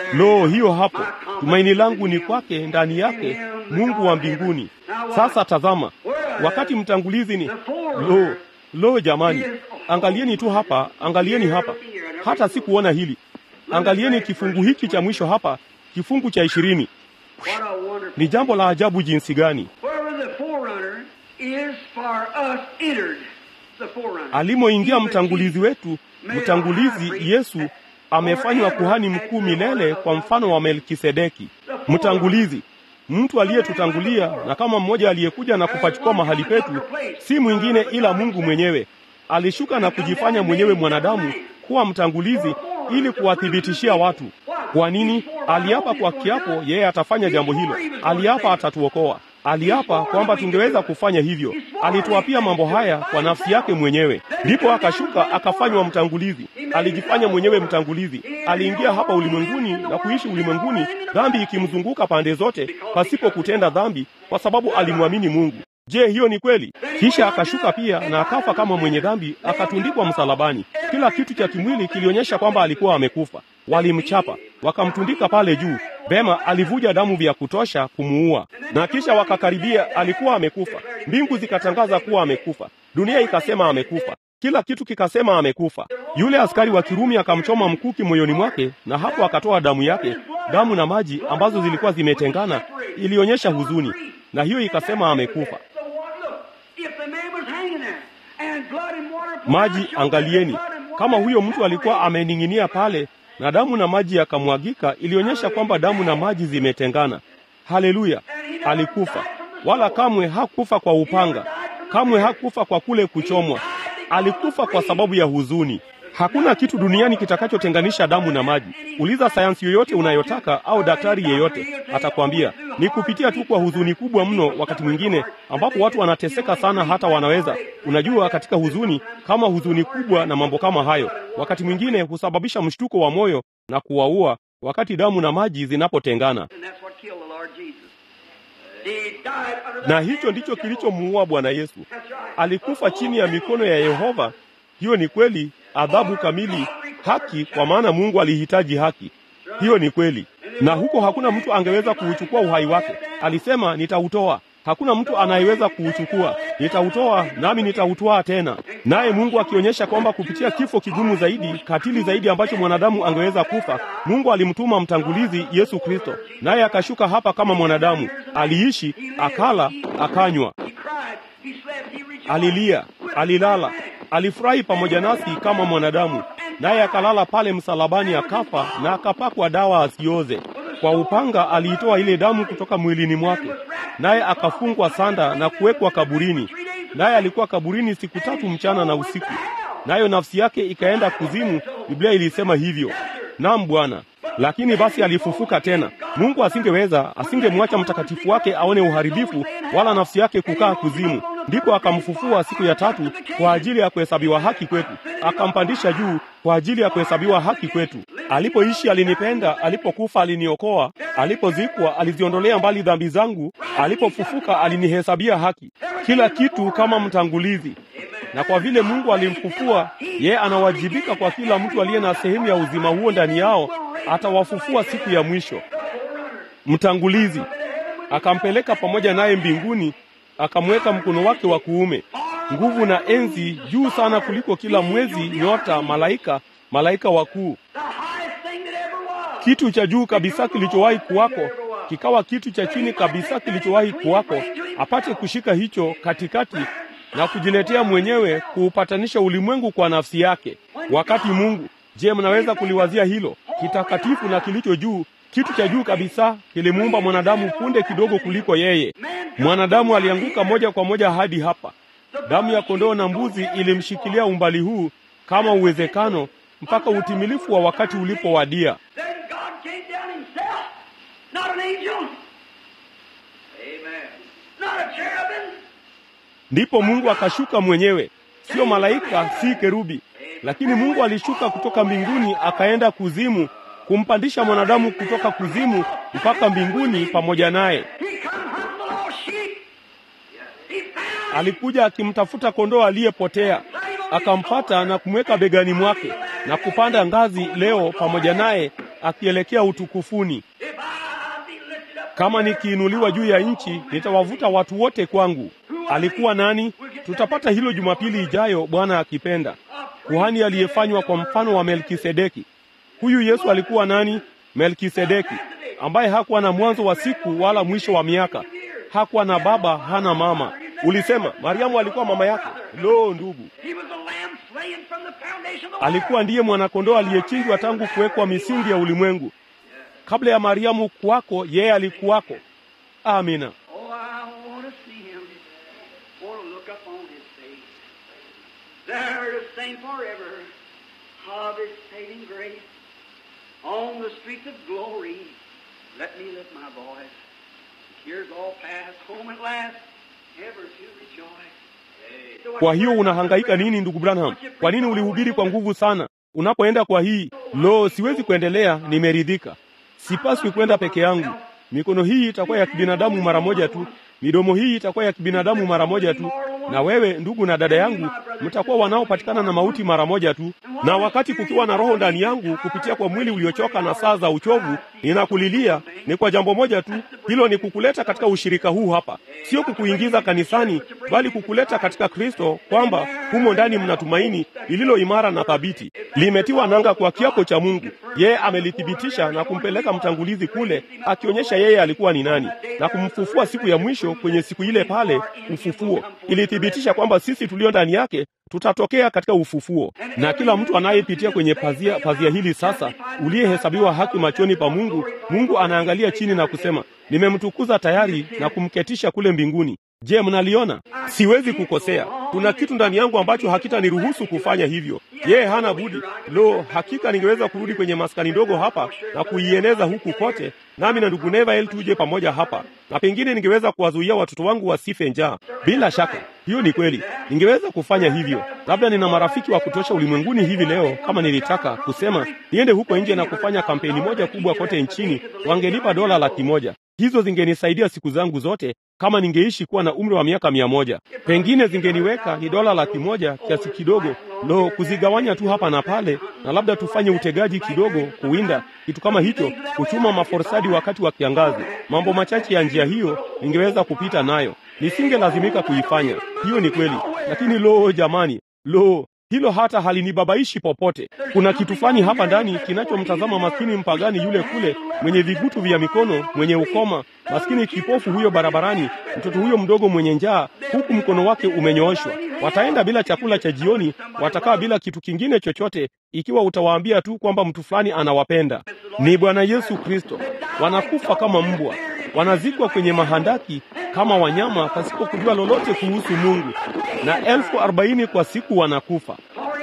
Lo, hiyo hapo, tumaini langu ni kwake, ndani yake, Mungu wa mbinguni. Sasa tazama, wakati mtangulizi ni lo, lo, jamani, angalieni tu hapa, angalieni hapa, hata sikuona hili. Angalieni kifungu hiki cha mwisho hapa, kifungu cha ishirini. What a wonderful. Ni jambo la ajabu jinsi gani Wherever the forerunner is for us entered, the forerunner. alimoingia mtangulizi wetu, mtangulizi Yesu amefanywa kuhani mkuu milele kwa mfano wa Melkisedeki. Mtangulizi, mtu aliyetutangulia na kama mmoja aliyekuja na kupachukua mahali petu, si mwingine ila Mungu mwenyewe. Alishuka na kujifanya mwenyewe mwanadamu kuwa mtangulizi ili kuwathibitishia watu. Kwa nini? Aliapa kwa kiapo yeye atafanya jambo hilo. Aliapa atatuokoa. Aliapa kwamba tungeweza kufanya hivyo. Alituapia mambo haya kwa nafsi yake mwenyewe, ndipo akashuka akafanywa mtangulizi. Alijifanya mwenyewe mtangulizi. Aliingia hapa ulimwenguni na kuishi ulimwenguni, dhambi ikimzunguka pande zote, pasipo kutenda dhambi, kwa sababu alimwamini Mungu. Je, hiyo ni kweli? Kisha akashuka pia na akafa kama mwenye dhambi, akatundikwa msalabani. Kila kitu cha kimwili kilionyesha kwamba alikuwa amekufa. Walimchapa, wakamtundika pale juu. Vema, alivuja damu vya kutosha kumuua, na kisha wakakaribia, alikuwa amekufa. Mbingu zikatangaza kuwa amekufa, dunia ikasema amekufa, kila kitu kikasema amekufa. Yule askari wa Kirumi akamchoma mkuki moyoni mwake, na hapo akatoa damu yake, damu na maji ambazo zilikuwa zimetengana, ilionyesha huzuni, na hiyo ikasema amekufa. So what? Look, if the man was hanging there and blood and water poured Maji, out, showed angalieni, that blood and water kama huyo mtu alikuwa separated. amening'inia pale na damu na maji yakamwagika, ilionyesha kwamba damu na maji zimetengana. Haleluya! Alikufa, wala kamwe hakufa kwa upanga, kamwe hakufa kwa kule kuchomwa. Alikufa kwa sababu ya huzuni. Hakuna kitu duniani kitakachotenganisha damu na maji. Uliza sayansi yoyote unayotaka au daktari yeyote, atakwambia ni kupitia tu kwa huzuni kubwa mno, wakati mwingine ambapo watu wanateseka sana, hata wanaweza, unajua, katika huzuni kama huzuni kubwa na mambo kama hayo, wakati mwingine husababisha mshtuko wa moyo na kuwaua, wakati damu na maji zinapotengana. And that's what killed the Lord Jesus. He died under the Na hand hicho of ndicho the devil. kilichomuua Bwana Yesu. That's right. Alikufa chini ya mikono ya Yehova. Hiyo ni kweli, adhabu kamili, haki, kwa maana Mungu alihitaji haki. Hiyo ni kweli, na huko hakuna mtu angeweza kuuchukua uhai wake. Alisema, nitautoa. Hakuna mtu anayeweza kuuchukua. Nitautoa nami nitautwaa tena. Naye Mungu akionyesha kwamba kupitia kifo kigumu zaidi, katili zaidi ambacho mwanadamu angeweza kufa, Mungu alimtuma mtangulizi Yesu Kristo, naye akashuka hapa kama mwanadamu. Aliishi, akala, akanywa, He cried. He slept. He rejoiced. alilia, alilala, alifurahi pamoja nasi kama mwanadamu, naye akalala pale msalabani, akafa na akapakwa dawa asioze. Kwa upanga aliitoa ile damu kutoka mwilini mwake, naye akafungwa sanda na kuwekwa kaburini. Naye alikuwa kaburini siku tatu mchana na usiku, nayo nafsi yake ikaenda kuzimu. Biblia ilisema hivyo. Naam Bwana. Lakini basi alifufuka tena. Mungu asingeweza, asingemwacha mtakatifu wake aone uharibifu, wala nafsi yake kukaa kuzimu. Ndipo akamfufua siku ya tatu kwa ajili ya kuhesabiwa haki kwetu, akampandisha juu kwa ajili ya kuhesabiwa haki kwetu. Alipoishi alinipenda, alipokufa aliniokoa, alipozikwa aliziondolea mbali dhambi zangu, alipofufuka alinihesabia haki. Kila kitu kama mtangulizi. Na kwa vile Mungu alimfufua, yeye anawajibika kwa kila mtu aliye na sehemu ya uzima huo ndani yao, atawafufua siku ya mwisho. Mtangulizi akampeleka pamoja naye mbinguni, akamweka mkono wake wa kuume, nguvu na enzi juu sana kuliko kila mwezi, nyota, malaika, malaika wakuu. The highest thing that ever was. Kitu cha juu kabisa kilichowahi kuwako kikawa kitu cha chini kabisa kilichowahi kuwako, apate kushika hicho katikati na kujiletea mwenyewe kuupatanisha ulimwengu kwa nafsi yake. Wakati Mungu, je, mnaweza kuliwazia hilo? Kitakatifu na kilicho juu, kitu cha juu kabisa kilimuumba mwanadamu punde kidogo kuliko yeye. Mwanadamu alianguka moja kwa moja hadi hapa. Damu ya kondoo na mbuzi ilimshikilia umbali huu kama uwezekano mpaka utimilifu wa wakati ulipowadia. Then God came down himself. Not an angel. Amen. Not a cherubim. Ndipo Mungu akashuka mwenyewe, sio malaika, si kerubi, lakini Mungu alishuka kutoka mbinguni akaenda kuzimu kumpandisha mwanadamu kutoka kuzimu mpaka mbinguni pamoja naye. He come hunting the lost sheep. He found Alikuja akimtafuta kondoo aliyepotea, akampata na kumweka begani mwake na kupanda ngazi leo pamoja naye akielekea utukufuni. If I be lifted up Kama nikiinuliwa juu ya nchi, nitawavuta watu wote kwangu. Alikuwa nani? Tutapata hilo Jumapili ijayo, Bwana akipenda. Kuhani aliyefanywa kwa mfano wa Melkisedeki. Huyu Yesu alikuwa nani? Melkisedeki, ambaye hakuwa na mwanzo wa siku wala mwisho wa miaka, hakuwa na baba, hana mama. Ulisema Mariamu alikuwa mama yake? Lo, ndugu, He was a lamb slain from the foundation of the world. alikuwa ndiye mwanakondoo aliyechinjwa tangu kuwekwa misingi ya ulimwengu. Kabla ya Mariamu kuwako, yeye alikuwako. Amina. Oh, I want to see him. Want to look up on his face. There to sing forever of his saving grace. On the streets of glory, let me lift my voice. Here's all past, home at last, ever to rejoice. Kwa hiyo unahangaika nini ndugu Branham? Kwa nini ulihubiri kwa nguvu sana? Unapoenda kwa hii, lo, siwezi kuendelea, nimeridhika. Sipaswi kwenda peke yangu. Mikono hii itakuwa ya kibinadamu mara moja tu, midomo hii itakuwa ya kibinadamu mara moja tu, na wewe ndugu na dada yangu mtakuwa wanaopatikana na mauti mara moja tu. Na wakati kukiwa na roho ndani yangu kupitia kwa mwili uliochoka na saa za uchovu, ninakulilia ni kwa jambo moja tu, hilo ni kukuleta katika ushirika huu hapa, sio kukuingiza kanisani, bali kukuleta katika Kristo, kwamba humo ndani mna tumaini lililo imara na thabiti, limetiwa nanga kwa kiapo cha Mungu. Yeye amelithibitisha na kumpeleka mtangulizi kule, akionyesha yeye alikuwa ni nani, na kumfufua siku ya mwisho kwenye siku ile pale, ufufuo. Ilithibitisha kwamba sisi tulio ndani yake tutatokea katika ufufuo, na kila mtu anayepitia kwenye pazia pazia hili sasa, uliyehesabiwa haki machoni pa Mungu, Mungu anaangalia chini na kusema, nimemtukuza tayari na kumketisha kule mbinguni. Je, mnaliona? Siwezi kukosea. Kuna kitu ndani yangu ambacho hakitaniruhusu kufanya hivyo. Yeye hana budi. Lo, hakika ningeweza kurudi kwenye maskani ndogo hapa na kuieneza huku kote, nami na ndugu Nevael tuje pamoja hapa, na pengine ningeweza kuwazuia watoto wangu wasife njaa. Bila shaka, hiyo ni kweli, ningeweza kufanya hivyo. Labda nina marafiki wa kutosha ulimwenguni hivi leo, kama nilitaka kusema niende huko nje na kufanya kampeni moja kubwa kote nchini, wangenipa dola laki moja. Hizo zingenisaidia siku zangu zote kama ningeishi kuwa na umri wa miaka mia moja. Pengine zingeniweka ni dola laki moja, kiasi kidogo lo, kuzigawanya tu hapa na pale, na labda tufanye utegaji kidogo, kuwinda kitu kama hicho, kuchuma maforsadi wakati wa kiangazi. Mambo machache ya njia hiyo ningeweza kupita nayo, nisingelazimika kuifanya. Hiyo ni kweli, lakini lo, jamani, lo hilo hata halinibabaishi popote. Kuna kitu fulani hapa ndani kinachomtazama maskini mpagani yule kule mwenye vigutu vya mikono, mwenye ukoma, maskini kipofu huyo barabarani, mtoto huyo mdogo mwenye njaa, huku mkono wake umenyooshwa. Wataenda bila chakula cha jioni, watakaa bila kitu kingine chochote, ikiwa utawaambia tu kwamba mtu fulani anawapenda. Ni Bwana Yesu Kristo. Wanakufa kama mbwa, wanazikwa kwenye mahandaki kama wanyama pasipo kujua lolote kuhusu Mungu, na elfu arobaini kwa siku wanakufa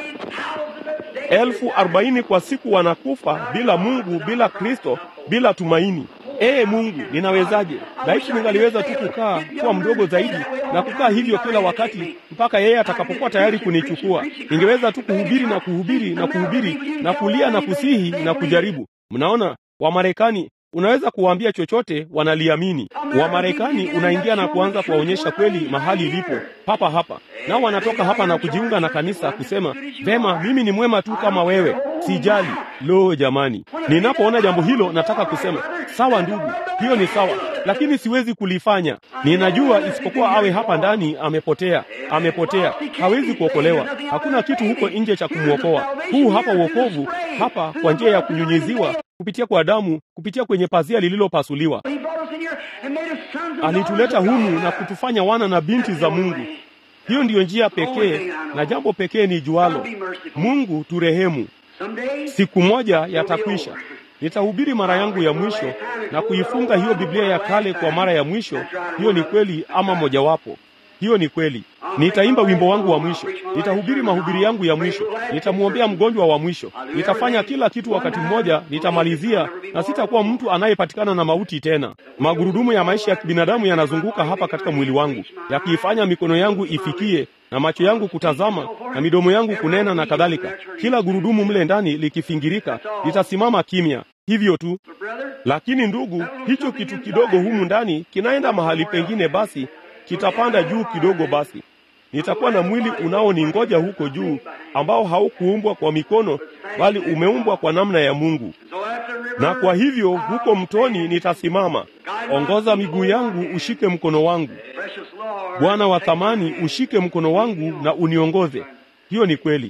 elfu arobaini kwa siku wanakufa bila Mungu, bila Kristo, bila tumaini. Ee Mungu, ninawezaje? Laiti ningaliweza tu kukaa kuwa mdogo zaidi na kukaa hivyo kila wakati mpaka yeye atakapokuwa tayari kunichukua. Ningeweza tu kuhubiri na kuhubiri na kuhubiri na kulia na kusihi na kujaribu. Mnaona, Wamarekani unaweza kuwaambia chochote, wanaliamini. Wamarekani unaingia na kuanza kuwaonyesha kweli mahali ilipo papa hapa, nao wanatoka hapa na kujiunga na kanisa kusema vema, mimi ni mwema tu kama wewe, sijali. Lo, jamani, ninapoona jambo hilo nataka kusema sawa, ndugu, hiyo ni sawa, lakini siwezi kulifanya. Ninajua isipokuwa awe hapa ndani, amepotea, amepotea, hawezi kuokolewa. Hakuna kitu huko nje cha kumwokoa. Huu hapa uokovu hapa, kwa njia ya kunyunyiziwa kupitia kwa damu, kupitia kwenye pazia lililopasuliwa. Alituleta humu na kutufanya wana na binti za Mungu. Hiyo ndiyo njia pekee na jambo pekee ni jualo. Mungu turehemu. Siku moja yatakwisha. Nitahubiri mara yangu ya mwisho na kuifunga hiyo Biblia ya kale kwa mara ya mwisho. Hiyo ni kweli, ama mojawapo. Hiyo ni kweli. Nitaimba wimbo wangu wa mwisho, nitahubiri mahubiri yangu ya mwisho, nitamwombea mgonjwa wa mwisho, nitafanya kila kitu wakati mmoja, nitamalizia na sitakuwa mtu anayepatikana na mauti tena. Magurudumu ya maisha ya kibinadamu yanazunguka hapa katika mwili wangu, yakiifanya mikono yangu ifikie na macho yangu kutazama na midomo yangu kunena na kadhalika. Kila gurudumu mle ndani likifingirika, litasimama kimya hivyo tu. Lakini ndugu, hicho kitu kidogo humu ndani kinaenda mahali pengine, basi kitapanda juu kidogo. Basi nitakuwa na mwili unaoningoja huko juu, ambao haukuumbwa kwa mikono, bali umeumbwa kwa namna ya Mungu. Na kwa hivyo huko mtoni nitasimama. Ongoza miguu yangu, ushike mkono wangu. Bwana wa thamani, ushike mkono wangu na uniongoze. Hiyo ni kweli.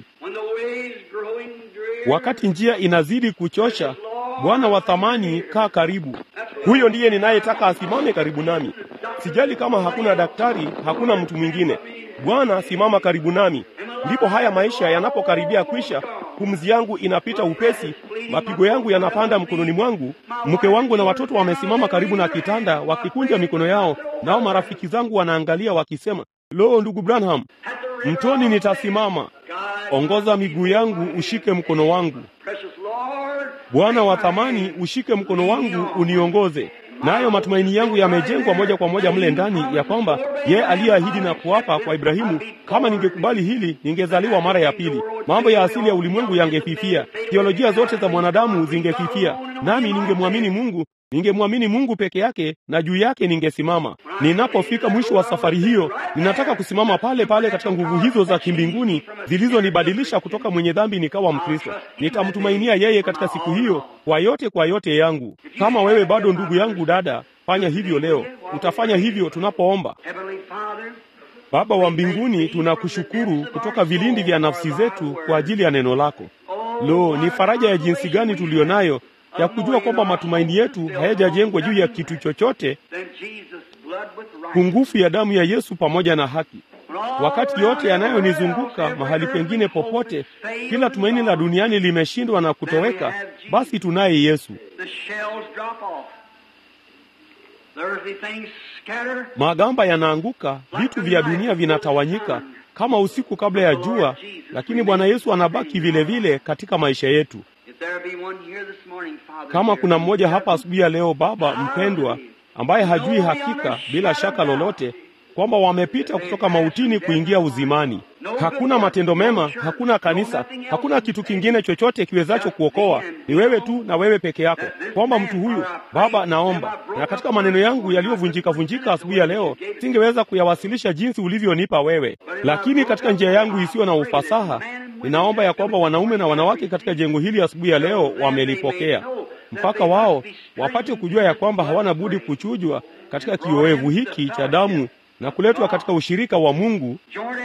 Wakati njia inazidi kuchosha, Bwana wa thamani, kaa karibu. Huyo ndiye ninayetaka asimame karibu nami. Sijali kama hakuna daktari, hakuna mtu mwingine. Bwana, simama karibu nami. Ndipo haya maisha yanapokaribia kwisha, pumzi yangu inapita upesi, mapigo yangu yanapanda mkononi mwangu. Mke wangu na watoto wamesimama karibu na kitanda wakikunja mikono yao, nao marafiki zangu wanaangalia wakisema, lo, ndugu Branham, mtoni nitasimama. Ongoza miguu yangu, ushike mkono wangu. Bwana wa thamani, ushike mkono wangu uniongoze. Nayo matumaini yangu yamejengwa moja kwa moja mle ndani ya kwamba yeye aliyeahidi na kuapa kwa Ibrahimu, kama ningekubali hili, ningezaliwa mara ya pili. Mambo ya asili ya ulimwengu yangefifia, teolojia zote za mwanadamu zingefifia, nami ningemwamini Mungu ningemwamini Mungu peke yake na juu yake ningesimama. Ninapofika mwisho wa safari hiyo, ninataka kusimama pale pale katika nguvu hizo za kimbinguni zilizonibadilisha kutoka mwenye dhambi nikawa Mkristo. Nitamtumainia yeye katika siku hiyo kwa yote, kwa yote yangu. Kama wewe bado ndugu yangu, dada, fanya hivyo leo. Utafanya hivyo tunapoomba. Baba wa mbinguni, tunakushukuru kutoka vilindi vya nafsi zetu kwa ajili ya neno lako. Lo, ni faraja ya jinsi gani tuliyo nayo ya kujua kwamba matumaini yetu hayajajengwa juu ya kitu chochote, pungufu ya damu ya Yesu pamoja na haki. Wakati yote yanayonizunguka mahali pengine popote, kila tumaini la duniani limeshindwa na kutoweka, basi tunaye Yesu. Magamba yanaanguka, vitu vya dunia vinatawanyika kama usiku kabla ya jua, lakini Bwana Yesu anabaki vile vile katika maisha yetu. Kama kuna mmoja hapa asubuhi ya leo, Baba mpendwa, ambaye hajui hakika bila shaka lolote kwamba wamepita kutoka mautini kuingia uzimani, hakuna matendo mema, hakuna kanisa, hakuna kitu kingine chochote kiwezacho kuokoa, ni wewe tu na wewe peke yako, kwamba mtu huyu Baba, naomba na katika maneno yangu yaliyovunjika vunjika asubuhi ya leo, singeweza kuyawasilisha jinsi ulivyonipa wewe, lakini katika njia yangu isiyo na ufasaha ninaomba ya kwamba wanaume na wanawake katika jengo hili asubuhi ya leo wamelipokea, mpaka wao wapate kujua ya kwamba hawana budi kuchujwa katika kiowevu hiki cha damu na kuletwa katika ushirika wa Mungu,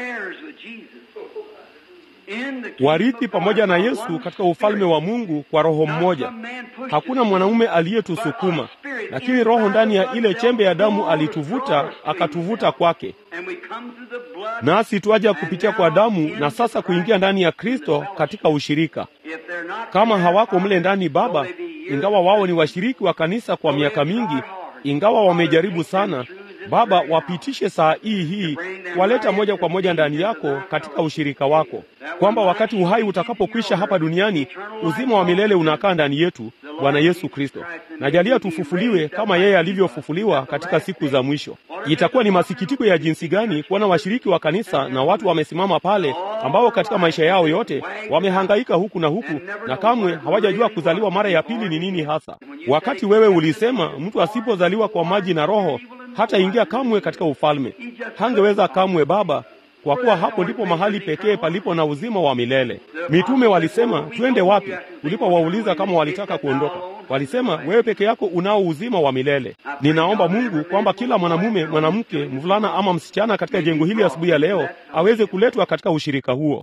warithi pamoja na Yesu katika ufalme wa Mungu kwa roho mmoja. Hakuna mwanaume aliyetusukuma, lakini Roho ndani ya ile chembe ya damu alituvuta, akatuvuta kwake, nasi twaja kupitia kwa damu na sasa kuingia ndani ya Kristo katika ushirika. Kama hawako mle ndani, Baba, ingawa wao ni washiriki wa kanisa kwa miaka mingi, ingawa wamejaribu sana Baba, wapitishe saa hii hii, waleta moja kwa moja ndani yako katika ushirika wako, kwamba wakati uhai utakapokwisha hapa duniani, uzima wa milele unakaa ndani yetu. Bwana Yesu Kristo, najalia tufufuliwe kama yeye alivyofufuliwa katika siku za mwisho. Itakuwa ni masikitiko ya jinsi gani kuona washiriki wa kanisa na watu wamesimama pale, ambao katika maisha yao yote wamehangaika huku na huku, na kamwe hawajajua kuzaliwa mara ya pili ni nini hasa, wakati wewe ulisema mtu asipozaliwa kwa maji na Roho hata ingia kamwe katika ufalme. Hangeweza kamwe, Baba, kwa kuwa hapo ndipo mahali pekee palipo na uzima wa milele. Mitume walisema twende wapi? Ulipowauliza kama walitaka kuondoka, walisema wewe peke yako unao uzima wa milele. Ninaomba Mungu kwamba kila mwanamume, mwanamke, mvulana ama msichana katika jengo hili asubuhi ya leo aweze kuletwa katika ushirika huo.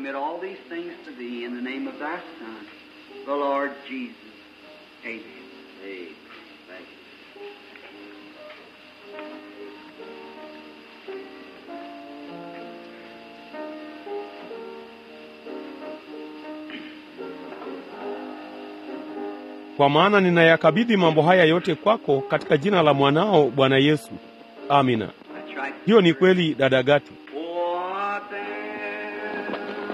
Kwa maana ninayakabidhi mambo haya yote kwako katika jina la mwanao Bwana Yesu. Amina. Hiyo ni kweli, dada Gati. What then?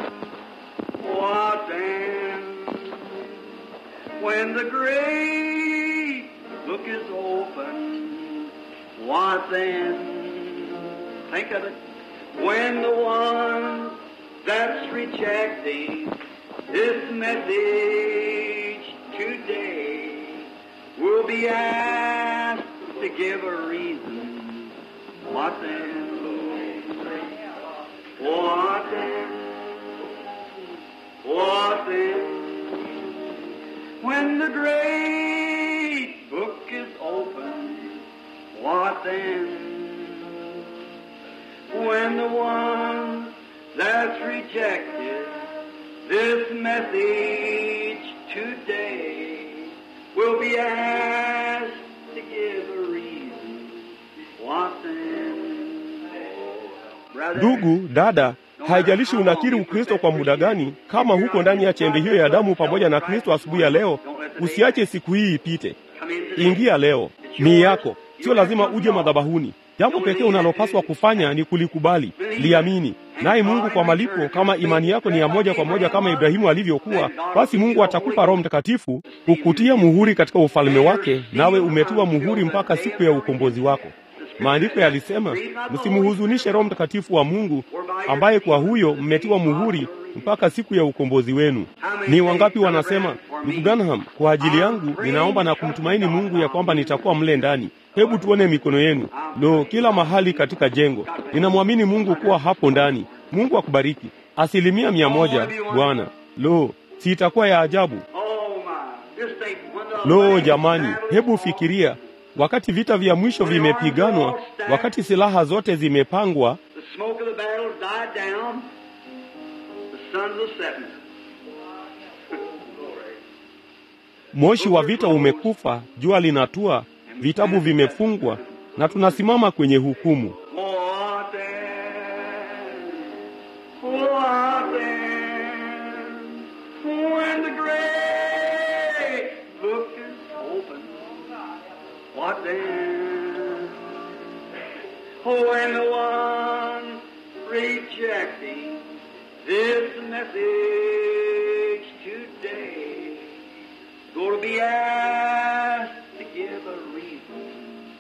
What then? When the great book is open, what then? Think of it. When the one that's rejecting this message today will be asked to give a reason. What then? What then? What then? When the great book is open, what then? When the one that's rejected this message today will be asked to give a reason, what then? Brother, Ndugu dada, haijalishi unakiri Ukristo kwa muda gani, kama huko ndani ya chembe hiyo ya damu pamoja na Kristo asubuhi ya leo, usiache siku hii ipite. come in today. Ingia leo, ni yako, sio lazima uje madhabahuni. Jambo pekee unalopaswa kufanya ni kulikubali, liamini, naye Mungu kwa malipo, kama imani yako ni ya moja kwa moja kama Ibrahimu alivyokuwa, basi Mungu atakupa Roho Mtakatifu kukutia muhuri katika ufalme wake, nawe umetiwa muhuri mpaka siku ya ukombozi wako. Maandiko yalisema, msimhuzunishe Roho Mtakatifu wa Mungu, ambaye kwa huyo mmetiwa muhuri mpaka siku ya ukombozi wenu. Ni wangapi wanasema, ndugu Branham, kwa ajili yangu ninaomba na kumtumaini Mungu ya kwamba nitakuwa mle ndani. Hebu tuone mikono yenu. Lo, kila mahali katika jengo. Ninamwamini Mungu kuwa hapo ndani. Mungu akubariki. Asilimia mia moja, Bwana. Lo, si itakuwa ya ajabu? Oh my, just think when the Lo last jamani, battle hebu is fikiria wakati vita vya mwisho vimepiganwa, wakati silaha zote zimepangwa, The smoke of the battle died down. The sons of Seth. moshi wa vita umekufa, jua linatua, vitabu vimefungwa na tunasimama kwenye hukumu. What then? What then? When the great book is open. What then? When the one rejecting this message today going to be asked to give a reason.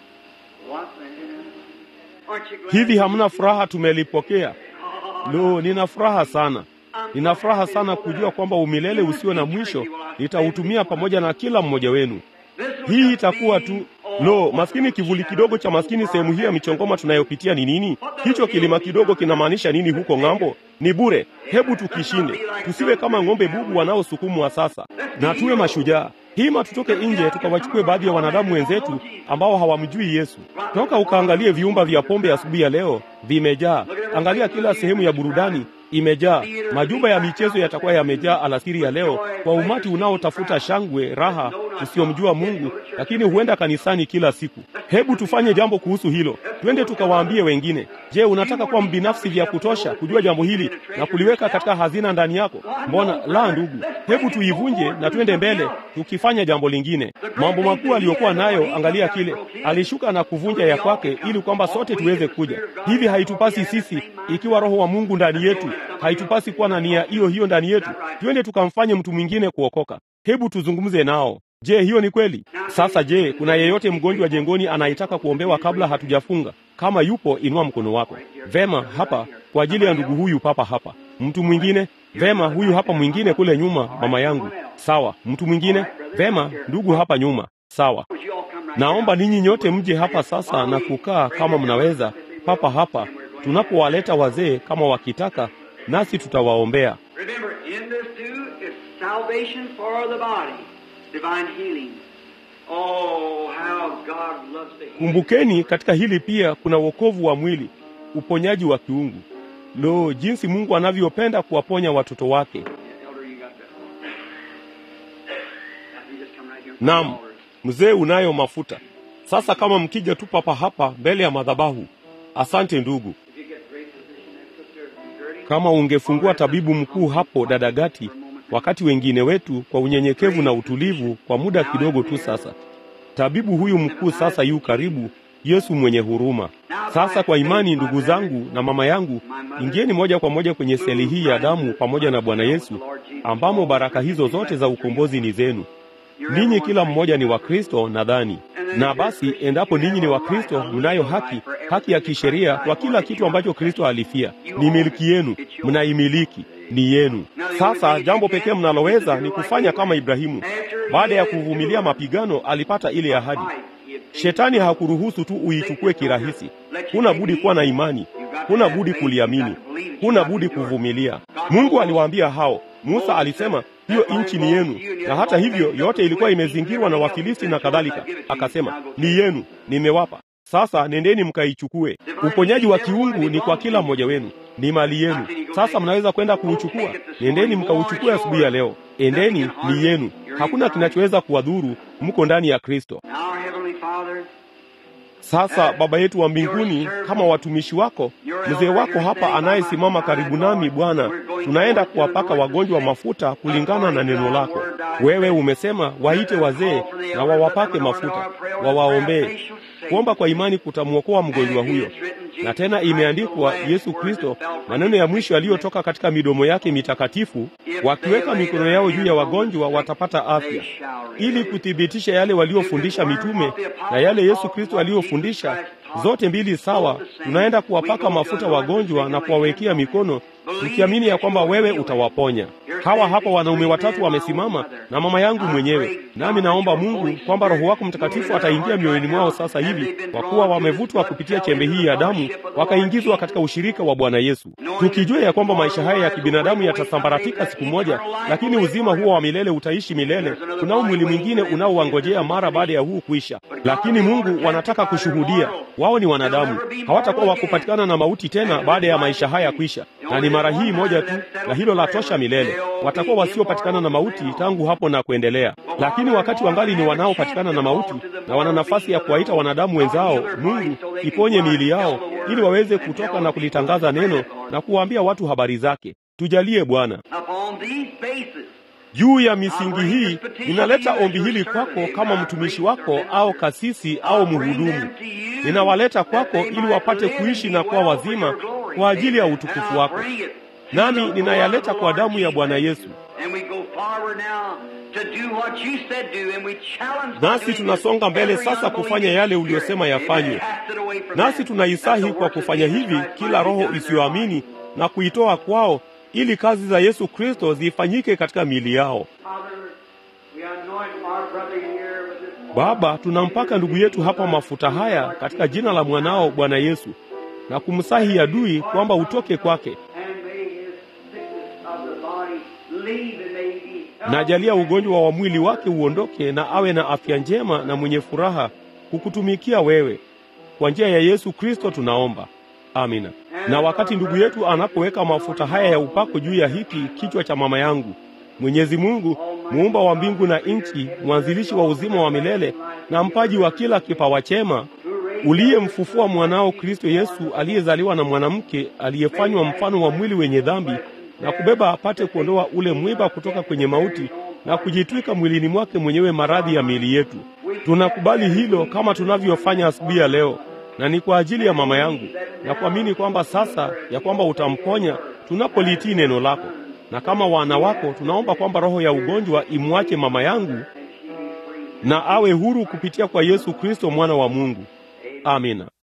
What then? Aren't you glad? Hivi hamna furaha tumelipokea? Lo, nina furaha sana. Nina furaha sana kujua kwamba umilele usio na mwisho nitautumia pamoja na kila mmoja wenu. Hii itakuwa tu lo, maskini kivuli kidogo cha maskini sehemu hii ya michongoma tunayopitia ni nini? Hicho kilima kidogo kinamaanisha nini huko ng'ambo? Ni bure. Hebu tukishinde, tusiwe kama ng'ombe bubu wanaosukumwa sasa, na tuwe mashujaa. Hima tutoke nje tukawachukue baadhi ya wanadamu wenzetu ambao hawamjui Yesu. Toka ukaangalie viumba vya pombe asubuhi ya leo, vimejaa. Angalia kila sehemu ya burudani imejaa. Majumba ya michezo yatakuwa yamejaa alasiri ya leo kwa umati unaotafuta shangwe, raha, usiomjua Mungu, lakini huenda kanisani kila siku. Hebu tufanye jambo kuhusu hilo, twende tukawaambie wengine. Je, unataka kuwa mbinafsi vya kutosha kujua jambo hili na kuliweka katika hazina ndani yako? Mbona la, ndugu, hebu tuivunje na twende mbele tukifanya jambo lingine. Mambo makuu aliyokuwa nayo, angalia kile alishuka na kuvunja ya kwake, ili kwamba sote tuweze kuja. Hivi haitupasi sisi, ikiwa Roho wa Mungu ndani yetu, haitupasi kuwa na nia hiyo hiyo ndani yetu? Twende tukamfanye mtu mwingine kuokoka. Hebu tuzungumze nao. Je, hiyo ni kweli? Sasa je, kuna yeyote mgonjwa jengoni anayetaka kuombewa kabla hatujafunga? Kama yupo, inua mkono wako. Vema, hapa kwa ajili ya ndugu huyu papa hapa. Mtu mwingine? Vema, huyu hapa mwingine kule nyuma, mama yangu. Sawa. Mtu mwingine? Vema, ndugu hapa nyuma. Sawa. Would you all come right Naomba now? ninyi nyote mje hapa sasa na kukaa kama mnaweza papa hapa, tunapowaleta wazee kama wakitaka, nasi tutawaombea. Remember, in this too is salvation for the body, divine healing. Oh, how God loves to heal. Kumbukeni, katika hili pia kuna wokovu wa mwili, uponyaji wa kiungu. Lo, jinsi Mungu anavyopenda kuwaponya watoto wake! Elder, you got that. You just come right here. Naam, mzee, unayo mafuta sasa. Kama mkija tu papa hapa mbele ya madhabahu. Asante ndugu. If you get great physician and Sister Gertie, Kama ungefungua tabibu mkuu hapo dada Gati, wakati wengine wetu kwa unyenyekevu na utulivu kwa muda kidogo tu sasa. Tabibu huyu mkuu sasa yu karibu, Yesu mwenye huruma. Sasa kwa imani, ndugu zangu na mama yangu, ingieni moja kwa moja kwenye seli hii ya damu pamoja na Bwana Yesu, ambamo baraka hizo zote za ukombozi ni zenu. Ninyi kila mmoja ni Wakristo nadhani. Na basi, endapo ninyi ni Wakristo, mnayo haki, haki ya kisheria kwa kila kitu ambacho Kristo alifia. Ni miliki yenu, mnaimiliki, ni yenu. Sasa jambo pekee mnaloweza ni kufanya kama Ibrahimu. Baada ya kuvumilia mapigano, alipata ile ahadi. Shetani hakuruhusu tu uitukue kirahisi. Huna budi kuwa na imani. huna budi kuliamini, huna budi kuvumilia. Mungu aliwaambia hao, Musa alisema hiyo nchi ni yenu, na hata hivyo yote ilikuwa imezingirwa na Wafilisti na kadhalika. Akasema ni yenu, nimewapa sasa nendeni mkaichukue. Uponyaji wa kiungu ni kwa kila mmoja wenu, ni mali yenu. Sasa mnaweza kwenda kuuchukua. Nendeni mkauchukue asubuhi ya leo, endeni, ni yenu. Hakuna kinachoweza kuwadhuru, mko ndani ya Kristo. Sasa Baba yetu wa mbinguni, kama watumishi wako, mzee wako hapa anayesimama karibu nami, Bwana, tunaenda kuwapaka wagonjwa mafuta kulingana na neno lako. Wewe umesema waite wazee na wawapake mafuta, wawaombee. Kuomba kwa imani kutamwokoa mgonjwa huyo. Na tena imeandikwa, Yesu Kristo, maneno ya mwisho yaliyotoka katika midomo yake mitakatifu, wakiweka mikono yao juu ya wagonjwa watapata afya, ili kuthibitisha yale waliofundisha mitume na yale Yesu Kristo aliyofundisha, zote mbili sawa. Tunaenda kuwapaka mafuta wagonjwa na kuwawekea mikono tukiamini ya kwamba wewe utawaponya. Hawa hapa wanaume watatu wamesimama na mama yangu mwenyewe, nami naomba Mungu kwamba Roho wako Mtakatifu ataingia mioyoni mwao sasa hivi, kwa kuwa wamevutwa kupitia chembe hii ya damu, wakaingizwa katika ushirika wa Bwana Yesu, tukijua ya kwamba maisha haya ya kibinadamu yatasambaratika siku moja, lakini uzima huo wa milele utaishi milele. Tunao mwili mwingine unaowangojea mara baada ya huu kuisha, lakini Mungu wanataka kushuhudia. Wao ni wanadamu, hawatakuwa wakupatikana na mauti tena baada ya maisha haya kuisha, na ni mara hii moja tu, na hilo la tosha milele. Watakuwa wasiopatikana na mauti tangu hapo na kuendelea. Lakini wakati wangali ni wanaopatikana na mauti na wana nafasi ya kuwaita wanadamu wenzao, Mungu iponye miili yao ili waweze kutoka na kulitangaza neno na kuwaambia watu habari zake. Tujalie Bwana. Juu ya misingi hii ninaleta ombi hili kwako kama mtumishi wako au kasisi au mhudumu. Ninawaleta kwako ili wapate kuishi na kuwa wazima kwa ajili ya utukufu wako, nami ninayaleta kwa damu ya Bwana Yesu. Nasi tunasonga mbele sasa kufanya yale uliyosema yafanywe, nasi tunaisahi kwa kufanya hivi kila roho isiyoamini na kuitoa kwao ili kazi za Yesu Kristo zifanyike katika miili yao. Baba, tunampaka ndugu yetu hapa mafuta haya katika jina la mwanao Bwana Yesu na kumsahi adui kwamba utoke kwake. Na jalia ugonjwa wa mwili wake uondoke na awe na afya njema na mwenye furaha kukutumikia wewe. Kwa njia ya Yesu Kristo tunaomba. Amina. Na wakati ndugu yetu anapoweka mafuta haya ya upako juu ya hiki kichwa cha mama yangu, Mwenyezi Mungu muumba wa mbingu na nchi, mwanzilishi wa uzima wa milele na mpaji wa kila kipawa chema, uliyemfufua mwanao Kristo Yesu aliyezaliwa na mwanamke, aliyefanywa mfano wa mwili wenye dhambi na kubeba apate kuondoa ule mwiba kutoka kwenye mauti na kujitwika mwilini mwake mwenyewe maradhi ya miili yetu. Tunakubali hilo kama tunavyofanya asubuhi ya leo na ni kwa ajili ya mama yangu na kuamini kwamba sasa ya kwamba utamponya tunapolitii neno lako, na kama wana wako tunaomba kwamba roho ya ugonjwa imwache mama yangu na awe huru kupitia kwa Yesu Kristo mwana wa Mungu. Amina.